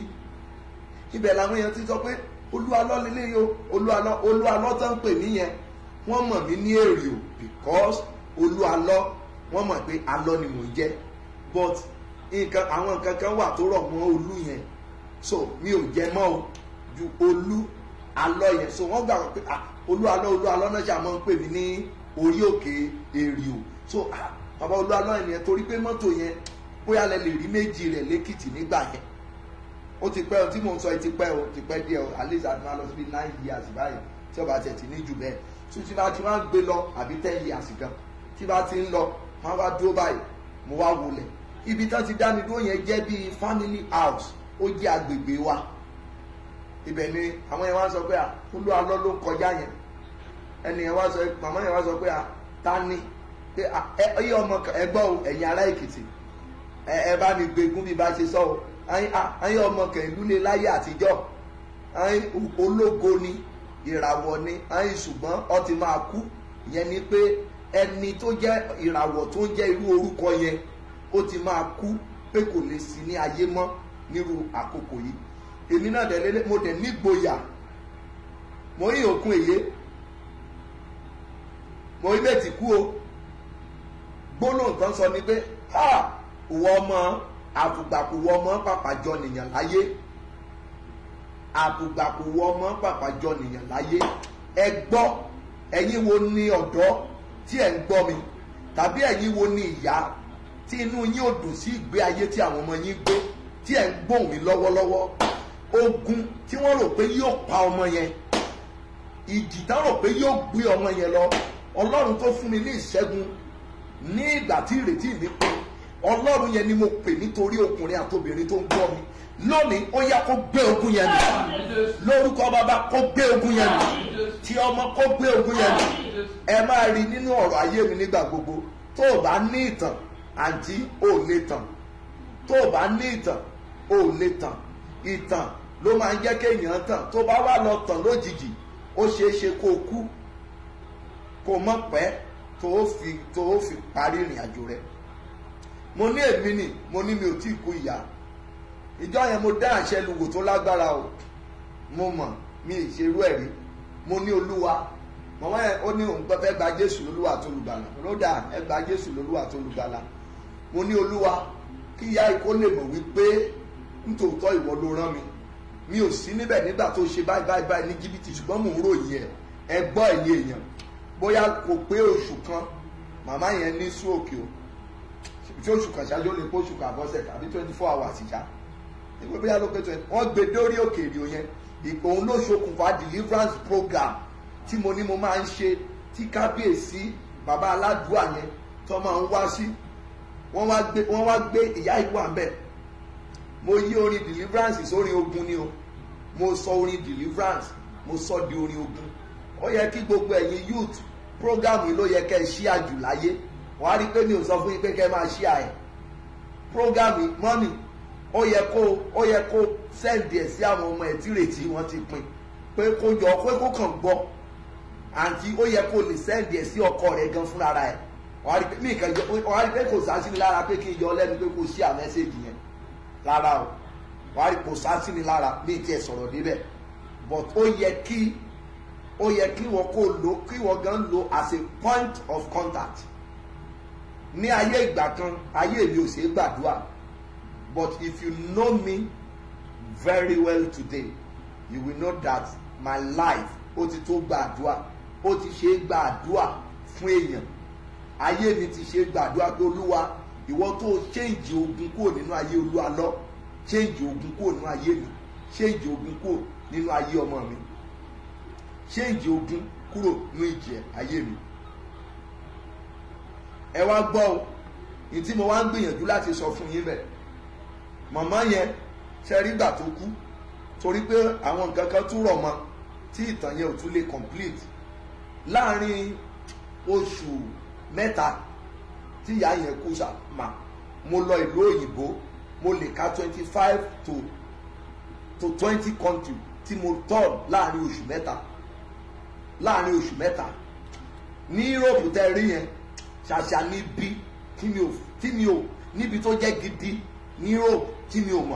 [SPEAKER 6] ibẹ̀ làwọn èèyàn ti sọ pé olúwalọ́ lélẹ́yìí o olúwalọ́ olúwalọ́ tó ń pè mí yẹn wọ́n mọ̀ mí ní èrè o because olúwalọ́ wọ́n mọ̀ pé alọ́ ni mò ń jẹ́ but nǹkan àwọn nǹkan kan wà tó rọ̀ mọ́ olú yẹn so mi ò jẹ mọ́ o ju olú alọ́ yẹn so wọ́n gbà pé ah olú alọ́ olú alọ́ náà ṣàmọ́ ń pè mí ní orí òkè èrè o so ah bàbá olú alọ́ yẹn torí pé mọ́tò yẹn bóyá lẹ lè rí méjì rẹ̀ lẹ́kìtì nígbà yẹn ó ti pẹ́ o tí mò ń sọ ẹ ti pẹ́ o ti pẹ́ díẹ̀ o at least àti máa lọ síbi nine years báyìí tí ọba tẹ̀ ti ní jù bẹ́ẹ̀ tí tí bá ti wá ń gbé lọ àbí ten years gan tí bá ti ń lọ wọ́n wá dúró báyìí mo wá wọlé ibi tán ti dá mi dúró yẹn jẹ́ bíi family house ó jẹ́ agbègbè wa ibẹ̀ ni àwọn yẹn wá sọ pé à olú alọ́ ló ń kọjá yẹn ẹni yẹn wá sọ màmá yẹn wá sọ pé à ta ni pé ẹ ẹ ọmọ ẹgbọ́ o ẹ̀yin ará èkìtì ẹ ẹ bá mi gbégún bí bá ṣe sọ o ayé ọmọ kẹ̀lú lé láyé àtijọ́ ayé ológo ni ìràwọ̀ ni ayé ṣùgbọ́n ọ ti máa kú ìyẹn ni pé ẹni tó jẹ́ ìràwọ̀ tó ń jẹ́ irú orúkọ yẹn ó ti máa kú pé kò lè sí ní ayé mọ́ nírú àkókò yìí èmi náà dẹ̀ lélẹ̀ mo dẹ̀ nígboyà mo yí òkun èyé mo yí bẹ́ẹ̀ ti kú o gbólóhùn tán sọ ni pé ha ìwọ ọmọ àfùgbàkùwọ ọmọ pàpàjọ nìyàn láyé àfùgbàkùwọ ọmọ pàpàjọ nìyàn láyé ẹ gbọ́ ẹ̀yin wo ni ọ̀dọ́ tí ẹ̀ ń gbọ́ mi tàbí ẹ̀yin wo ni ìyá tí inú yín ò dùn sí ìgbé ayé tí àwọn ọmọ yín gbé tí ẹ̀ ń gbóhùn mi lọ́wọ́lọ́wọ́ ogun tí wọ́n rò pé yóò pa ọmọ yẹn ìjì tán rò pé yóò gbé ọmọ yẹn lọ ọlọ́run tó fún mi ní ìṣẹ́gun ní ìgbà tí ìrètí mi pé ọlọ́run yẹn ni mo pè nítorí ọkùnrin àtobìnrin tó ń gbọ́ mi lónìí ó yá kó gbé ogun yẹn nù lórúkọ bàbá kó gbé ogun yẹn nù tí ọmọ kó gbé ogun yẹn nù ẹ máa rí nínú ọ̀rọ̀ ayé mi nígbà gbogbo tó o bá ní ìtàn àǹtí ò lè tàn tó o bá ní ìtàn ò lè tàn ìtàn ló máa ń jẹ́ kéèyàn tàn tó bá wà lọ tàn lójijì ó ṣeé ṣe kó o kú kó o mọ̀ pẹ́ tó o fi tó o fi parí ìrìn àjò rẹ̀ mo ní èmi nì mo ní mi ò tí ì kú ìyá ìjọ yẹn mo dá àṣẹ lùwò tó lágbára o mo mọ̀ mi ì ṣerú ẹ̀ rí mo ní olúwa mọ̀mọ́ yẹn ó ní òun fẹ́ gba jésù lólúwa tó lùgbàlà lódà ẹ gba jésù lólúwa tó lùgbàlà mo ní olúwa kí ìyá ikó lè mọ̀ wípé nítòótọ́ ìwọ ló rán mi mi ò sí níbẹ̀ nígbà tó ṣe báyìí báyìí báyìí ní jìbìtì ṣùgbọ́n mò ń ròyìn ẹ̀ ẹ gbọ́ ẹ̀yìn èèyàn bóyá kò pé oṣù kan màmá yẹn ní stroke o tí oṣù kan ṣáájú ó lè pé oṣù kan àbọ̀sẹ̀ tàbí twenty four hours ṣá ìwé bóyá ló pé twenty wọ́n gbé dórí òkè èrè yẹn òun ló ṣokùnfà deliverance program tí mo ní mo máa ń ṣe tí kábíyèsí bàbá aládùúà yẹn tó máa ń wá sí wọ́n wá gbé wọ́n wá gbé ìyá ìlú àmbẹ̀ mo yí orin deliverance sórin ogun ni o mo sọ orin deliverance mo sọ di orin ogun ó yẹ kí gbogbo ẹ̀yin youth program yìí ló yẹ kẹ́ ẹ ṣí àjù láyé wọ́n á rí i pé mi ò sọ fún yín pé kẹ́ ẹ máa ṣí àyẹ̀ program yìí mọ́mì ó yẹ kó ó yẹ kó sẹ́ǹdì ẹ̀ sí àwọn ọmọ ẹ̀ tí rètí wọ́n ti pin pé kó jọ pé kó kàn gbọ́ àǹtí ó yẹ kó lè sẹ́ǹdì ẹ̀ sí ọkọ rẹ̀ gan fúnra rẹ̀ wọ́n á rí pé mí kàn yọ wọ́n á rí pé kò sá sí mi lára pé kí n yọ lẹ́nu pé kò sí àmẹ́sẹ̀jì yẹn rárá o wọ́n á rí kò sá sí mi lára mí tiẹ̀ sọ̀rọ̀ débẹ̀ but ó yẹ kí ó yẹ kí wọ́n kó lo kí wọ́n gan lo as a point of contact ní ayé ìgbà kan ayé mi ò ṣeé gbàdúrà but if you know me very well today you will know that my life ó ti tó gbàdúrà ó ti ṣe é gbàdúrà fún èèyàn ayé mi ti ṣe é gbàdúrà pé olúwa ìwọ tó ṣéǹjì ogun kúrò nínú ayé olúwa lọ ṣéǹjì ogun kúrò nínú ayé mi ṣéǹjì ogun kúrò nínú ayé ọmọ mi ṣéǹjì ogun kúrò nínú ìjẹ ayé mi ẹ wá gbọ́ o ní tí mo wá ń gbìyànjú láti sọ fún yín bẹ́ẹ̀ màmá yẹn ṣe rí gbà tó kú torí pé àwọn nǹkan kan tún rọ̀ mọ́ tí ìtàn yẹn ò tún lè complete láàrin oṣù mẹ́ta tí ìyá yẹn kú sàmà mo lọ ìlú òyìnbó mo lè ka twenty five to to twenty country tí mo tọ̀ láàrin oṣù mẹ́ta láàrin oṣù mẹ́ta ní Europe tẹ́ rí yẹn ṣàṣà níbi tí mi ò tí mi ò níbi tó jẹ́ gidi ní Europe tí mi ò mọ̀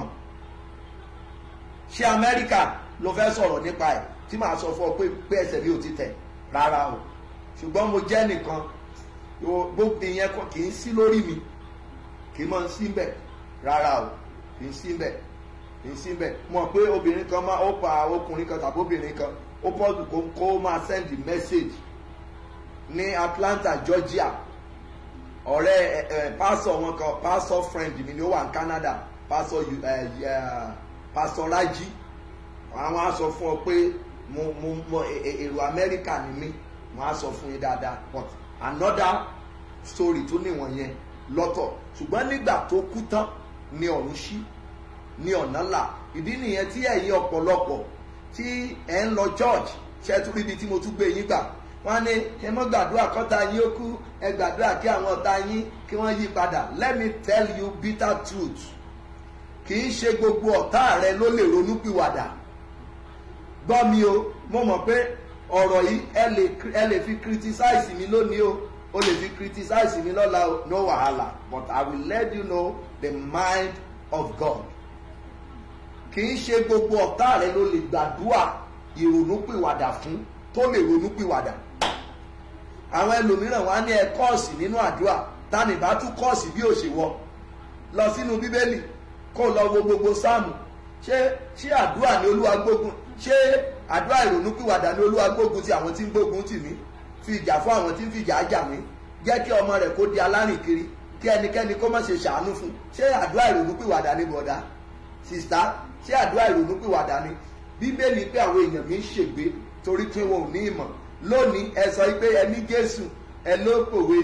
[SPEAKER 6] ṣé Amẹ́ríkà ló fẹ́ sọ̀rọ̀ nípa ẹ̀ tí màá sọ fún ọ pé pé ẹsẹ̀ mi ò ti tẹ̀ rárá o ṣùgbọ́n mo jẹ́ nìkan gbogbo ìyẹn kì í sí lórí mi kì í mọ̀ sí bẹ̀ rárá o kì í sí bẹ̀ kì í sí bẹ̀ mọ̀ pé obìnrin kan máa ó pa ọkùnrin kan tàbí obìnrin kan ó pọ́ọ̀dù kó kó máa send message ní Atlanta Georgia ọ̀rẹ́ ẹ̀ pásọ̀ wọn kan pásọ̀ friend mi ni ó wà ní Canada pásọ̀ pásọ̀ Rájí àwọn á sọ fún ọ pé mo mo mo èrò Amẹ́ríkà ni mí mo á sọ fún yín dáadáa but another story tó níwọ̀n yẹn lọ́tọ̀ ṣùgbọ́n nígbà tó kú tán ni ọ̀run ṣí ni ọ̀nà là ìdí nìyẹn tí ẹ̀yin ọ̀pọ̀lọpọ̀ tí ẹ̀ ń lọ church ṣe tún ríbi tí mo tún gbé yín gbà wọ́n ní ẹ mọ́ gbàdúrà kọ́ta yín ó kú ẹ gbàdúrà kí àwọn ọ̀tá yín kí wọ́n yí padà let me tell you bitter truth kì í ṣe gbogbo ọ̀tá rẹ ló lè ronúpìwàdà gbọ́ mi o mo mọ̀ pé ọ̀rọ̀ yìí ẹ lè fi criticize mi lónìí o o lè fi criticize mi lọ́la o no wahala but I will let you know the mind of God kì í ṣe gbogbo ọ̀tá rẹ ló lè gbàdúrà ìrònúpìwàdà fún tó lè ronúpìwàdà àwọn ẹlòmíràn wá ní ẹ kọ́ọ̀sì nínú àdúrà tani bá tún kọ́ọ̀sì bí òṣèwọ lọ sínú bíbélì kó lọ wo gbogbo sáàmù ṣé ṣé àdúrà ní olúwa gbógun ṣé àdúrà ìrònúpìwàdà ní olúwa gbógun ti àwọn tí ń gbógun tì mí fi ìjà fún àwọn tí ń fi ìjà jà mí jẹ́ kí ọmọ rẹ̀ kó di alárìn kiri kí ẹnikẹ́ni kó má ṣe ṣàánú fún ṣé àdúrà ìrònúpìwàdà ní bọ̀dá sista ṣé àdúrà ìrònúpìwàdà ní bíbélì pé àwọn èèyàn mi ń ṣègbé torí pé wọn ò ní ìmọ̀ lónìí ẹ sọ pé ẹ ní jésù ẹ ló pòwe ni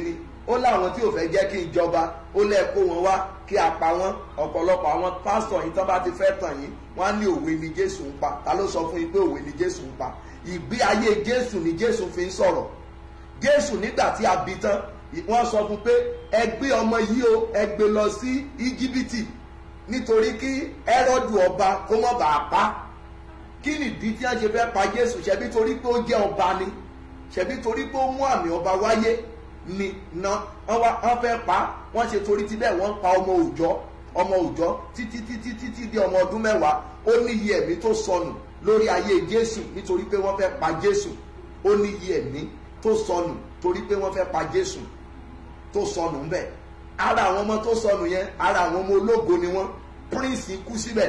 [SPEAKER 6] ó láwọn tí ò fẹ́ jẹ́ kí n jọba ó lẹ́ẹ̀ kó wọn wá kí a pa wọ́n ọ̀pọ̀lọpọ̀ àwọn pásítọ̀ yìí tán bá ti fẹ́ tàn yín wọ́n á ní òwe ni jésù ń pa ta ló sọ fún yín pé òwe ni jésù ń pa ìgbé ayé jésù ni jésù fi ń sọ̀rọ̀ jésù nígbà tí a bí tán wọ́n sọ fún pé ẹ gbé ọmọ yìí o ẹ gbé lọ sí íjíbítì nítorí kí ẹ́rọ́dù ọba kó mọ̀ bàa pa kí nìdí tí wọ́n ṣe fẹ́ pa jésù ṣebí torí pé ó jẹ́ ọba ni ṣebí torí pé ó mú àmì ọba wáyé ni na wọ́n wá wọ́n fẹ́ pa wọ́n ṣe torí ti bẹ́ẹ̀ wọ́n pa ọmọ òòjọ́ ọmọ òòjọ́ títí títí títí di ọmọ ọdún mẹ́wàá ó ní iye ẹ̀mí tó sọnù lórí ayé jésù nítorí pé wọ́n fẹ́ pa jésù ó ní iye ẹ̀mí tó sọnù torí pé wọ́n fẹ́ pa jésù tó sọnù ń bẹ̀ ara àwọn ọmọ tó sọnù yẹn ara àwọn ọmọ ológo ni wọ́n prince kú síbẹ̀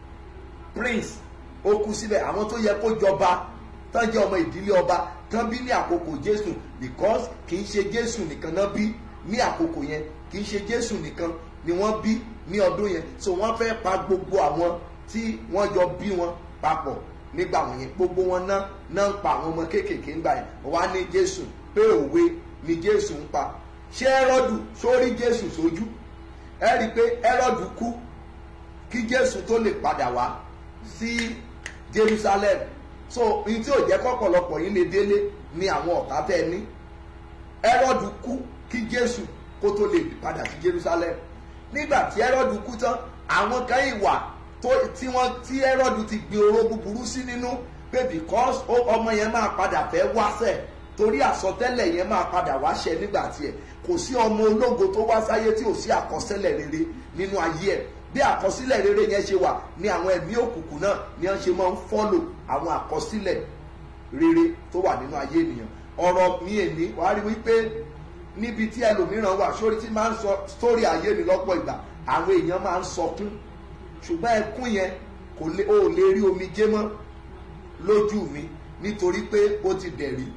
[SPEAKER 6] prince ó kú síbẹ̀ àwọn tó yẹ kó jọba tán jẹ́ ọmọ ìdílé ọba tán bí ní àkókò jésù because kì í ṣe jésù nìkan náà bí ní àkókò yẹn kì í ṣe jésù nìkan ni wọ́n bí ní ọdún yẹn so wọ́n fẹ́ pa gbogbo àwọn tí wọ́n jọ bí wọn papọ̀ nígbà wọn yẹn gbogbo wọn náà náà ń pa àwọn ọmọ kéékèèké ńgbà yẹn wá ní jésù pé òwe ni jésù ń pa ṣé ẹ́rọ́dù sórí jésù sójú ẹ rí i pé ẹ́rọ́dù kú kí jésù tó lè padà wá sí jerusalem so ní tí ò jẹ́ kọ́pọ̀lọpọ̀ yín lè délé ni àwọn ọ̀tá tẹ́ ní ẹ́rọ́dù kú kí jésù kó tó lè padà sí jerusalem nígbà tí ẹ́rọ́dù kú tán àwọn kan ìwà tí wọ́n tí ẹ́rọ́dù ti gbin oró búburú sí nínú pé because ọmọ yẹn máa padà fẹ́ wáṣẹ̀ torí àsọtẹ́lẹ̀ yẹn máa padà wáṣẹ̀ nígbà tiẹ̀ kò sí ọmọ ológo tó wá sáyé tí ò sí àkọsílẹ̀ rere nínú ayé ẹ̀ bí àkọsílẹ̀ rere yẹn ṣe wà ní àwọn ẹ̀mí òkùnkùn náà ni wọ́n ṣe máa ń fọ́lò àwọn àkọsílẹ̀ rere tó wà nínú ayé ènìyàn ọ̀rọ̀ mi èní wàá rí wípé níbi tí ẹlòmíràn wà sórí tí máa ń sọ sórí ayé mi lọ́pọ̀ ìgbà àwọn èèyàn máa ń sọkún ṣùgbọ́n ẹkún yẹn kò lè ó lè rí omijé mọ́ lójú mi nítorí pé ó ti dẹ̀rí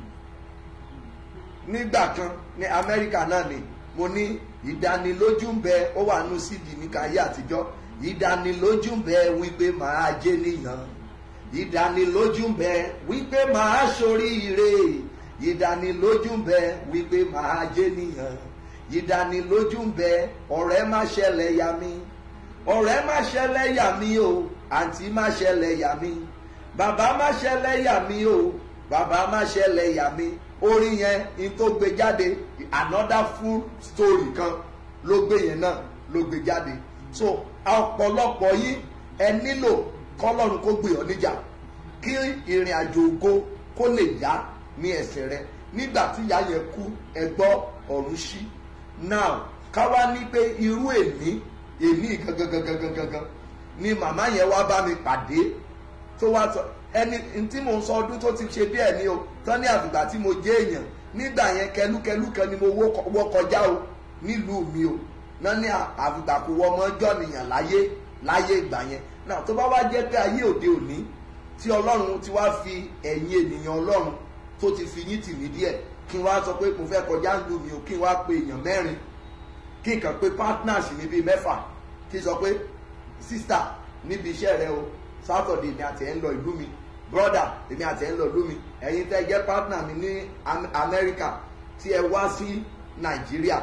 [SPEAKER 6] nígbà kan ní amẹ́ríkà náà ni mo ní ìdánilójú ń bẹ ó wà nù sídìí ní káyé àtijọ́ ìdánilójú ń bẹ wípé màá jẹ́ nìyàn ìdánilójú ń bẹ wípé màá ṣoríire ìdánilójú ń bẹ wípé màá jẹ́ nìyàn ìdánilójú ń bẹ ọ̀rẹ́ má ṣẹlẹ̀ yà mí ọ̀rẹ́ má ṣẹlẹ̀ yà mí o àǹtí má ṣẹlẹ̀ yà mí bàbá má ṣẹlẹ̀ yà mí o bàbá má ṣẹlẹ̀ yà mí orin yẹn in tó gbé jáde another full story kan ló gbé yẹn náà ló gbé jáde so ọ̀pọ̀lọpọ̀ yìí ẹ nílò kọ́lọ́run kó gbé ọ níjà kí ìrìn àjò ògo kó lè yá ní ẹsẹ̀ rẹ nígbà tí ìyá yẹn kú ẹ gbọ́ ọ̀run ṣí now ká wá ní pé irú èní èní gangan ni màmá yẹn wá bá mi pàdé tó wá sọ ẹni tí mò ń sọ ọdún tó ti ṣe díẹ̀ ni o tán ní àfìgbà tí mo jẹ́ èèyàn nígbà yẹn kẹlúkẹlú kan ni mo wọ́ kọjá o nílùú mi o náà ní àfìgbà kò wọ ọmọ ọjọ́ nìyàn láyé láyé ìgbà yẹn náà tó bá wá jẹ́ pé ayé òde òní tí ọlọ́run ti wá fi ẹ̀yìn ènìyàn ọlọ́run tó ti fi yín tì mí díẹ̀ kí n wá sọ pé mo fẹ́ kọjá ń lu mi o kí n wá pe èèyàn mẹ́rin kí n kàn pé partners mi bíi mẹ́fà kí n sọ pé sister níbi iṣẹ́ rẹ o saturday ni àti ẹ̀ ń lọ ìlú mi brother èmi àti ẹ̀ ń lọ ìlú mi ẹ̀yin tẹ́ jẹ́ partner mi ní amẹ́ríkà tí ẹ wá sí nàìjíríà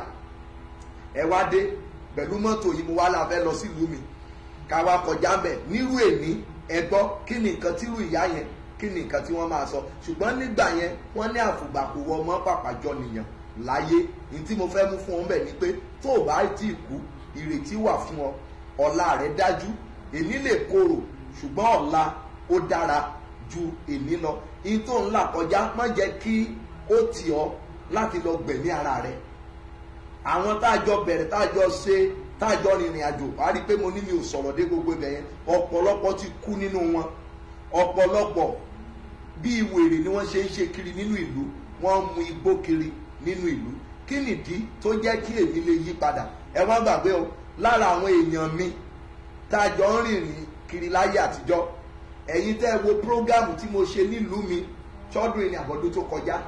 [SPEAKER 6] ẹ wá dé pẹ̀lú mọ́tò yìí mo wá la fẹ́ lọ sí ìlú mi ká wá kọjá mbẹ̀ nírú èní ẹ gbọ́ kí ni nǹkan tírú ìyá yẹn kí ni nǹkan tí wọ́n máa sọ ṣùgbọ́n nígbà yẹn wọ́n ní àfùgbàkù wọ ọmọ pàpàjọ nìyàn láyé ní tí mo fẹ́ mú fún ọ bẹ̀ ni pé tó o bá tí ì kú ìrètí wà fún ọ ọ̀la rẹ dájú èní lè korò ṣùgbọ́n ọ̀la ó dára ju èní lọ in tó ń là kọjá má jẹ́ kí ó tì ọ́ láti lọ gbẹ̀mí ara rẹ̀ àwọn tá a jọ bẹ̀rẹ̀ tá a jọ ṣe tá a jọ rìnrìn àjò wàá rí i pé mo ní mi ò sọ̀rọ̀ dé gbogbo ibẹ̀ yẹn ọ̀pọ̀lọpọ̀ ti kú nínú wọn ọ̀pọ̀lọpọ̀ bí wèrè ni wọ́n ṣe ń ṣe kiri nínú ìlú wọ́n ń mu igbó kiri nínú ìlú kí nìdí tó jẹ́ kí èmi lè yí padà ẹ wá gbàgbé o lára àwọn èèyàn mi tá a jọ ń rìnrìn kiri láyé àtijọ́ ẹ̀yin tẹ́ ẹ wo prógámù tí mo ṣe nílùú mi ṣọ́dún ìrìn àbọ̀dún tó kọjá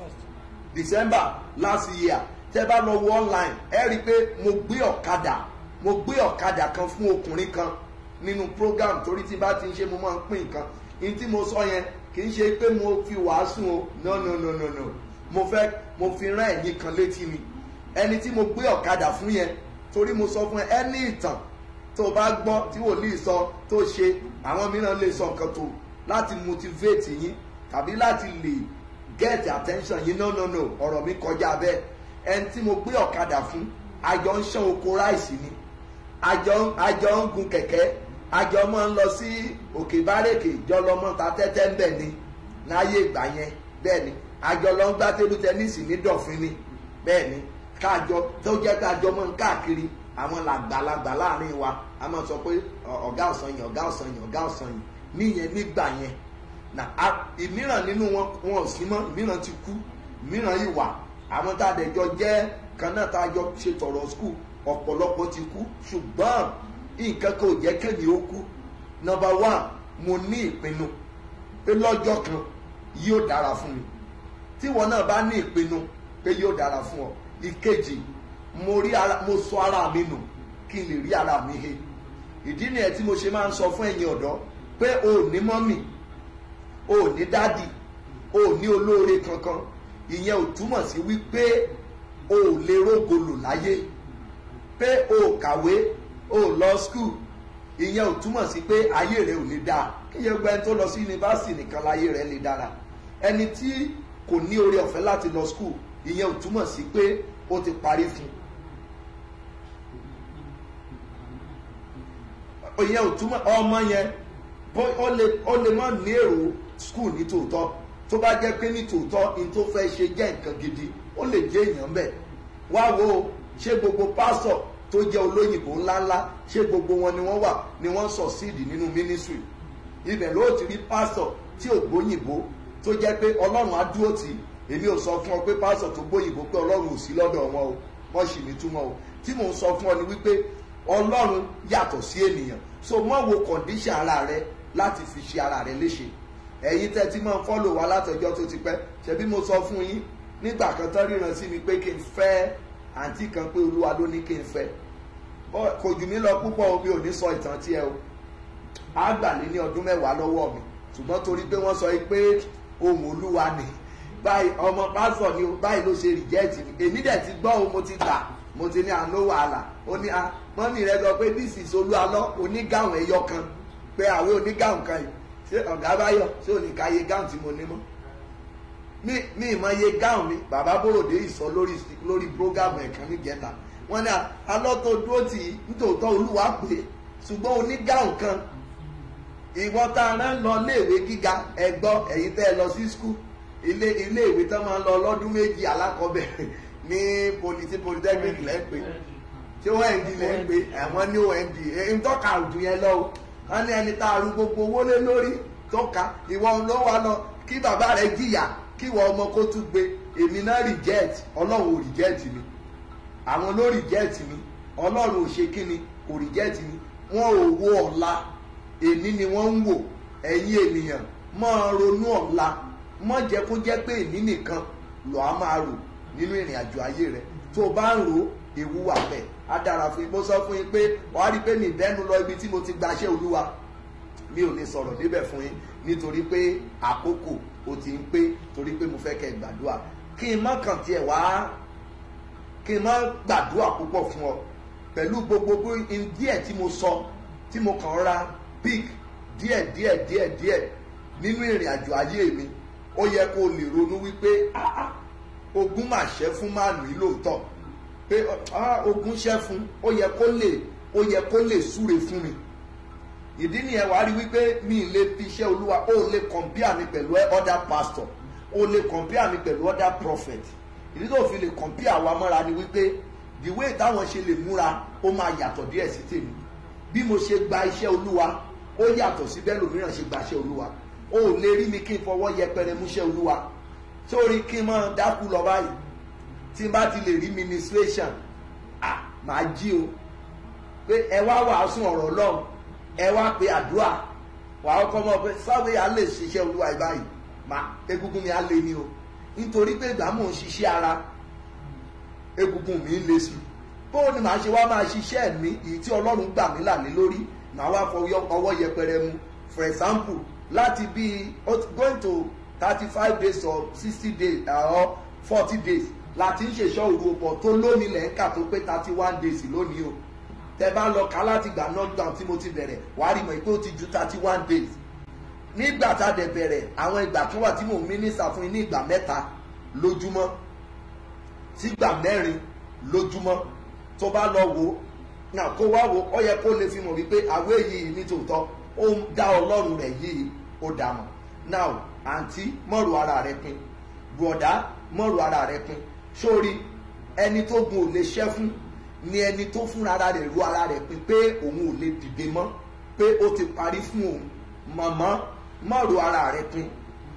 [SPEAKER 6] december last year tẹ́ bá lọ wo online ẹ rí i pé mo gbé ọ̀kadà mo gbé ọ̀kadà kan fún ọkùnrin kan nínú program torí tí bá ti ń ṣe mo máa ń pín nǹkan ní tí mo sọ yẹn kì í ṣe pé mo fi wàásù o no no no no no mo fẹ́ mo fi rán ẹ̀yin kan létí ni ẹni tí mo gbé ọ̀kadà fún yẹn torí mo sọ fún ẹ ẹni ìtàn tó bá gbọ́ tí wòlíì sọ tó ṣe àwọn mìíràn lè sọ nǹkan tó láti motivate yín tàbí láti lè get attention yín no no no ọ̀rọ̀ mi kọjá bẹ́ẹ̀ ẹni tí mo gbé ọ̀kadà fún àjọ ń ṣán oko ráìsì ni àjọ àjọ ń gun kẹ̀kẹ́ àjọ máa ń lọ sí òkè bárèkè jọlọmọ ta tẹ́tẹ́ ń bẹ̀ ni láyé ìgbà yẹn bẹ́ẹ̀ ni àjọ lọ ń gbá tébù tẹ́nísì ní dọ̀fin ni bẹ́ẹ̀ ni káàjọ tó jẹ́ pé àjọ máa ń káàkiri àwọn làgbàlagbà láàrin wa a máa sọ pé ọ̀gá ọ̀sán yìí ọ̀gá ọ̀sán yìí ọ̀gá ọ̀sán yìí níyẹn nígbà yẹn na ìmíràn nínú wọn wọn ò sí mọ́ ìmíràn ti kú ìmíràn yìí wà àwọn tá a dẹ̀ jọ jẹ́ kan náà tá a jọ ṣe tọ̀rọ̀ skul ọ̀pọ̀lọpọ̀ ti kú ṣùgbọ́n nǹkan kan ò jẹ́ kẹ́mi ó kú nọmba one mo ní ìpinnu pé lọ́jọ́ kan yóò dára fún mi tí wọn náà bá ní ìpinnu pé yóò dára fún ọ ìkejì mo rí ara mo sọ ara mi nù kí n lè rí ara mi he ìdí nìyẹn tí mo ṣe máa ń sọ fún ẹ̀yin ọ̀dọ́ pé o ò ní mọ́mì o ò ní dádì o ò ní olóore kankan ìyẹn ò túmọ̀ sí wípé o ò lè rógolò láyé pé o ò kàwé o ò lọ skul ìyẹn ò túmọ̀ sí pé ayé rẹ ò lè dáa kíyẹn gbẹ́ tó lọ sí yunifásitì nìkan láyé rẹ lè dára ẹni tí kò ní oore ọ̀fẹ́ láti lọ skul ìyẹn ò túmọ̀ sí pé ó ti parí fún un ìyẹn ò túmọ̀ ọmọ yẹn ó lè ó lè má ní èrò skul ní tòótọ́ tó bá jẹ́ pé ní tòótọ́ ní tó fẹ́ ṣe jẹ́ nǹkan gidi ó lè jẹ́ èèyàn bẹ́ẹ̀ wá wo ṣé gbogbo pásọ̀ tó jẹ́ olóyìnbó ńláńlá ṣé gbogbo wọn ni wọ́n wà ni wọ́n sọ̀síìdì nínú mínísírì ibẹ̀ ló ti rí pásọ̀ tí ò gbóyìnbó tó jẹ́ pé ọlọ́run á dúró tì í èmi ò sọ fún ọ pé pásọ̀ tó gbóyìnbó pé ọlọ́run ò sí lọ́dọ̀ wọn o wọ́n sì ní túmọ̀ o tí mò ń sọ fún ọ ni wípé ọlọ́run yàtọ̀ sí ènìyàn so mọ́ wo kọ̀ǹdíṣàn ara rẹ láti fi ṣe ara rẹ léṣe ẹ̀yin tẹ́ tí máa ń fọ́lò wa látọjọ́ tó ti pẹ́ ṣebí mo sọ fún yín nígbà kan tán ríran sí mi pé kí n fẹ́ àǹtí kan pé olúwa ló ní kí n fẹ́ kò jù mí lọ púpọ̀ omi ò ní sọ ìtàn tiẹ̀ o á gbà lé ní ọdún mẹ́wàá lọ́wọ́ mi ṣùgbọ́n torí pé wọ́n sọ pé ohun olúwa ni báyìí ọmọ pásọ ni o báyìí ló ṣe rìjẹ́ẹ̀tì mi èmi dẹ̀ ti gbọ́ o mo ti gbà mo ti ní àná wàhálà ó ní a mọ́mí rẹ sọ pé this is olúalọ́ onígàwọ̀n ẹyọ kan pé àwọn onígàwọ̀n kan yìí ṣé ọ̀gá báyọ̀ ṣé òní ká iye gáwọ̀n tí mo ní mọ́ mi mi ìmọ̀ iye gáwọ̀n mi bàbá bòròdé ìsọ lórí lórí prógámù ẹ̀kan níjẹta wọ́n ní alọ́tọ̀ dúró tì í nítòótọ́ olúwa pé ṣùgbọ́n onígàwọ̀n kan ìwọ́n tá a rán lọ léèwé gíga ẹ̀gbọ́ ẹ̀yin tẹ́ ẹ lọ sí skul ilé ilé ìwé tó máa ń lọ lọ́dún méjì alákọ̀ọ́bẹ̀rẹ̀ ní politi polytechnic lẹ́ ń pè tí ond lẹ́ ń pè ẹ̀wọ̀n ní ond ń tọ́ka òjò yẹn lọ o wọ́n ní ẹni tá a rú gbogbo owó lé lórí tọ́ka ìwọ ló wà lọ kí bàbá rẹ jìyà kí ìwọ ọmọ kó tún gbé èmi náà reject ọlọ́run ò reject mi àwọn ló reject mi ọlọ́run ò ṣe kí ni kò reject mi wọ́n ò wo ọ̀la èní ni wọ́n ń wò ẹ̀yin ènìyàn máa ronú ọ̀la mọ jẹ́ kó jẹ́ pé èmi nìkan lọ á máa rò nínú ìrìn àjò ayé rẹ tó o bá ń ro ewu wà bẹ́ẹ̀ á dára fún yín mo sọ fún yín pé wàá rí i pé mi ìbẹ́nu lọ ibi tí mo ti gbaṣẹ́ olúwa mi ò lè sọ̀rọ̀ níbẹ̀ fún yín nítorí pé àkókò o ti ń pé torí pé mo fẹ́ kẹ́ ẹ gbàdúrà kí n má kàn tiẹ̀ wá kí n má gbàdúrà púpọ̀ fún ọ pẹ̀lú gbogbo díẹ̀ tí mo sọ tí mo kàn ra big díẹ̀ díẹ̀ díẹ̀ díẹ̀ nínú ìrìn àjò ayé mi ó yẹ kó lè ronú wípé ogun mà ṣẹ́ fún máàlù yìí lóòótọ́ pé ogun ṣẹ́ fún ó yẹ kó lè ó yẹ kó lè súre fún mi ìdí nìyẹn wàá rí wípé mi ì lè fi iṣẹ́ olúwa ó lè compare mi pẹ̀lú other pastor ó lè compare mi pẹ̀lú other prophet ìdí tó fi lè compare wa mọ́ra ni wípé the way táwọn ṣe lè múra ó máa yàtọ̀ díẹ̀ sí tèmi bí mo ṣe gba iṣẹ́ olúwa ó yàtọ̀ sí bẹ́ẹ̀ lòmíràn ṣe gba iṣẹ́ olúwa o ò lè rí mi kí n fọwọ́ yẹpẹrẹ múṣẹ́ olúwa sórí kí n máa dákú lọ báyìí tí n bá ti lè rí ministration ah màá jí o pé ẹ wá wàásù ọ̀rọ̀ ọlọ́run ẹ wá pe àdúrà wàá kọ́ mọ́ pé sáwé á lè ṣiṣẹ́ olúwa yìí báyìí mà egungun mi á lé ní o nítorí pé ìgbà mò ń ṣiṣẹ́ ara egungun mi ń le sí bó ni màá ṣe wá máa ṣiṣẹ́ mi èyí tí ọlọ́run gbà mí là lé lórí màá wá fọwọ́ ọwọ́ yẹpẹrẹ mu for example láti bí going to thirty five days or sixty days or forty days láti ń ṣèṣọ́ òru ọ̀pọ̀ tó lónìí lẹ̀ ń kà tó pé thirty one days lónìí o tẹ bá lọ ká láti gbà knockdown tí mo ti bẹ̀rẹ̀ wàá rí mọ̀ pé ó ti ju thirty one days nígbà tá a dẹ̀ bẹ̀rẹ̀ àwọn ìgbà kan wà tí mò ń mínísà fún yín ní ìgbà mẹ́ta lójúmọ́ sígbà mẹ́rin lójúmọ́ tó bá lọ wò ó náà kó wá wò ó yẹ kó lè fi mọ̀ wípé àwé yìí nítòótọ́ ó ń dá ọlọ́run rẹ̀ yìí ó dà mọ̀ now àǹtí mọ̀rù ara rẹ pin bùọ̀dá mọ̀rù ara rẹ pin sórí ẹni tó gun ò lè ṣẹ́ fún ni ẹni tó fúnra ara rẹ̀ ru ara rẹ̀ pin pé òun ò lè dìde mọ́ pé ó ti parí fún òun mọ̀mọ́ mọ̀rù ara rẹ pin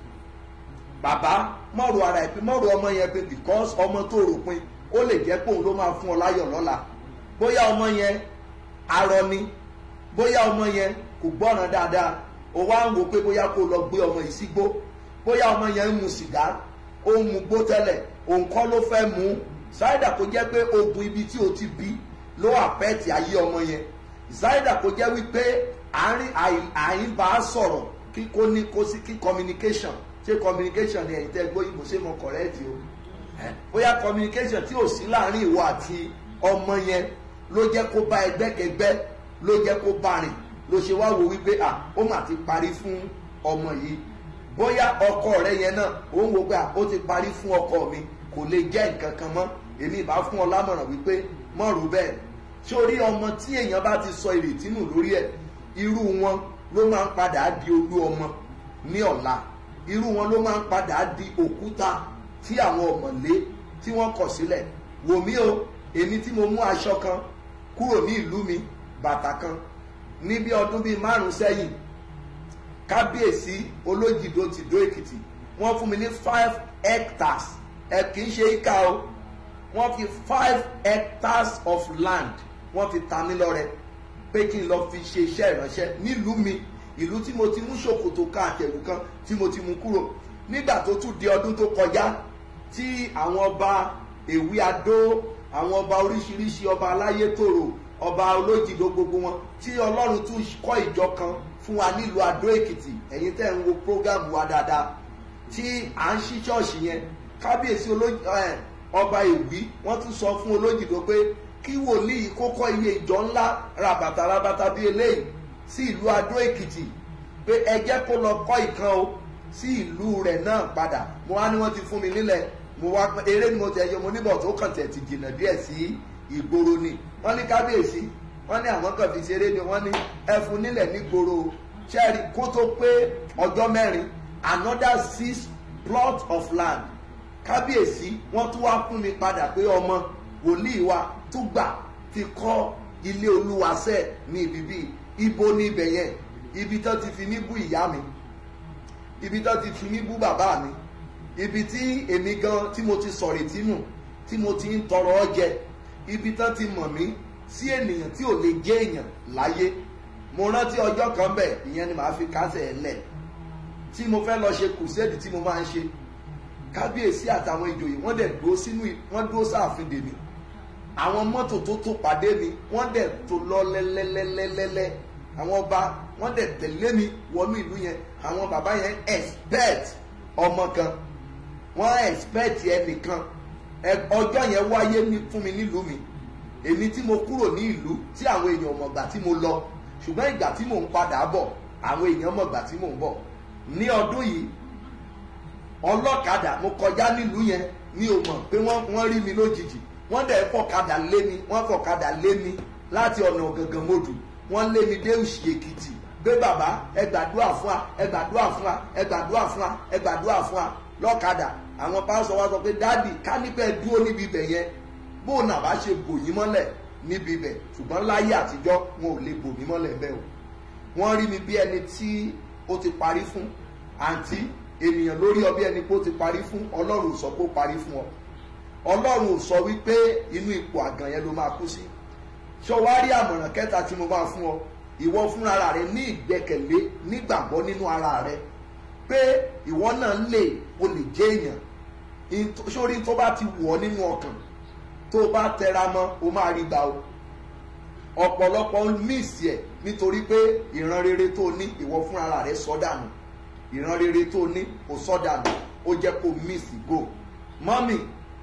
[SPEAKER 6] bàbá mọ̀rù ara ẹ̀ pin mọ̀rù ọmọ yẹn pin because ọmọ tó rò pin ó lè jẹ́ pé òun ló máa fún ọ láyọ̀ lọ́la bóyá ọmọ yẹn arọ ni bóyá ọmọ yẹn kò gbọ́ràn dáadáa ó wá ń wo pé bóyá kó lọ gbé ọmọ yìí sígbó bóyá ọmọ yẹn ń mu sìgá ó ń mu gbó tẹ́lẹ̀ òun kọ́ ló fẹ́ mu ṣáìdà kó jẹ́ pé ogun ibi tí o ti bí ló àpẹ́ẹ̀tì ayé ọmọ yẹn ṣáìdà kó jẹ́ wípé àárín àyín bá a sọ̀rọ̀ kí kó ní kó sí kí communication ṣé communication ni ẹ̀yin tẹ́ gbọ́ ìbò ṣé mo correct o bóyá communication tí ò sí láàrin ìwọ àti ọmọ yẹn ló jẹ́ kó bá ẹgbẹ́kẹgbẹ́ ló jẹ́ kó bá rìn ló ṣe wá wo wípé à ó mà ti parí fún ọmọ yìí bóyá ọkọ rẹ yẹn náà ó ń wo pé à ó ti parí fún ọkọ mi kò lè jẹ́ nǹkan kan mọ́ èmi ìbá fún ọ lámọ̀ràn wípé mọ̀rù bẹ́ẹ̀ sórí ọmọ tí èèyàn bá ti sọ ìrètí nù lórí ẹ̀ irú wọn ló máa ń padà di olú ọmọ ní ọ̀la irú wọn ló máa ń padà di òkúta tí àwọn ọ̀mọ̀lé tí wọ́n kọ̀ sílẹ̀ wò mí o èmi tí mo mú aṣọ kan kúrò ní ìlú mi bàtà kan ní bí ọdún bíi márùn sẹ́yìn kábíyèsí olójìdó ti dó èkìtì wọ́n fún mi ní five hectares ẹ kì í ṣe ìka o wọ́n fi five hectares of land wọ́n fi ta mí lọ́rẹ pé kí n lọ fi ṣe iṣẹ́ ìránṣẹ́ nílùú mi ìlú tí mo ti mú ṣòkòtò kan àtẹ̀wù kan tí mo ti mú kúrò nígbà tó tún di ọdún tó kọjá tí àwọn ọba èwe adó àwọn ọba oríṣiríṣi ọba aláyétòrò ọba olójìdó gbogbo wọn tí ọlọ́run tún kọ́ ìjọ kan fún wa nílùú adó èkìtì ẹ̀yin tẹ́ ń wo prógámù wa dáadáa tí à ń ṣí ṣọ́ọ̀ṣì yẹn kábíyèsí ọba èwí wọ́n tún sọ fún olójìdó pé kí wòlíì kó kọ́ iye ìjọ ńlá rabata rabata bíi eléyìí sí ìlú adó èkìtì pé ẹ jẹ́ kó lọ kọ́ ìkan o sí ìlú rẹ̀ náà padà mo wá ní wọ́n ti fún mi nílẹ̀ mo wá eré ni mo tẹ̀ yọ mo níbọ̀ tó kàn tẹ̀ ti jìnnà díẹ̀ sí ìgboro ni wọ́n ní kábíyèsí wọ́n ní àwọn kan fi ṣeré ni wọ́n ní ẹfun nílẹ̀ nígboro ṣẹ́ẹ̀rì kó tó pé ọjọ́ mẹ́rin another six plot of land kábíyèsí wọ́n tún wá fún mi padà pé ọmọ wòlíì wa tún gbà ti kọ́ ilé olúwaṣẹ́ ní ibi bíi ibo ní ibẹ̀ yẹn ibi tó ti fi mí bú ìyá mi ibi tó ti fi mí bú bàbá mi ibi tí èmi gan tí mo ti sọ̀rọ̀ tínú tí mo ti ń tọrọ ọjẹ ibi tó ti mọ̀ mí sí ènìyàn tí ò lè jẹ́ èèyàn láyé mo rántí ọjọ́ kan bẹ̀ ìyẹn ni màá fi kásẹ̀ ẹ̀ lẹ̀ tí mo fẹ́ lọ ṣe kùsẹ́ẹ̀dì tí mo máa ń ṣe kábíyèsí àtàwọn ìjòyè wọ́n dẹ̀ dúró sínú wọ́n dúró sáàfin dèmi àwọn mọ́tò tó tó pàdé mi wọ́n dẹ̀ tó lọ lẹ́lẹ́lẹ́lẹ́lẹ́ àwọn ọba wọ́n dẹ̀ tẹ̀lé mi wọnú ìlú yẹn àwọn bàbá yẹn expect ọmọ kan wọ́n expect ẹnìkan ọjọ́ yẹn wáyé fún mi nílùú mi èmi tí mo kúrò ní ìlú tí àwọn èèyàn mọ̀gbà tí mo lọ ṣùgbọ́n ìgbà tí mò ń padà bọ̀ àwọn èèyàn mọ̀gbà tí mò ń bọ̀ ní ọdún yìí ọlọ́kadà mo kọjá nílùú yẹn mi ò mọ̀ pé wọ́n rí mi lójijì wọ́n dẹ̀ fọ̀kadà lé mi wọ́n fọ̀kadà lé mi láti ọ̀nà gangan mọ́dù wọ́n lé mi dé òsì èkìtì pé bàbá ẹ gbàdúrà fún wa ẹ gbàdúrà fún wa ẹ gbàdúrà fún wa ẹ gbàdúrà fún wa lọ́kadà àwọn pásọ wa sọ pé dáàdì ká nípẹ́ dúró níbi ibẹ̀ yẹn bó nà bá ṣe bò yín mọ́lẹ̀ níbi ibẹ̀ ṣùgbọ́n láyé àtijọ́ wọn ò lè bò mí mọ́lẹ̀ bẹ́ẹ̀ o wọ́n rí mi bí ẹni tí ó ti parí fún àǹtí ènìyàn lórí ọ bí ẹni pé ó ti parí fún ọlọ́run ò sọ pé ó parí fún ọ ọlọ́run ò sọ wípé inú ipò àgàn yẹn ló máa kú sí ṣọ wá rí àmọ̀ràn kẹta tí mo máa fún ọ ìwọ fúnra rẹ ní ìgbẹ́kẹ̀lé nígbàgbọ́ nínú ara rẹ pé ìwọ náà lè o lè jẹ́ èèyàn sórí tó bá ti wọ̀ ọ́ nínú ọkàn tó bá tẹra mọ́ o máa rí gbà o ọ̀pọ̀lọpọ̀ míìsì ẹ̀ nítorí pé ìran rere tó ní ìwọ fúnra rẹ sọ dànù ìran rere tó ní o sọ dànù ó jẹ́ kó míìsì go mọ́mì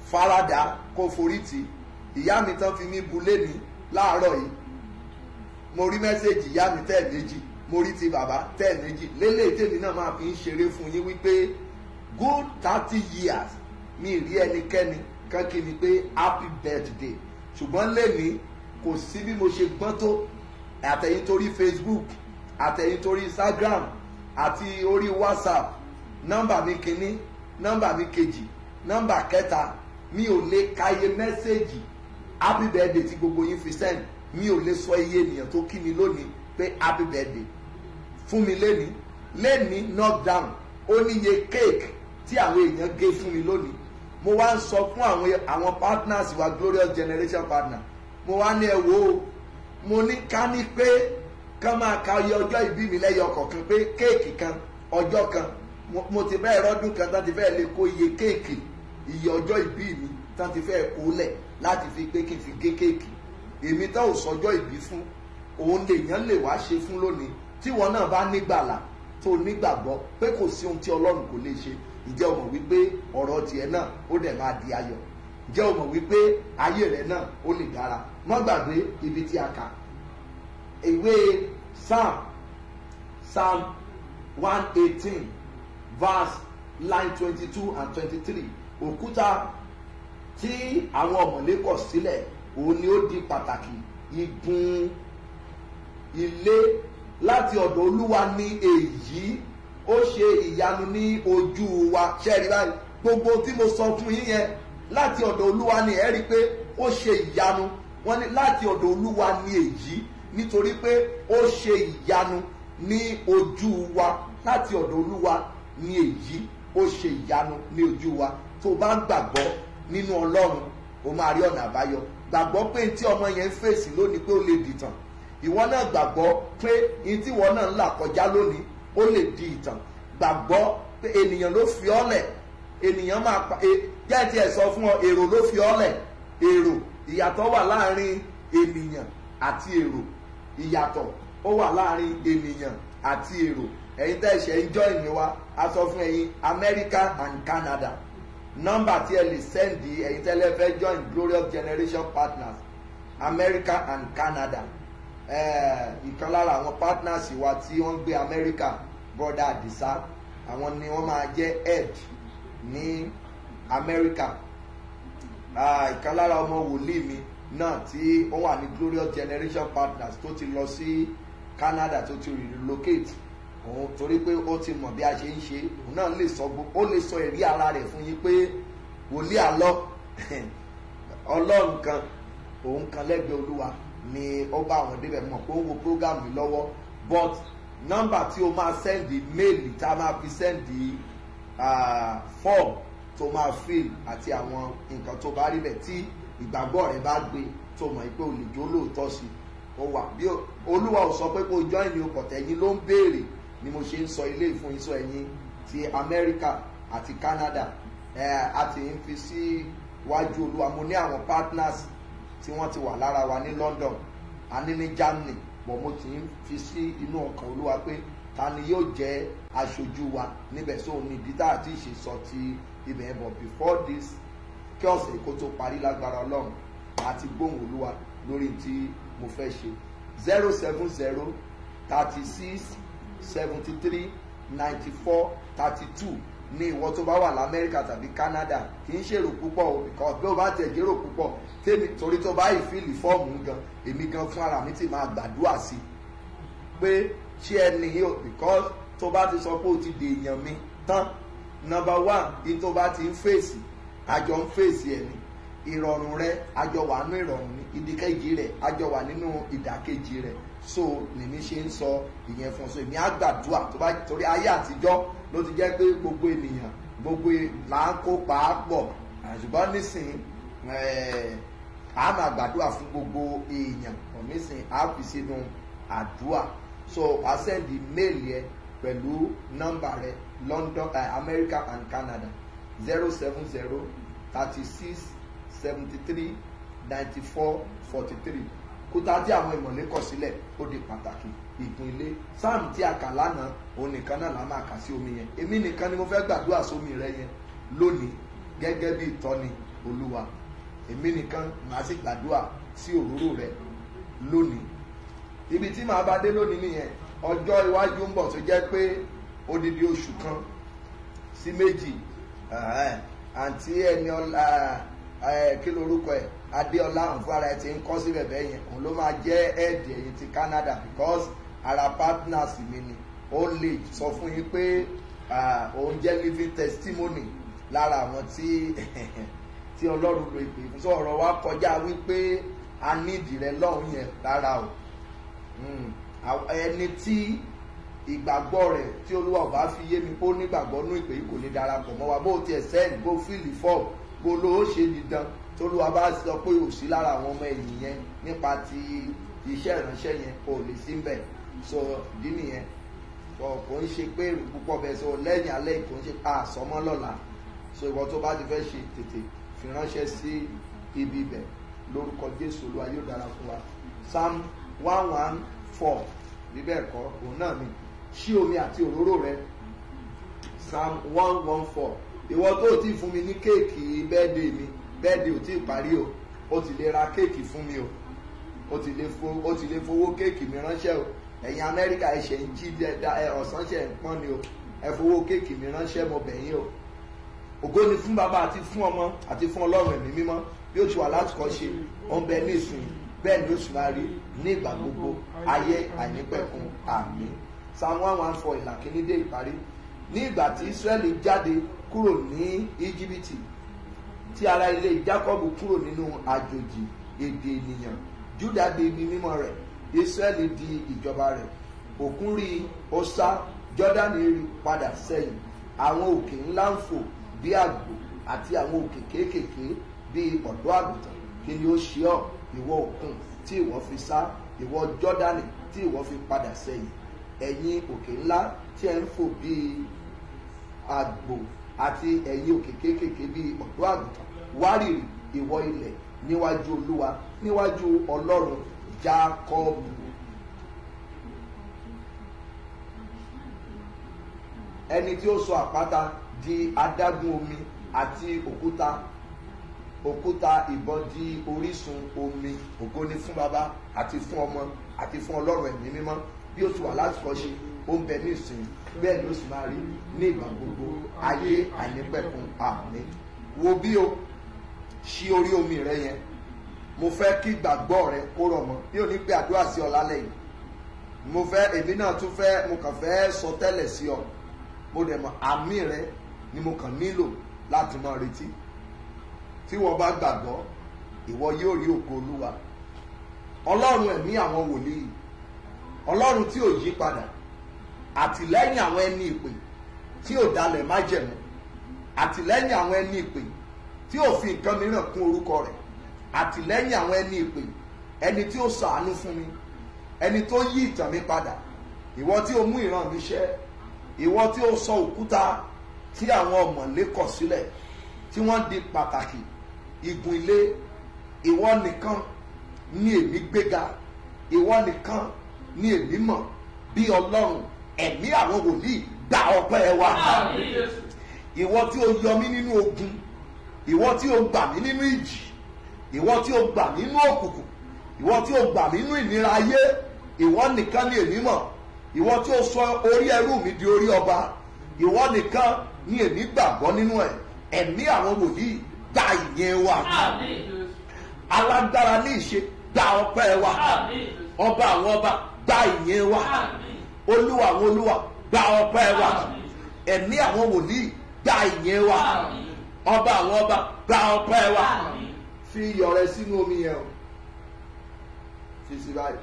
[SPEAKER 6] farada kó forí tì ìyá mi tán fi mí bu léni láàárọ̀ yìí mo rí mẹ́sẹ̀gì ìyá mi tẹ́ẹ̀ méjì mo rí ti bàbá tẹ́ẹ̀ méjì lélẹ̀ tèmi náà máa fi ń ṣeré fún yín wípé good thirty years mi rí ẹnikẹ́ni kan kí mi pé happy birthday ṣùgbọ́n lẹ́ni kò sí bí mo ṣe gbọ́n tó àtẹ̀yìn torí facebook àtẹ̀yìn torí instagram àti orí whatsapp nọ́mbà mi kínní nọ́mbà mi kejì nọ́mbà kẹta mi ò lè kàyé mẹ́sẹ̀gì happy birthday tí gbogbo yín fi send mi ò lè sọ iye ènìyàn tó kí mi lónìí pé happy birthday fún mi lẹ́ni lẹ́ni knockdown ó níye cake tí àwọn èèyàn gé fún mi lónìí mo wá ń sọ fún àwọn àwọn partners wa glorious generation partner mo wá ní ẹ wo o mo ní ká ní pé kán máa ka iye ọjọ́ ìbí mi lẹ́yọ kọ̀ọ̀kan pé kéèkì kan ọjọ́ kan mo- mo ti bẹ́ẹ̀ rọ́dún kan tán ti fẹ́ẹ́ lè kó iye kéèkì iye ọjọ́ ìbí mi tán ti fẹ́ẹ́ kó lẹ̀ láti fi pé kí n fi gé kéèkì èmi tán ò sọjọ́ ìbí fún òun lèèyàn lè wá ṣe fún lónìí tí wọn náà bá nígbàlà tó nígbàgbọ́ pé kò sí ohun tí ọlọ́run kò lè ṣe ìjẹ́ o mọ̀ wípé ọ̀rọ̀ tiẹ̀ náà ó dẹ̀ máa di ayọ̀ ìjẹ́ o mọ̀ wípé ayé rẹ̀ náà ó lè dára má gbàgbé ibi tí a kà ìwé psalm psalm one eighteen verse line twenty-two and twenty-three òkúta tí àwọn ọ̀mọ̀lé kọ̀ sílẹ̀ òun ni ó di pàtàkì igun ilé láti ọ̀dọ̀ olúwa ní èyí ó ṣe ìyanu ní ojú wa ṣẹ́ẹ̀rí báyìí gbogbo tí mo sọ fún yín yẹn láti ọ̀dọ̀ olúwa ní ẹ̀rí pé ó ṣe ìyanu wọ́n ní láti ọ̀dọ̀ olúwa ní èyí nítorí pé ó ṣe ìyanu ní ojú wa láti ọ̀dọ̀ olúwa ní èyí ó ṣe ìyanu ní ojú wa tó bá ń gbàgbọ́ nínú ọlọ́run ó máa rí ọ̀nà àbáyọ gbàgbọ́ pé tí ọmọ yẹn ń fèsì lónìí pé ó lè dìtàn ìwọ náà gbàgbọ́ pé ní tí ìwọ náà ń là kọjá lónìí ó lè di ìtàn gbàgbọ́ pé ènìyàn ló fi ọ́ lẹ̀ ènìyàn máa pa e jẹ́ ti ẹ̀ sọ fún ọ èrò ló fi ọ́ lẹ̀ èrò ìyàtọ̀ wà láàrin ènìyàn àti èrò ìyàtọ̀ ó wà láàrin ènìyàn àti èrò ẹ̀yin tẹ́ ṣe ń join mi wa a sọ fún ẹ̀yin America and Canada nọ́mbà tí ẹ lè sẹ́ndì ẹ̀yin tẹ́lẹ̀ fẹ́ join Glorious Generation Partners America and Canada eh, ìkan lára àwọn partners wa tí wọ́n ń gbé America brother Adisa àwọn ni wọ́n máa jẹ́ head ní America Ah, ìkan lára ọmọ wòlíì mi náà tí ó wà ní Glorious Generation Partners tó ti lọ sí Canada tó ti relocate òun torí pé ó ti mọ̀ bí a ṣe ń ṣe òun náà lè sọ gbogbo ó lè sọ ẹ̀rí ara rẹ̀ fún yín pé wòlíì àlọ́ ọlọ́run kan òun kan lẹ́gbẹ̀ẹ́ olúwa ni ó bá àwọn débẹ̀ mọ̀ pé ó ń wo program mi lọ́wọ́ but nọ́mbà tí o máa sẹ́ndì méèlì tá a máa fi sẹ́ndì form tó máa fill àti àwọn nǹkan tó bá rí bẹ̀ tí ìgbàgbọ́ rẹ bá gbé tó mọ̀ pé o lè jó lóòótọ́ sí ó wà bí olúwa ò sọ pé kó o join ní ọkọ̀ tẹ̀yìn ló ń béèrè ni mo ṣe ń sọ ilé ìfún yín sọ ẹ̀yin ti Amẹ́ríkà àti Canada ẹ̀ a ti ń fi sí wájú olúwa mo ní àwọn partners tí wọ́n ti wà lára wa ní London a ní ní Germany bọ̀ mo ti ń fi sí inú ọkàn olúwa pé ta ni yóò jẹ́ aṣojú wa níbẹ̀ sóò ní ìdí tá àti ìṣe sọ ti ibẹ̀ ẹ̀ bọ̀ before this kí ọ̀sẹ̀ kó tó parí lágbára ọlọ́run àti gbóhùn olúwa lórí tí mo fẹ́ ṣe zero seven zero thirty six seventy three ninety four thirty two ní ìwọ tó bá wà lamẹ́ríkà tàbí Canada kì í ṣèrò púpọ̀ o because bí o bá tẹ̀ jérò púpọ̀ tèmi torí tó bá ìfìlì fọ́ọ̀mù gan èmi gan fún ara mi ti máa gbàdúrà sí i pé ṣé ẹni yìí o because tó bá ti sọ pé o ti dèèyàn mi tán number one in tó bá ti ń fèsì àjọ ń fèsì ẹ̀ ni ìrọ̀rùn rẹ àjọ wà nínú ìrọ̀rùn ní ìdíkejì rẹ àjọ wà nínú ìdàkejì rẹ so lèmi ṣe ń sọ ìyẹn fún un so èmi á gbàdúrà tó bá torí ayé àtijọ́ ló ti jẹ́ pé gbogbo ènìyàn gbogbo là ń kó pàápọ̀ ṣùgbọ́n nísìnyí a máa gbàdúrà fún gbogbo èèyàn nísìnyí a fi sínú àdúrà so a send mail yẹn pẹ̀lú nọ́mbà rẹ London uh, America and Canada zero seven zero thirty six seventy three ninety four forty three kúta tí àwọn ìmọ̀lẹ́ kọ̀ sílẹ̀ ó di pàtàkì ìpín ilé sáàmù tí a kà lánàá òun nìkan náà la máa kà sí omi yẹn èmi nìkan ni mo fẹ́ gbàdúrà sómi rẹ yẹn lónìí gẹ́gẹ́ bí ìtọ́ni olúwa èmi nìkan màá sì gbàdúrà sí òróró rẹ lónìí ibi tí màá bá dé lónìí nìyẹn ọjọ́ iwájú ń bọ̀ tó jẹ́ pé odidi oṣù kan sí méjì ẹ̀hẹ́n, àǹtí ẹni ọlá ẹ̀, kí lorúkọ ẹ̀ adéọlá àǹfààrà ẹ̀ ti ń kọ́ síbẹ̀ bẹ́ẹ̀ yẹn òun ló máa jẹ́ ẹ̀ẹ́dì ẹ̀yìn ti canada because ara partners mi ni ó lè sọ fún yín pé ah, òun jẹ́ living testimony lára àwọn tí tí ọlọ́run lo ìpè fún sọ ọ̀rọ̀ wa kọjá wípé a nídìí rẹ lọ́hùn yẹn rárá o Mm. Àw- ẹni tí ìgbàgbọ́ rẹ̀ tí olúwa ò bá fi yé mi kó nígbàgbọ́ nú ìpè yìí kò lè darapọ̀ mọ́ wa bó tiẹ̀ sẹ́ẹ̀dì bó fíìlì fọ́ọ̀mù bó ló ó ṣe dídán tólúwa bá sọ pé ò sí lára àwọn ọmọ ẹ̀yìn yẹn nípa ti iṣẹ́ ìránṣẹ́ yẹn kò lè sí mbẹ̀ so ìdí nìyẹn kò kò ń ṣe pé èrò púpọ̀ bẹ́ẹ̀ so lẹ́yìn alẹ́ kò ń ṣe pa àsọmọ́ lọ́la so ìwọ tó bá ti fẹ́ ṣe tètè fi ránṣẹ́ sí ibi ibẹ̀ lórúkọ jésù olúwa yóò dára fún wa psalm one one four bíbẹ̀ ẹ̀kọ́ òun náà ni ṣí omi àti òróró rẹ psalm one one four ìwọ tó o ti fún mi ní kéèkì bẹ́ẹ̀dẹ̀ mi bẹ́ẹ̀dẹ̀ ò tí ì parí o o ti lè ra kéèkì fún mi o o ti lè fo o ti lè fowó kéèkì mi ránṣẹ́ o ẹ̀yin amẹ́ríkà ẹ̀ṣẹ̀ ń jí dẹ́dá ẹ̀ ọ̀sán ṣẹ̀ ń pọ́n ni o ẹ fowó kéèkì mi ránṣẹ́ mo bẹ̀ yín o ògo ni fún bàbá àti fún ọmọ àti fún ọlọ́run ẹ̀mí mímọ́ bí ó ti wà láti kọ́ ṣe ó ń bẹ ní ìsìn bẹ́ẹ̀ ni ó sì máa rí ní ìgbà gbogbo ayé àìnípẹ̀kun àmì psalm one one four ìlà kìíní dé ìparí ní ìgbà tí israẹli jáde kúrò ní íjíbítì tí ara ilé jákọ́bù kúrò nínú àjòjì èdè ènìyàn júdà di ibi mímọ́ rẹ̀ israẹli di ìjọba rẹ̀ òkun rí ó sá jọ́dánì rí padà sẹ́yìn àwọn òkè ńlá ń fò bí àgbò àti àwọn òkè kéékèèké bí ọ̀dọ́ àgùntàn kí ni ó ṣe ọ́ ìwọ òkun tí ìwọ fi sá ìwọ jọ́dánì tí ìwọ fi padà sẹ́yìn ẹ̀yin òkè ńlá tí ẹ̀ ń fò bí àgbò àti ẹ̀yin òkè kéékèèké bí ọ̀dọ́ àgùntàn wárìrì ìwọ ilẹ̀ níwájú olúwa níwájú ọlọ́run jákọ́ọ̀bù. ẹni tí ó sọ àpáta di adágún omi àti òkúta òkúta ìbọn di orísun omi ògo ni fún baba àti fún ọmọ àti fún ọlọ́run ẹ̀mí mímọ́ bí ó ti wà láti kọ́ ṣe ó ń bẹ ní ìsìn bẹ́ẹ̀ ni ó sì máa rí ní ìgbà gbogbo ayé àìnípẹ̀kun àmì wo bí o ṣí orí omi rẹ yẹn mo fẹ́ kí gbàgbọ́ rẹ kó rọ̀ mọ́ bí o ní pé àdúrà sí ọ lálẹ́ yìí mo fẹ́ èmi náà tún fẹ́ mo kàn fẹ́ sọ tẹ́lẹ̀ sí ọ mo dẹ̀ mọ̀ àmì rẹ ni mo kàn nílò láti máa retí tí wọ́n bá gbàgbọ́ ìwọ yóò rí ògo olúwa ọlọ́run ẹ̀mí àwọn wòlíì ọlọ́run tí ò yí padà àtìlẹ́yìn àwọn ẹni ìpè tí ò dalẹ̀ májẹ̀mú àtìlẹ́yìn àwọn ẹni ìpè tí ò fi nǹkan mìíràn kún orúkọ rẹ̀ àtìlẹ́yìn àwọn ẹni ìpè ẹni tí ó sàánú fún mi ẹni tó yí ìtàn mi padà ìwọ tí ó mú ìran mi ṣẹ ìwọ tí ó sọ òkúta tí àwọn ọ̀mọ̀lé kọ̀ sílẹ̀ tí wọ́n di pàtàkì igun ilé ìwọ nìkan ní èmi gbéga ìwọ nìkan ní èmi mọ̀ bí ọlọ́run ẹ̀mí àwọn wòlíì gba ọpẹ́ wa ìwọ tí o yọ mí nínú ogun ìwọ tí o gbà mí nínú ìjì ìwọ tí o gbà mí nínú òkùnkùn ìwọ tí o gbà mí nínú ìnira ayé ìwọ nìkan ní èmi mọ̀ ìwọ tí o sọ orí ẹrú mi di orí ọba ìwọ nìkan ní èmi gbàgbọ́ nínú ẹ̀ ẹ̀mí àwọn wòlíì gba ìyẹn wa alágbára ní ìṣe gba ọpẹ́ wa ọba àwọn ọba gba ìyẹn wa olúwa àwọn olúwa gba ọpẹ́ wa ẹ̀mí àwọn wòlíì gba ìyẹn wa ọba àwọn ọba gba ọpẹ́ wa fi iyọ̀ rẹ sínú omi yẹn o fi sí báyìí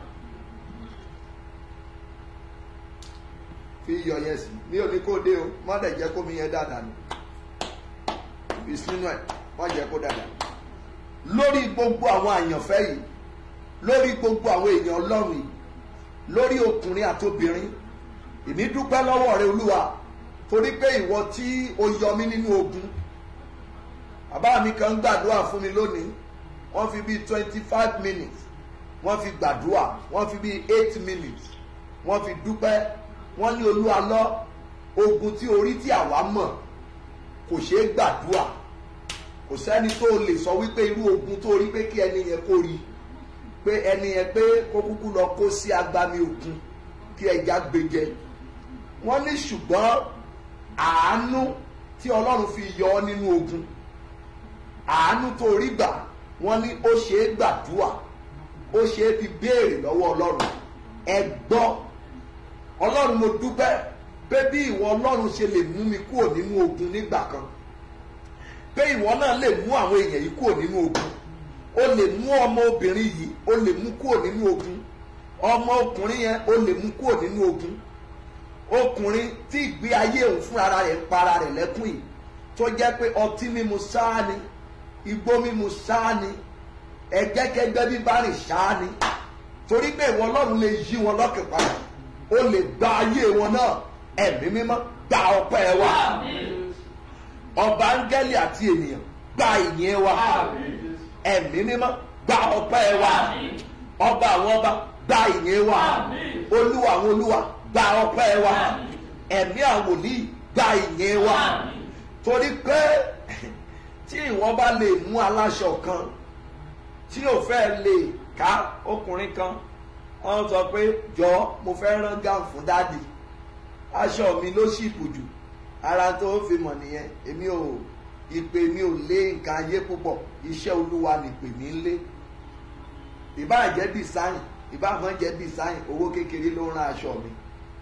[SPEAKER 6] fi iyọ̀ yẹn sí mi ò ní kó dé o má dẹ̀ jẹ́ kó mi yẹn dáadáa ni fi sínú ẹ̀ má jẹ́ kó dáadáa lórí gbogbo àwọn àyànfẹ́ yìí lórí gbogbo àwọn èèyàn ọlọ́run yìí lórí ọkùnrin àti obìnrin èmi dúpẹ́ lọ́wọ́ rẹ olúwa torí pé ìwọ tí o yọ mí nínú ogun bàbá mi kan gbàdúrà fún mi lónìí wọ́n fi bíi twenty five minutes wọ́n fi gbàdúrà wọ́n fi bíi eight minutes wọ́n fi dúpẹ́ wọ́n ní olúwa lọ ogun tí orí tí àwa mọ̀ kò ṣeé gbàdúrà kò sẹ́ni tó lè sọ wípé irú ogun tó rí pé kí ẹni yẹn kó rí pé ẹni yẹn pé kó kúkú lọ kó sí agbami òkun kí ẹja gbẹjẹ wọ́n ní ṣùgbọ́n àánú tí ọlọ́run fi yọ ọ́ nínú ogun àánú tó rí gbà wọ́n ní ó ṣe é gbàdúrà ó ṣe é fi béèrè lọ́wọ́ ọlọ́run ẹ gbọ́ ọlọ́run mo dúpẹ́ pé bí ìwọ ọlọ́run ṣe lè mú mi kúrò nínú ogun nígbà kan pé ìwọ náà lè mú àwọn èèyàn yìí kúrò nínú ogun o lè mú ọmọ obìnrin yìí o lè mú kúrò nínú ogun ọmọ ọkùnrin yẹn o lè mú kúrò nínú ogun ọkùnrin tí ìgbé ayé òun fúnra rẹ̀ ń para rẹ̀ lẹ́kùn yìí tó jẹ́ pé ọtí mímu sáà ni igbó mímu sáà ni ẹgbẹ́kẹgbẹ́ bíbá rìn sáà ni torí pé ìwọ ọlọ́run lè yí wọn lọ́kàn padà o lè gba ayé wọn náà ẹ̀mí mímọ́ gba ọpẹ́ wa ọba áńgẹ́lì àti ènìyàn gba ìyẹn wa ẹ̀mí mímọ́ gba ọpẹ́ wa ọba àwọn ọba gba ìyẹn wa olúwa àwọn olúwa gba ọpẹ́ wa ẹ̀mí àwọn wòlíì gba ìyẹn wa torí pé tí ìwọ bá lè mú aláṣọ kan tí ò fẹ́ lè ká ọkùnrin kan wọ́n sọ pé jọ mo fẹ́ rán gáùn fún dáàdì aṣọ mi ló sì bùjù ara tó fi mọ̀ nìyẹn èmi ò ìpè mi ò lé nǹkan ayé púpọ̀ iṣẹ́ olúwa nìpè mí ń lé ìbáà jẹ́ design ìbáà mọ́ jẹ́ design owó kékeré ló ń rán aṣọ mi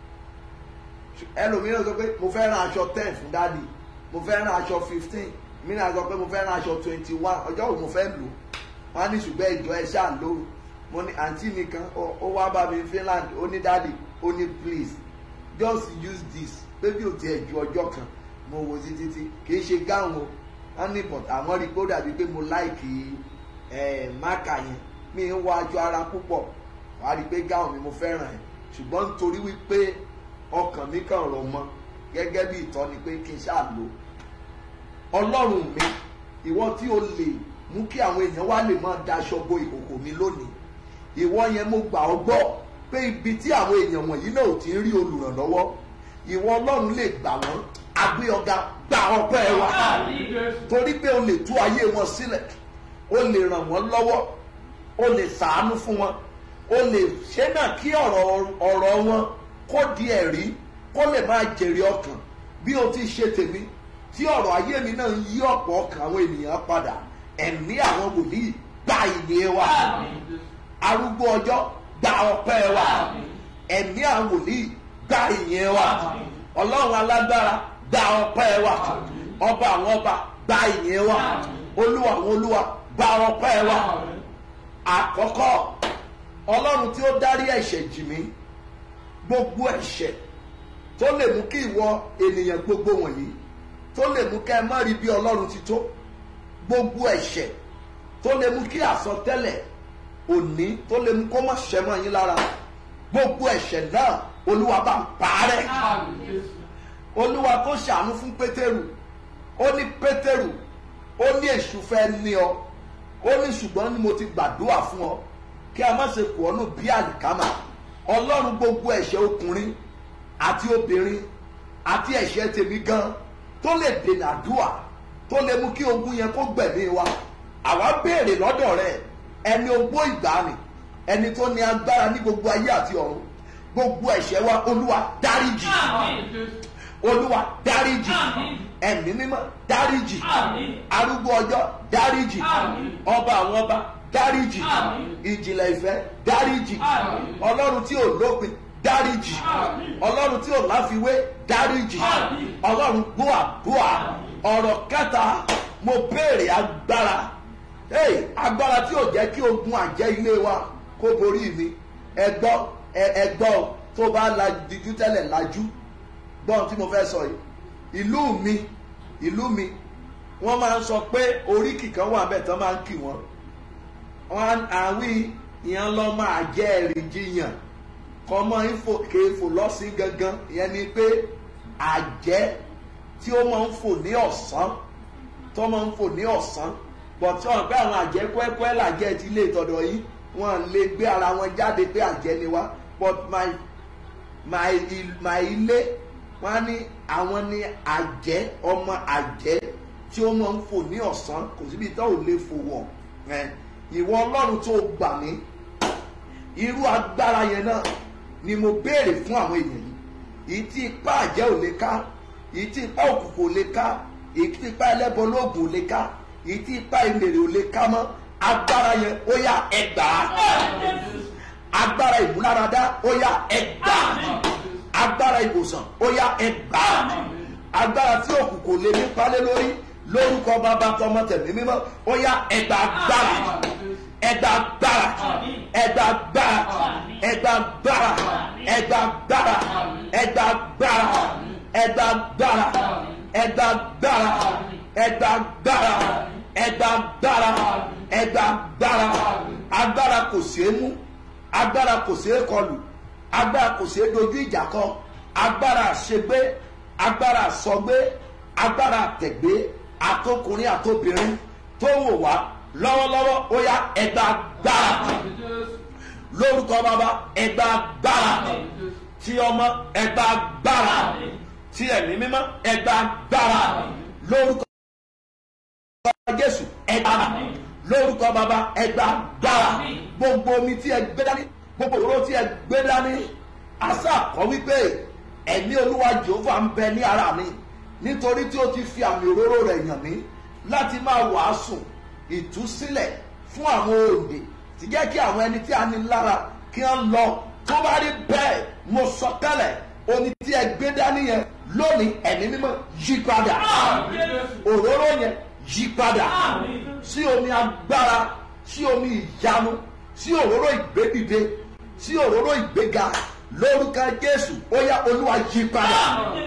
[SPEAKER 6] ẹlòmíràn sọ pé mo fẹ́ rán aṣọ ten fún dáàdì mo fẹ́ rán aṣọ fifteen mìíràn sọ pé mo fẹ́ rán aṣọ twenty one ọjọ́ wo mo fẹ́ lò wọ́n á ní ṣùgbọ́n ìjọ ẹ ṣáà lò mo ní àǹtí mi kan ó wá bá mi Finland ó ní dáàdì ó ní please just use this pé bí o tiẹ̀ ju ọjọ́ kan mo wo sí títí kì í ṣe gáwọn o wọ́n ní but àwọn rí i pé ó dàbí pé mo láìkì máàkà yẹn mi ń wọ aṣọ ara púpọ̀ wàá rí i pé gáwọn mi mo fẹ́ràn ẹ̀ ṣùgbọ́n nítorí wípé ọkàn mi kàn rọ̀ mọ́ gẹ́gẹ́ bí ìtọ́ni pé kí n ṣáà lò ọlọ́run mi ìwọ tí o lè mú kí àwọn èèyàn wá lè máa daṣọ bo ìkòkò mi lónìí ìwọ yẹn mo gbà ọ́ gbọ́ pé ibi tí àwọn èèyàn wọ̀nyí náà ò ti ń rí olùrànlọ́wọ́ ìwọ ọlọ́run lè gbà wọ́n agbé ọ̀gá gba ọpẹ́ wa torí pé o lè tú ayé wọn sílẹ̀ o lè ràn wọ́n lọ́wọ́ o lè sàánú fún wọn o lè ṣe náà kí ọ̀rọ̀ ọ̀rọ̀ wọn kó di ẹ̀rí kó lè máa jèrè ọkàn bí o ti ṣe tèmi tí ọ̀rọ̀ ayé mi náà ń yí ọ̀pọ̀ ọkàn àwọn ènìyàn padà ẹ̀mí àwọn wòlíì gba ìyè wa arúgbó ọjọ́ gba ọpẹ́ wa ẹ̀mí àwọn wòlíì gba ìyè wa ọlọ́run alágbára gba ọpẹ́ wa ọba àwọn ọba gba ìyè wa olúwa àwọn olúwa gba ọpẹ́ wa àkọ́kọ́ ọlọ́run tí ó dárí ẹ̀ṣẹ̀ jì mí gbogbo ẹ̀ṣẹ̀ tó lè mú kí ìwọ ènìyàn gbogbo wọ̀nyí tó lè mú kẹ́ ẹ má rí bí ọlọ́run ti tó gbogbo ẹ̀ṣẹ̀ tó lè mú kí àsọtẹ́lẹ̀ òní tó lè mú kó má ṣẹ mọ́ yín lára gbogbo ẹ̀ṣẹ̀ náà olúwa bá ń parẹ́ olúwa tó ṣàánú fún pétérù ó ní pétérù ó ní èṣù fẹ́ ní ọ ó ní ṣùgbọ́n ni mo ti gbàdúrà fún ọ kí a má ṣe kù ọ́ nù bí àlìkámà ọlọ́run gbogbo ẹ̀ṣẹ̀ ọkùnrin àti obìnrin àti ẹ̀ṣẹ̀ tèmi gan tó lè dènà àdúrà tó lè mú kí ogun yẹn kó gbẹ̀mí wa àwa béèrè lọ́dọ̀ rẹ ẹni ogbó ìgbàanì ẹni tó ní agbára ní gbogbo ayé àti ọ̀run gbogbo ẹ̀ṣẹ̀ wa olúwa dáríjì olúwa dáríjì ẹ̀mí mímọ́ dáríjì arúgbó ọjọ́ dáríjì ọba àwọn ọba dáríjì ìjìnlẹ̀ ìfẹ́ dáríjì ọlọ́run tí ò lópin dáríjì ọlọ́run tí ò láfiwé dáríjì ọlọ́run gbọ́ àdúrà ọ̀rọ̀ kẹta mo béèrè agbára hey, agbára tí ò jẹ́ kí ogun àjẹ́ ilé wa kó borí mi ẹgbọ́ ẹgbọ́ tó bá lajú tẹ́lẹ̀ lajú gbọ́n tí mo fẹ́ sọ yìí ìlú mi ìlú mi wọ́n máa ń sọ pé oríkì kan wà bẹ́ẹ̀ tán máa ń kì wọ́n wọn àwí ìyẹn lọ máa jẹ́ ẹ̀rí jiyàn kọ́mọ kéfò lọ́sìn gangan ìyẹn ni pé àjẹ́ tí ó máa ń fò ní ọ̀sán tó máa ń fò ní ọ̀sán bọ̀ tí wọ́n pẹ́ àwọn àjẹ́ kúẹ́kúẹ́ làjẹ́ ti lè tọ̀dọ̀ yìí wọ́n lè gbé ara wọn jáde pé àjẹ́ ni wá but my my my ilé wọ́n ní àwọn ní àjẹ́ ọmọ àjẹ́ tí ó máa ń fò ní ọ̀sán kò síbi tó ò lè fò wọ̀ ẹ̀ ìwọ ọlọ́run tó gbà mí irú agbára yẹn náà ni mo béèrè fún àwọn èèyàn yìí èyí tí ipá àjẹ́ ò lè ká èyí tí ipá òkùnkùn ò lè ká èyí tí ipá ẹlẹ́bọ lóògùn ò lè ká èyí tí ipá ìmèrè ò lè ká mọ́ agbára yẹn ó yá ẹgbàá agbára ìmúláradá ó yá ẹgbàá agbára ìwòsàn ó yá ẹgbàá agbára tí òkùnkùn lè nípa lé lórí lórúkọ bàbá tọmọ tẹ̀mí mímọ́ ó yá ẹgbàá gbára ẹgbàá gbára ẹgbàá gbára ẹgbàá gbára ẹgbàá gbára ẹgbàá gbára ẹgbàá gbára ẹgbàá gbára ẹgbàá gbára ẹgbàá gbára ẹgbàá gbára agbára kò ṣeé mú agbára kò ṣeé kọlù agbára kò ṣeé dojú ìjà kọ agbára àṣegbé agbára àsọgbé agbára àtẹ̀gbé àtọkùnrin àtobìnrin tó wò wá lọ́wọ́lọ́wọ́ ó yá ẹgbà gbára lórúkọ bàbá ẹgbà gbára tí ọmọ ẹgbà gbára tí ẹ̀mí mímọ́ ẹgbà gbára lórúkọ jésù ẹgbà lórúkọ bàbá ẹgbà gbára gbogbo omi tí ẹ gbé dání gbogbo òróró tí ẹ gbé dání àṣà kọ wípé ẹ̀mí olúwa jehova ń bẹ ní ara mi nítorí tí ó ti fi àmì òróró rẹ̀ yàn mí láti máa wàásù ìtúsílẹ̀ fún àwọn òde ti jẹ́ kí àwọn ẹni tí a ní lára kí wọ́n lọ tó bá rí bẹ́ẹ̀ mo sọ tẹ́lẹ̀ omi tí ẹ gbé dání yẹn lónìí ẹ̀mí mímọ́ yí padà òróró yẹn yí padà sí omi agbára sí omi ìyanu sí òróró ìgbédìde sí òróró ìgbéga lórúkọ jésù ó yá olúwa yí padà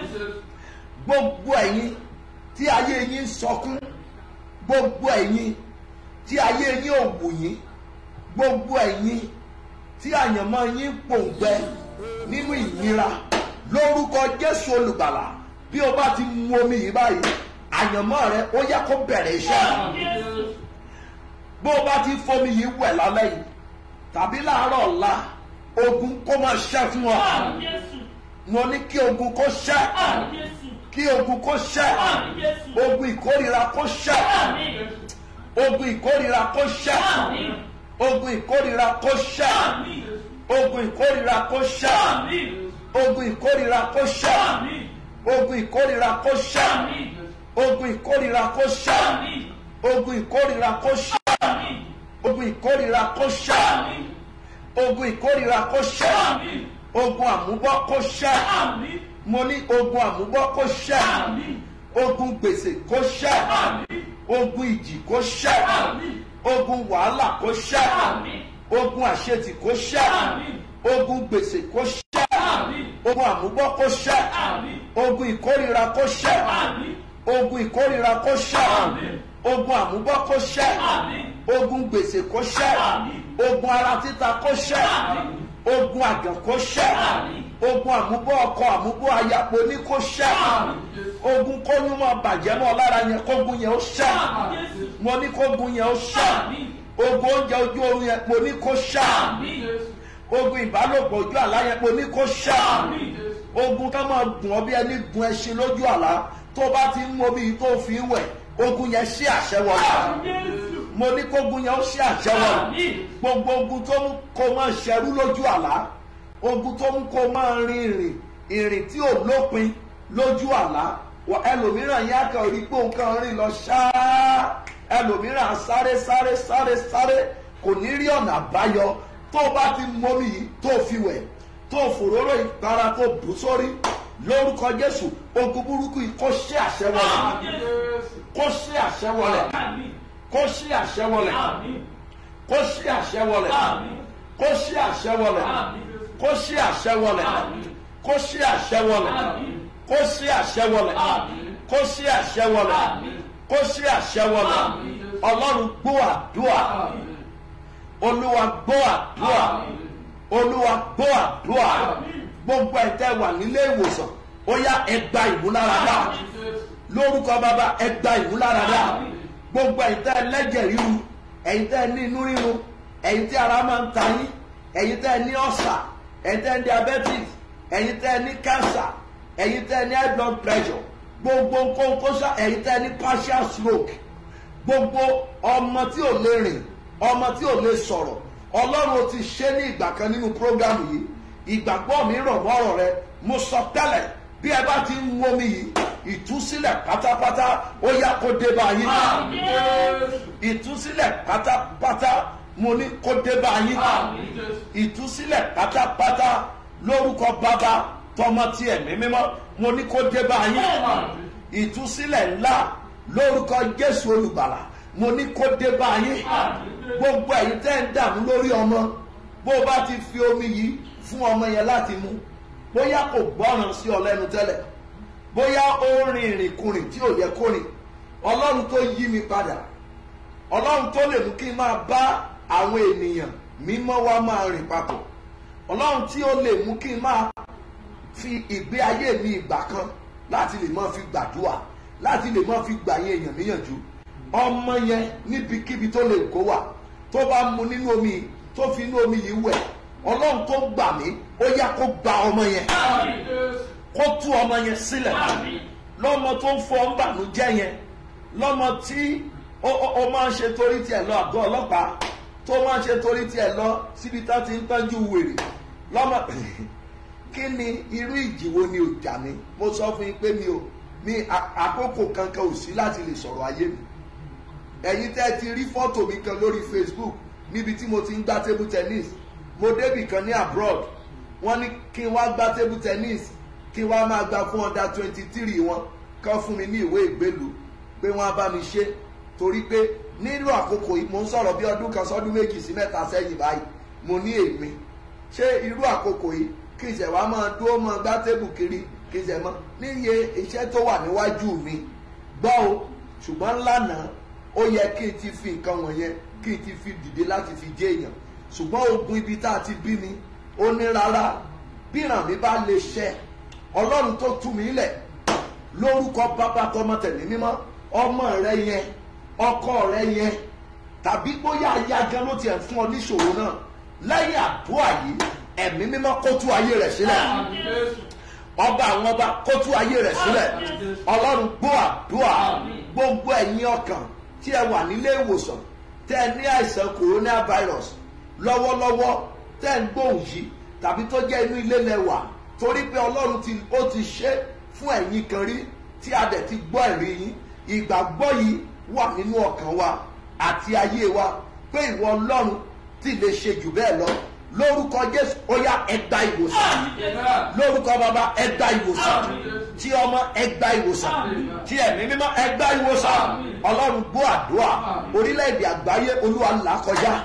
[SPEAKER 6] gbogbo ẹ̀yin tí ayé yín ń sọkún gbogbo ẹ̀yin tí ayé yín ò wù yín gbogbo ẹ̀yin tí àyànmọ́ yín ń pòǹgbẹ nínú ìnira lórúkọ jésù olùgbàlà bí o bá ti mu omi yìí báyìí àyànmọ́ rẹ ó yá kó bẹ̀rẹ̀ iṣẹ́ bó o bá ti fomi yìí wẹ̀ lálẹ́ yìí tàbí láàárọ̀ ọ̀la ogun kó máa ṣẹ́ fún ọ mo ní kí ogun kó ṣẹ́ kí ogun kó ṣẹ́ ogun ìkórira kó ṣẹ́ ogun ìkórira kó ṣẹ́ ogun ìkórira kó ṣẹ́ ogun ìkórira kó ṣẹ́ ogun ìkórira kó ṣẹ́ ogun ìkórira kó ṣẹ́ ogun ìkórira kó ṣẹ́ ogun ìkórira kó ṣẹ́ ogun ìkórira kó ṣẹ́ ogun ìkórira kó ṣẹ́ ogun àmúbọ́ kó ṣẹ́ mo ní ogun àmúbọ́ kó ṣẹ́ ogun gbèsè kó ṣẹ́ ogun ìjì kó ṣẹ́ ogun wàhálà kó ṣẹ́ ogun àṣetì kó ṣẹ́ ogun gbèsè kó ṣẹ́ ogun àmúbọ́ kó ṣẹ́ ogun ìkórira kó ṣẹ́ ogun ìkórira kó ṣẹ́ ogun àmúbọ́ kó ṣẹ́ ogun gbèsè kó ṣẹ́ ogun ara títa kó ṣẹ́ ogun àgàn kó ṣẹ́ ogun àmúbọ́ ọkọ àmúbọ́ ayapo ní kó ṣẹ́ ogun kóyún mọ́ bàjẹ́ mọ́ lára yẹn kógun yẹn ó ṣẹ́ mo ní kógun yẹn ó ṣẹ́ ogun oúnjẹ ojú oorun yẹn mo ní kó ṣẹ́ ogun ìbálòpọ̀ ojú àlá yẹn mo ní kó ṣẹ́ ogun ká máa gùn ọ bí ẹni gun ẹṣin lójú àlá tó bá ti ń mọ bí tó fi ń wẹ̀ ogun yẹn ṣí àṣẹ wọlé mo ní kógun yẹn ó ṣí àṣẹ wọlé gbogbo ogun tó mú kó máa ṣẹrú lójú àlá ogun tó mú kó máa rin ìrìn ìrìn tí ò lópin lójú àlá wọ ẹlòmíràn yẹn akẹ́ orí pé nǹkan rìn lọ ṣáá ẹlòmíràn sáré sáré sáré sáré kò ní rí ọ̀nà àbáyọ tó bá ti mọ́mí yìí tó fi wẹ̀ tó fòróró ìpara tó bù sórí lórúkọ jésù ogun burúkú yìí kó ṣe àṣẹ wọlé kó ṣe àṣẹ wọlé kó ṣe àṣẹ wọlé kó ṣe àṣẹ wọlé kó ṣe àṣẹ wọlé kó ṣe àṣẹ wọlé kó ṣe àṣẹ wọlé kó ṣe àṣẹ wọlé kó ṣe àṣẹ wọlé kó ṣe àṣẹ wọlé ọlọ́run gbọ́ àdúrà olúwa gbọ́ àdúrà olúwa gbọ́ àdúrà gbogbo ẹ̀tẹ́ wà nílé ìwòsàn ó yá ẹgbà ìmúláradá lórúkọ bàbá ẹgbà ìmúláradá gbogbo ẹ̀tẹ́ ẹlẹ́jẹ̀ ríru ẹ̀yin tẹ́ ní inú rírun ẹ̀yin tí ara máa ń ta yín ẹ̀yin tẹ́ ní ọ̀sà ẹ̀yin tẹ́ ní diabetes ẹ̀yin tẹ́ ní cancer ẹ̀yin tẹ́ ní high blood pressure gbogbo nǹkan kó ṣá ẹ̀yin tẹ́ ní partial stroke gbogbo ọmọ tí ò lè rìn ọmọ tí ò lè sọ̀rọ̀ ọlọ́run ti ṣe ní ìgbà kan nínú prógámù yìí ìgbàgbọ́ mi rọ̀ mọ́rọ̀ rẹ mo sọ tẹ́lẹ̀ bí ẹ bá ti ń mú omi yìí ìtúsílẹ̀ pátápátá ó yá kó dé bá yín ìtúsílẹ̀ pátápátá mo ní kó dé bá yín ìtúsílẹ̀ pátápátá lórúkọ bàbá tọmọ tí ẹ̀mí mímọ́ mo ní kó dé bá yín ìtúsílẹ̀ ńlá lórúkọ jésù olùgbàlà mo ní kó dé bá yín gbogbo ẹ̀yin tẹ́ ń dààmú lórí ọmọ bó o bá ti fi omi yìí fún ọmọ yẹn láti mu bóyá kò gbọ́ràn sí ọ lẹ́nu tẹ́lẹ̀ bóyá ó rìn ìrìnkùnrin tí ò yẹ kó rìn ọlọ́run tó yí mi padà ọlọ́run tó lè mú kí n máa bá àwọn ènìyàn mímọ́ wá máa rìn papọ̀ ọlọ́run tí ó lè mú kí n máa fi ìgbé ayé mi ìgbà kan láti lè máa fi gbàdúrà láti lè máa fi gbà yín èèyàn níyànjú ọmọ yẹn níbikíbi tó lè kó wà tó bá mu nínú omi yìí, tó fi inú omi yìí wẹ̀ ọlọ́run tó gbà mí ó yá kó gba ọmọ yẹn kó tú ọmọ yẹn sílẹ̀ lọ́mọ tó ń fọ ńbànújẹ́ yẹn lọ́mọ tí ó ó- ó máa ń ṣe torí tiẹ̀ lọ àgọ́ ọlọ́pàá tó máa ń ṣe torí tiẹ̀ lọ síbi tá ti ń tọ́jú wèrè lọ́mọ kí ni irú ìjì wo ni ò jà mí mo sọ fún yín pé mi ò mi à- àkókò kankan ò sí láti lè sọ̀rọ̀ ayé mi ẹ̀yin tẹ́ ti rí fọ́tò mi kan lórí facebook níbi tí mo ti ń gbá table tennis mo débì kan ní abroad wọ́n ní kí n wá gbá table tennis kí n wá máa gba fún under twenty three wọn kán fún mi ní ìwé ìgbélú pé wọ́n á bá mi ṣe torí pé nílò àkókò yìí mo ń sọ̀rọ̀ bí ọdún kan sọ́dún méjì sí mẹ́ta sẹ́yìn báyìí mo ní èmi ṣé irú àkókò yìí kí ìṣẹ̀ wá máa dúró máa gbá tébù kiri kí ìṣẹ̀ mọ́ níye iṣẹ́ tó wà níwájú mi gbọ́ o ṣùgbọ́n lánàá ó yẹ kí n ti fi nǹkan wọ̀nyẹn kí n ti fi dìde láti fi jẹ́ èèyàn ṣùgbọ́n ogun ibi tá a ti bí mi ó ní rárá bíràn mi bá lè ṣẹ ọlọ́run tó tú mi lẹ̀ lórúkọ bàbá tọmọ tẹ̀mí mímọ́ ọmọ rẹ yẹn ọkọ rẹ yẹn tàbí bóyá aya gan ló tiẹ̀ fún ọ níṣòro náà lẹ́yìn àdúrà yìí ẹ̀mí mímọ́ kó tú ayé rẹ̀ sílẹ̀ ọba àwọn ọba kó tú ayé rẹ̀ sílẹ̀ ọlọ́run gbọ́ àdúrà gbogbo ẹ̀yin ọkàn tí ẹ wà nílé ìwòsàn tẹ́ ẹ ní àìsàn coronavirus lọ́wọ́lọ́wọ́ tẹ́ ẹ ń gbóhùn yìí tàbí tó jẹ́ inú ilé lẹ́wà torí pé ọlọ́run ti ó ti ṣe fún ẹ̀yin kan rí tí a dẹ̀ ti gbọ́ ẹ̀rí yín ìgbàgbọ́ yìí wà nínú ọkàn wa àti ayé wa pé ìwọ ọlọ́run ti lè ṣe jù bẹ́ẹ̀ lọ lórúkọ jésù ó yá ẹgbà ìwòsàn lórúkọ bàbá ẹgbà ìwòsàn tí ọmọ ẹgbà ìwòsàn tí ẹ̀mí mímọ́ ẹgbà ìwòsàn ọlọ́run gbọ́ àdúrà orílẹ̀-èdè àgbáyé olúwa là kọjá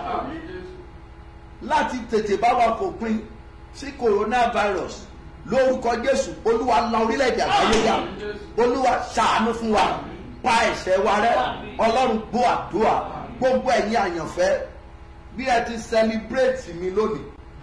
[SPEAKER 6] láti tètè bá wa fòpin sí coronavirus lórúkọ jésù olúwa la orílẹ̀-èdè àgbáyé yá olúwa ṣàánú fún wa pa ẹ̀ṣẹ̀ wa rẹ́ ọlọ́run gbọ́ àdúrà gbogbo ẹ̀yin àyànfẹ́ bí ẹ ti celebrate mi lónìí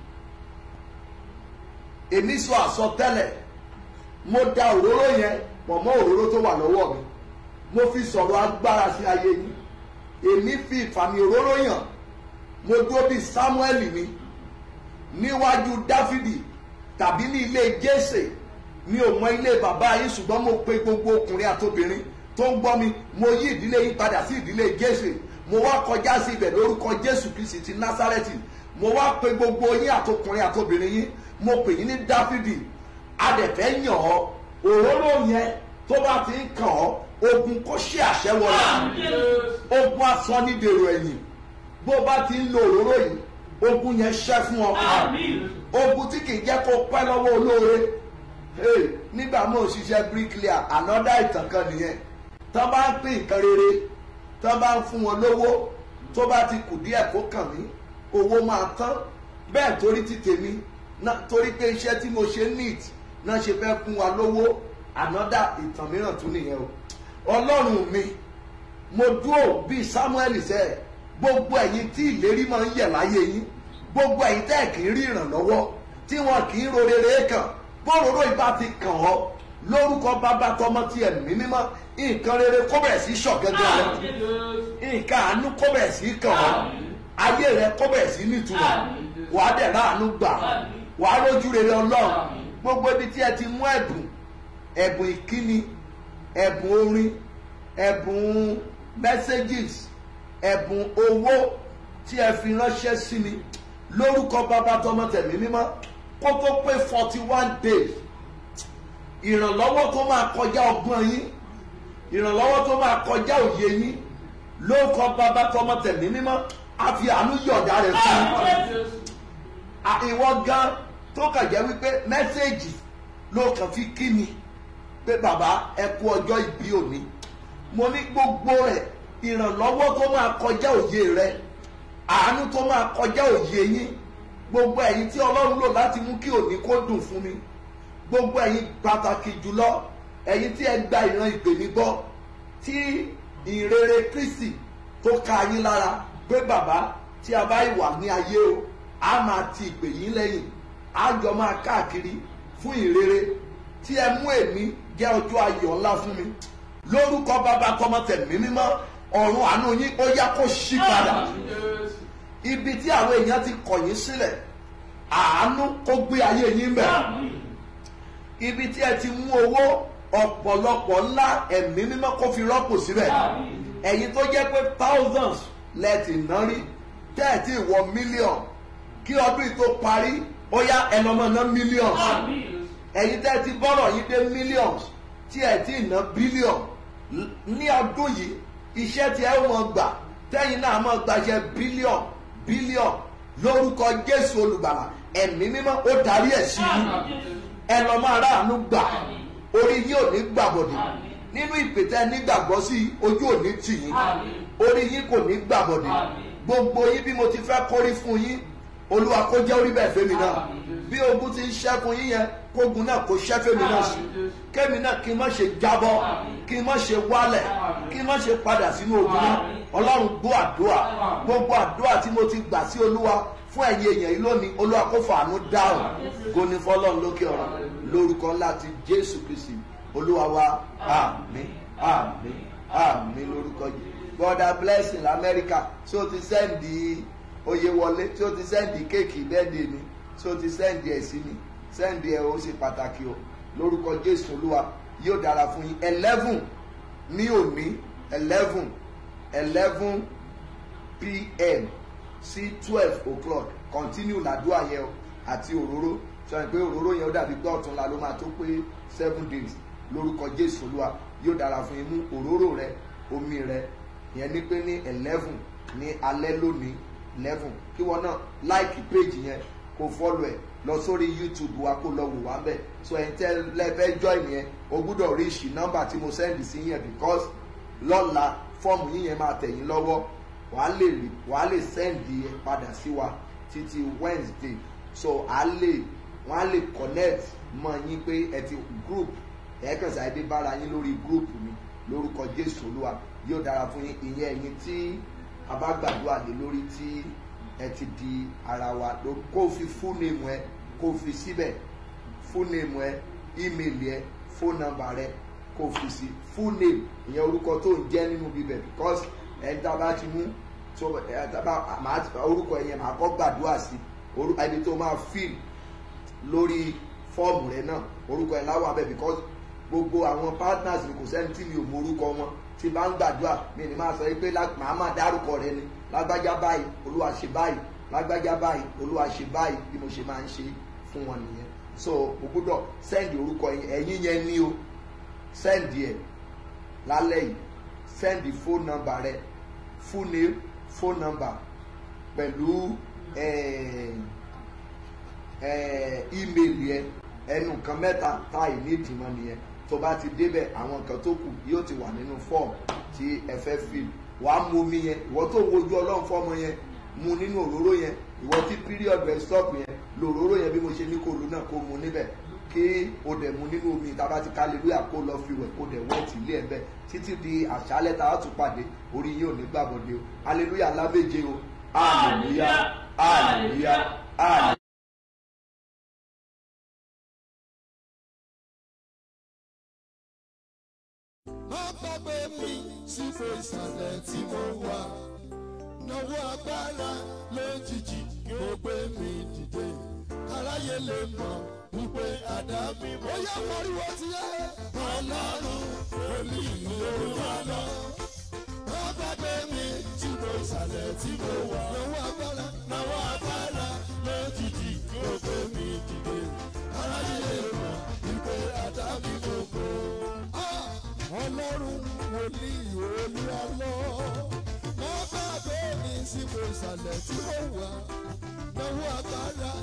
[SPEAKER 6] èmi sọ àsọtẹ́lẹ̀ mo da òróró yẹn pọ̀ mọ́ òróró tó wà lọ́wọ́ mi mo fi sọ̀rọ̀ agbára sí ayé yín èmi fi ìfàmì òróró yàn mo dúró bíi samuel mi níwájú dáfídì tàbí ní ilé jésè mi ò mọ ilé bàbá yín ṣùgbọ́n mo pe gbogbo ọkùnrin àtobìnrin tó ń gbọ́ mi mo yí ìdílé yín padà sí ìdílé jésè mo wá kọjá sí ibẹ̀ lórúkọ jésù kristi ti násárẹ́tì mo wá pe gbogbo yín àtọkùnrin àtobìnrin yín mo pè yín ní dáfídì adẹ̀fẹ́ yàn ọ́ òróró yẹn tó bá ti ń kàn ọ́ ogun kó ṣe àṣẹ wọlé ogun asán ní dèrò ẹ̀yìn bó bá ti ń lo òróró yìí ogun yẹn ṣẹ́ fún ọ ogun tí kì í jẹ́ kó pẹ́ lọ́wọ́ olóore hey, nígbà mo ń ṣiṣẹ́ bricklayer ànọ́dá ìtàn kan nìyẹn tán bá ń pín nǹkan rere tán bá ń fún wọn lówó tó bá ti kù díẹ̀ kó kàn mí owó máa tán bẹ́ẹ̀ torí ti tèmi náà torí pé iṣẹ́ tí mo ṣe neat náà ṣe fẹ́ fún wa lówó ànọ́dá ìtàn mìíràn tún nìyẹn o ọlọ́run mi mo dúró bíi samuel sẹ́ẹ̀ gbogbo ẹ̀yin tí ìlérí máa ń yẹ̀ láyé yín gbogbo ẹ̀yin tẹ́ kì í rí ìrànlọ́wọ́ tí wọn kì í ro rere kàn bóróró ìbá ti kàn ọ́ lórúkọ bàbá tọmọ ti ẹ̀mí mímọ́ nǹkan rere kó bẹ̀rẹ̀ sí ṣọ̀gẹ́gẹ́ rẹ nǹkan àánú kó bẹ̀rẹ̀ sí kàn ọ́ ayé rẹ kó bẹ̀rẹ̀ sí nítumọ̀ wàá dẹ̀ láàánú gbà wàá rójú rere ọlọ́run gbogbo ibi tí ẹ ti mú ẹ̀bùn ẹ̀bùn ìkíni ẹ̀bùn orin ẹ̀bùn messages ẹ̀bùn owó tí ẹ fi ránṣẹ́ sí mi lórúkọ bàbá tọmọ tẹ̀mí mímọ́ kó tó pé forty one days ìrànlọ́wọ́ tó máa kọjá ọgbọ́n yín ìrànlọ́wọ́ tó máa kọjá òye yín lórúkọ bàbá tọmọ tẹ̀mí mímọ́ àfi àánú yọ̀ọ̀dá rẹ̀ fún yín à- ìwọ gan tó kàn jẹ́ wípé mẹ́sẹ̀gì ló kàn fi kí mi pé bàbá ẹ kú ọjọ́ ìbí òní mo ní gbogbo rẹ̀ ìrànlọ́wọ́ tó máa kọjá òye rẹ̀ àánú tó máa kọjá òye yín gbogbo ẹ̀yin tí ọlọ́run lò láti mú kí òní kó dùn fún mi gbogbo ẹ̀yin pàtàkì jùlọ ẹ̀yin tí ẹ gba ìran ìpè mi gbọ́ tí ìrere kristi tó ka yín lára pé bàbá tí a bá wà ní ayé o a máa ti ìpè yín lẹ́yìn a jọ máa káàkiri fún ìrere tí ẹ mú èmi jẹ́ ọjọ́ ayọ̀ ńlá fún mi lórúkọ bàbá tọmọ tẹ̀mí mímọ́ ọ̀run àánú yín ó yá kó ṣí padà ibi tí àwọn èèyàn ti kọ̀ yín sílẹ̀ àánú kó gbé ayé yín bẹ̀ ibi tí ẹ ti mú owó ọ̀pọ̀lọpọ̀ ńlá ẹ̀mí mímọ́ kó fi rọ́pò síbẹ̀ ẹ̀yin tó jẹ́ pé thousands lẹ́ẹ̀tì ná rí tẹ́ẹ̀tì wọ mílíọ̀n kí ọdún yìí tó parí ó yá ẹnọmọ ná mílíọ̀n ẹ̀yin tẹ́ẹ̀tì bọ́rọ̀ yìí dé mílíọ̀n tí ẹ̀ tí ná bílíọ̀n ní ọdún yìí iṣẹ́ tí ẹ mọ̀ gbà tẹ́yìn náà mọ̀ gbàṣẹ bílíọ̀n bílíọ̀n lórúkọ jésù olùgbàlà ẹ̀mí mímọ́ ó darí ẹ̀ sí i ẹ lọ máa ráàánú gbà orí yín ò ní gbàbọ̀dì nínú ìpètè nígbàgbọ́ sí ojú ò ní tì yín orí yín kò ní gbàbọ̀dì gbogbo yín bí mo ti fẹ́ kórí fún yín olúwa kó jẹ́ orí bẹ́ẹ̀ fẹ́mi náà bí ogun ti ń ṣẹ́kun yín yẹn kógun náà kó ṣẹ́ fẹ́mi náà sí kémi náà kí n má ṣe jábọ́ kí n má ṣe wálẹ̀ kí n má ṣe padà sínú ogun náà ọlọ́run gbọ́ àdúrà gbogbo àdúrà tí mo ti gbà sí olúwa fún ẹ̀yin èèyàn yìí lónìí olúwa kó fàánú dáhùn goni fọlọ́run lókè ọ̀run lórúkọ ńlá ti jésù kristi olúwa wa àmín àmín àmín lórúkọ yìí gbọ́dá blessing lamẹ́ríkà tí ó ti sẹ́ǹdì oyè wọlé tí ó ti sẹ́ǹdì kéèkì bẹ́ẹ̀dì mi tí ó ti sẹ́ǹdì ẹ̀ sí mi sẹ́ǹdì ẹ̀ ó ṣe pàtàkì o lórúkọ jésù olúwa yóò dára fún yín eleven ní òní eleven eleven pm sí twelve o'clock continue làdúrà yẹn o àti òróró sọ pé òróró yẹn ó dàbí pé ọ̀túnla ló máa tó pé seven days lórúkọ jésù olúwa yóò dára fún yín mú òróró rẹ omi rẹ yẹn ní pé ní eleven ní alẹ́ lónìí eleven kí wọn náà like page yẹn kó follow ẹ̀ lọ sórí youtube wa kó lọ wò wá bẹ́ẹ̀ so ẹ̀ ń tẹ́ lẹ́fẹ́ join yẹn o gbúdọ̀ rí ìṣì nọ́mbà tí mo send sí yẹn because lọ́la fọ́ọ̀mù yín yẹn máa tẹ̀ yín lọ́wọ́ wàá lè rí wàá lè send yẹn padà sí wa títí wednesday so à lè wọ́n á lè connect mọ́ yín pé ẹ ti group ẹ kàn sáyé dé bára yín lórí group mi lórúkọ jésù olúwa yóò dára fún yín ìyẹn ẹ̀yin tí a bá gbàdúrà lé lórí tí ẹ ti di ara wa ló- kó o fi full name ẹ kó o fi síbẹ̀ full name ẹ email ẹ phone number rẹ kó o fi sí full name ìyẹn orúkọ tó ń jẹ́ nínú bíbẹ̀ because ẹ̀ ń tábà ti mú so ẹ̀ tábà màá orúkọ yẹn màá kọ́ gbàdúrà sí orúkọ ẹni tó máa fill lórí fọ́ọ̀mù rẹ náà orúkọ ẹ̀ láwọn abẹ́ because gbogbo àwọn partners mi kò sẹ́ni tí mi ò mọ orúkọ wọn tí bá ń gbàdúrà mi ní máa sọ pé lá- màá máa dárúkọ rẹ ni lágbájá báyìí olúwa ṣe báyìí lágbájá báyìí olúwa ṣe báyìí bí mo ṣe máa ń ṣe fún wọn nìyẹn so mo gbọ́dọ̀ sẹ́ndì orúkọ yẹn ẹ̀yìn yẹn ní o sẹ́ndì ẹ̀ lálẹ́ yìí sẹ́ndì phone number rẹ full name phone number pẹ̀lú ẹ̀ẹ́ ẹ ímeèlì ẹ ẹnu nǹkan mẹ́ta tá ì ní ìdìmọ̀ nìyẹn tó bá ti débẹ̀ àwọn nǹkan tó kù yóò ti wà nínú fọ́ọ̀mù tí ẹ fẹ́ fill wàá mu omi yẹn ìwọ tó ń wojú ọlọ́run fọ́mọ yẹn mu nínú òróró yẹn ìwọ tí period rẹ stop yẹn lòróró yẹn bí mo ṣe ní kó lu náà kó mu níbẹ̀ kí o dẹ̀ mu nínú omi tába ti kálílúyà kó lọ fi wẹ̀ kó dẹ̀ wẹ́ẹ̀tì ilé ẹ̀ bẹ́ẹ̀ títí di àṣálẹ́ tá a tún pàdé orí yóò ní gbàbọ̀dé o hallelujah lábẹ́jẹ́ o hallelujah hallelujah hallelujah.
[SPEAKER 2] má gbàgbé mi sípò ìsàlẹ̀ tí mo wà náwó agbára lójijì kó gbé mi dìde kára káráyé lè mọ̀ wípé àdá mi mọ̀. ó yẹ mọ̀ríwó ti yẹ. ọlọ́run olú olúwa lọ. wọ́n bá gbé mi tí mo ìsàlẹ̀ tí mo wà. lọ́wọ́ agbára lọ́wọ́ agbára lójijì ló gbé mi dìde. káráyé lè mọ̀ wípé àdá mi mọ̀ kó. ọlọ́run wòlíì olúwa lọ. wọ́n bá gbé mi tí mo ìsàlẹ̀ tí mo wà lọ́wọ́ agbára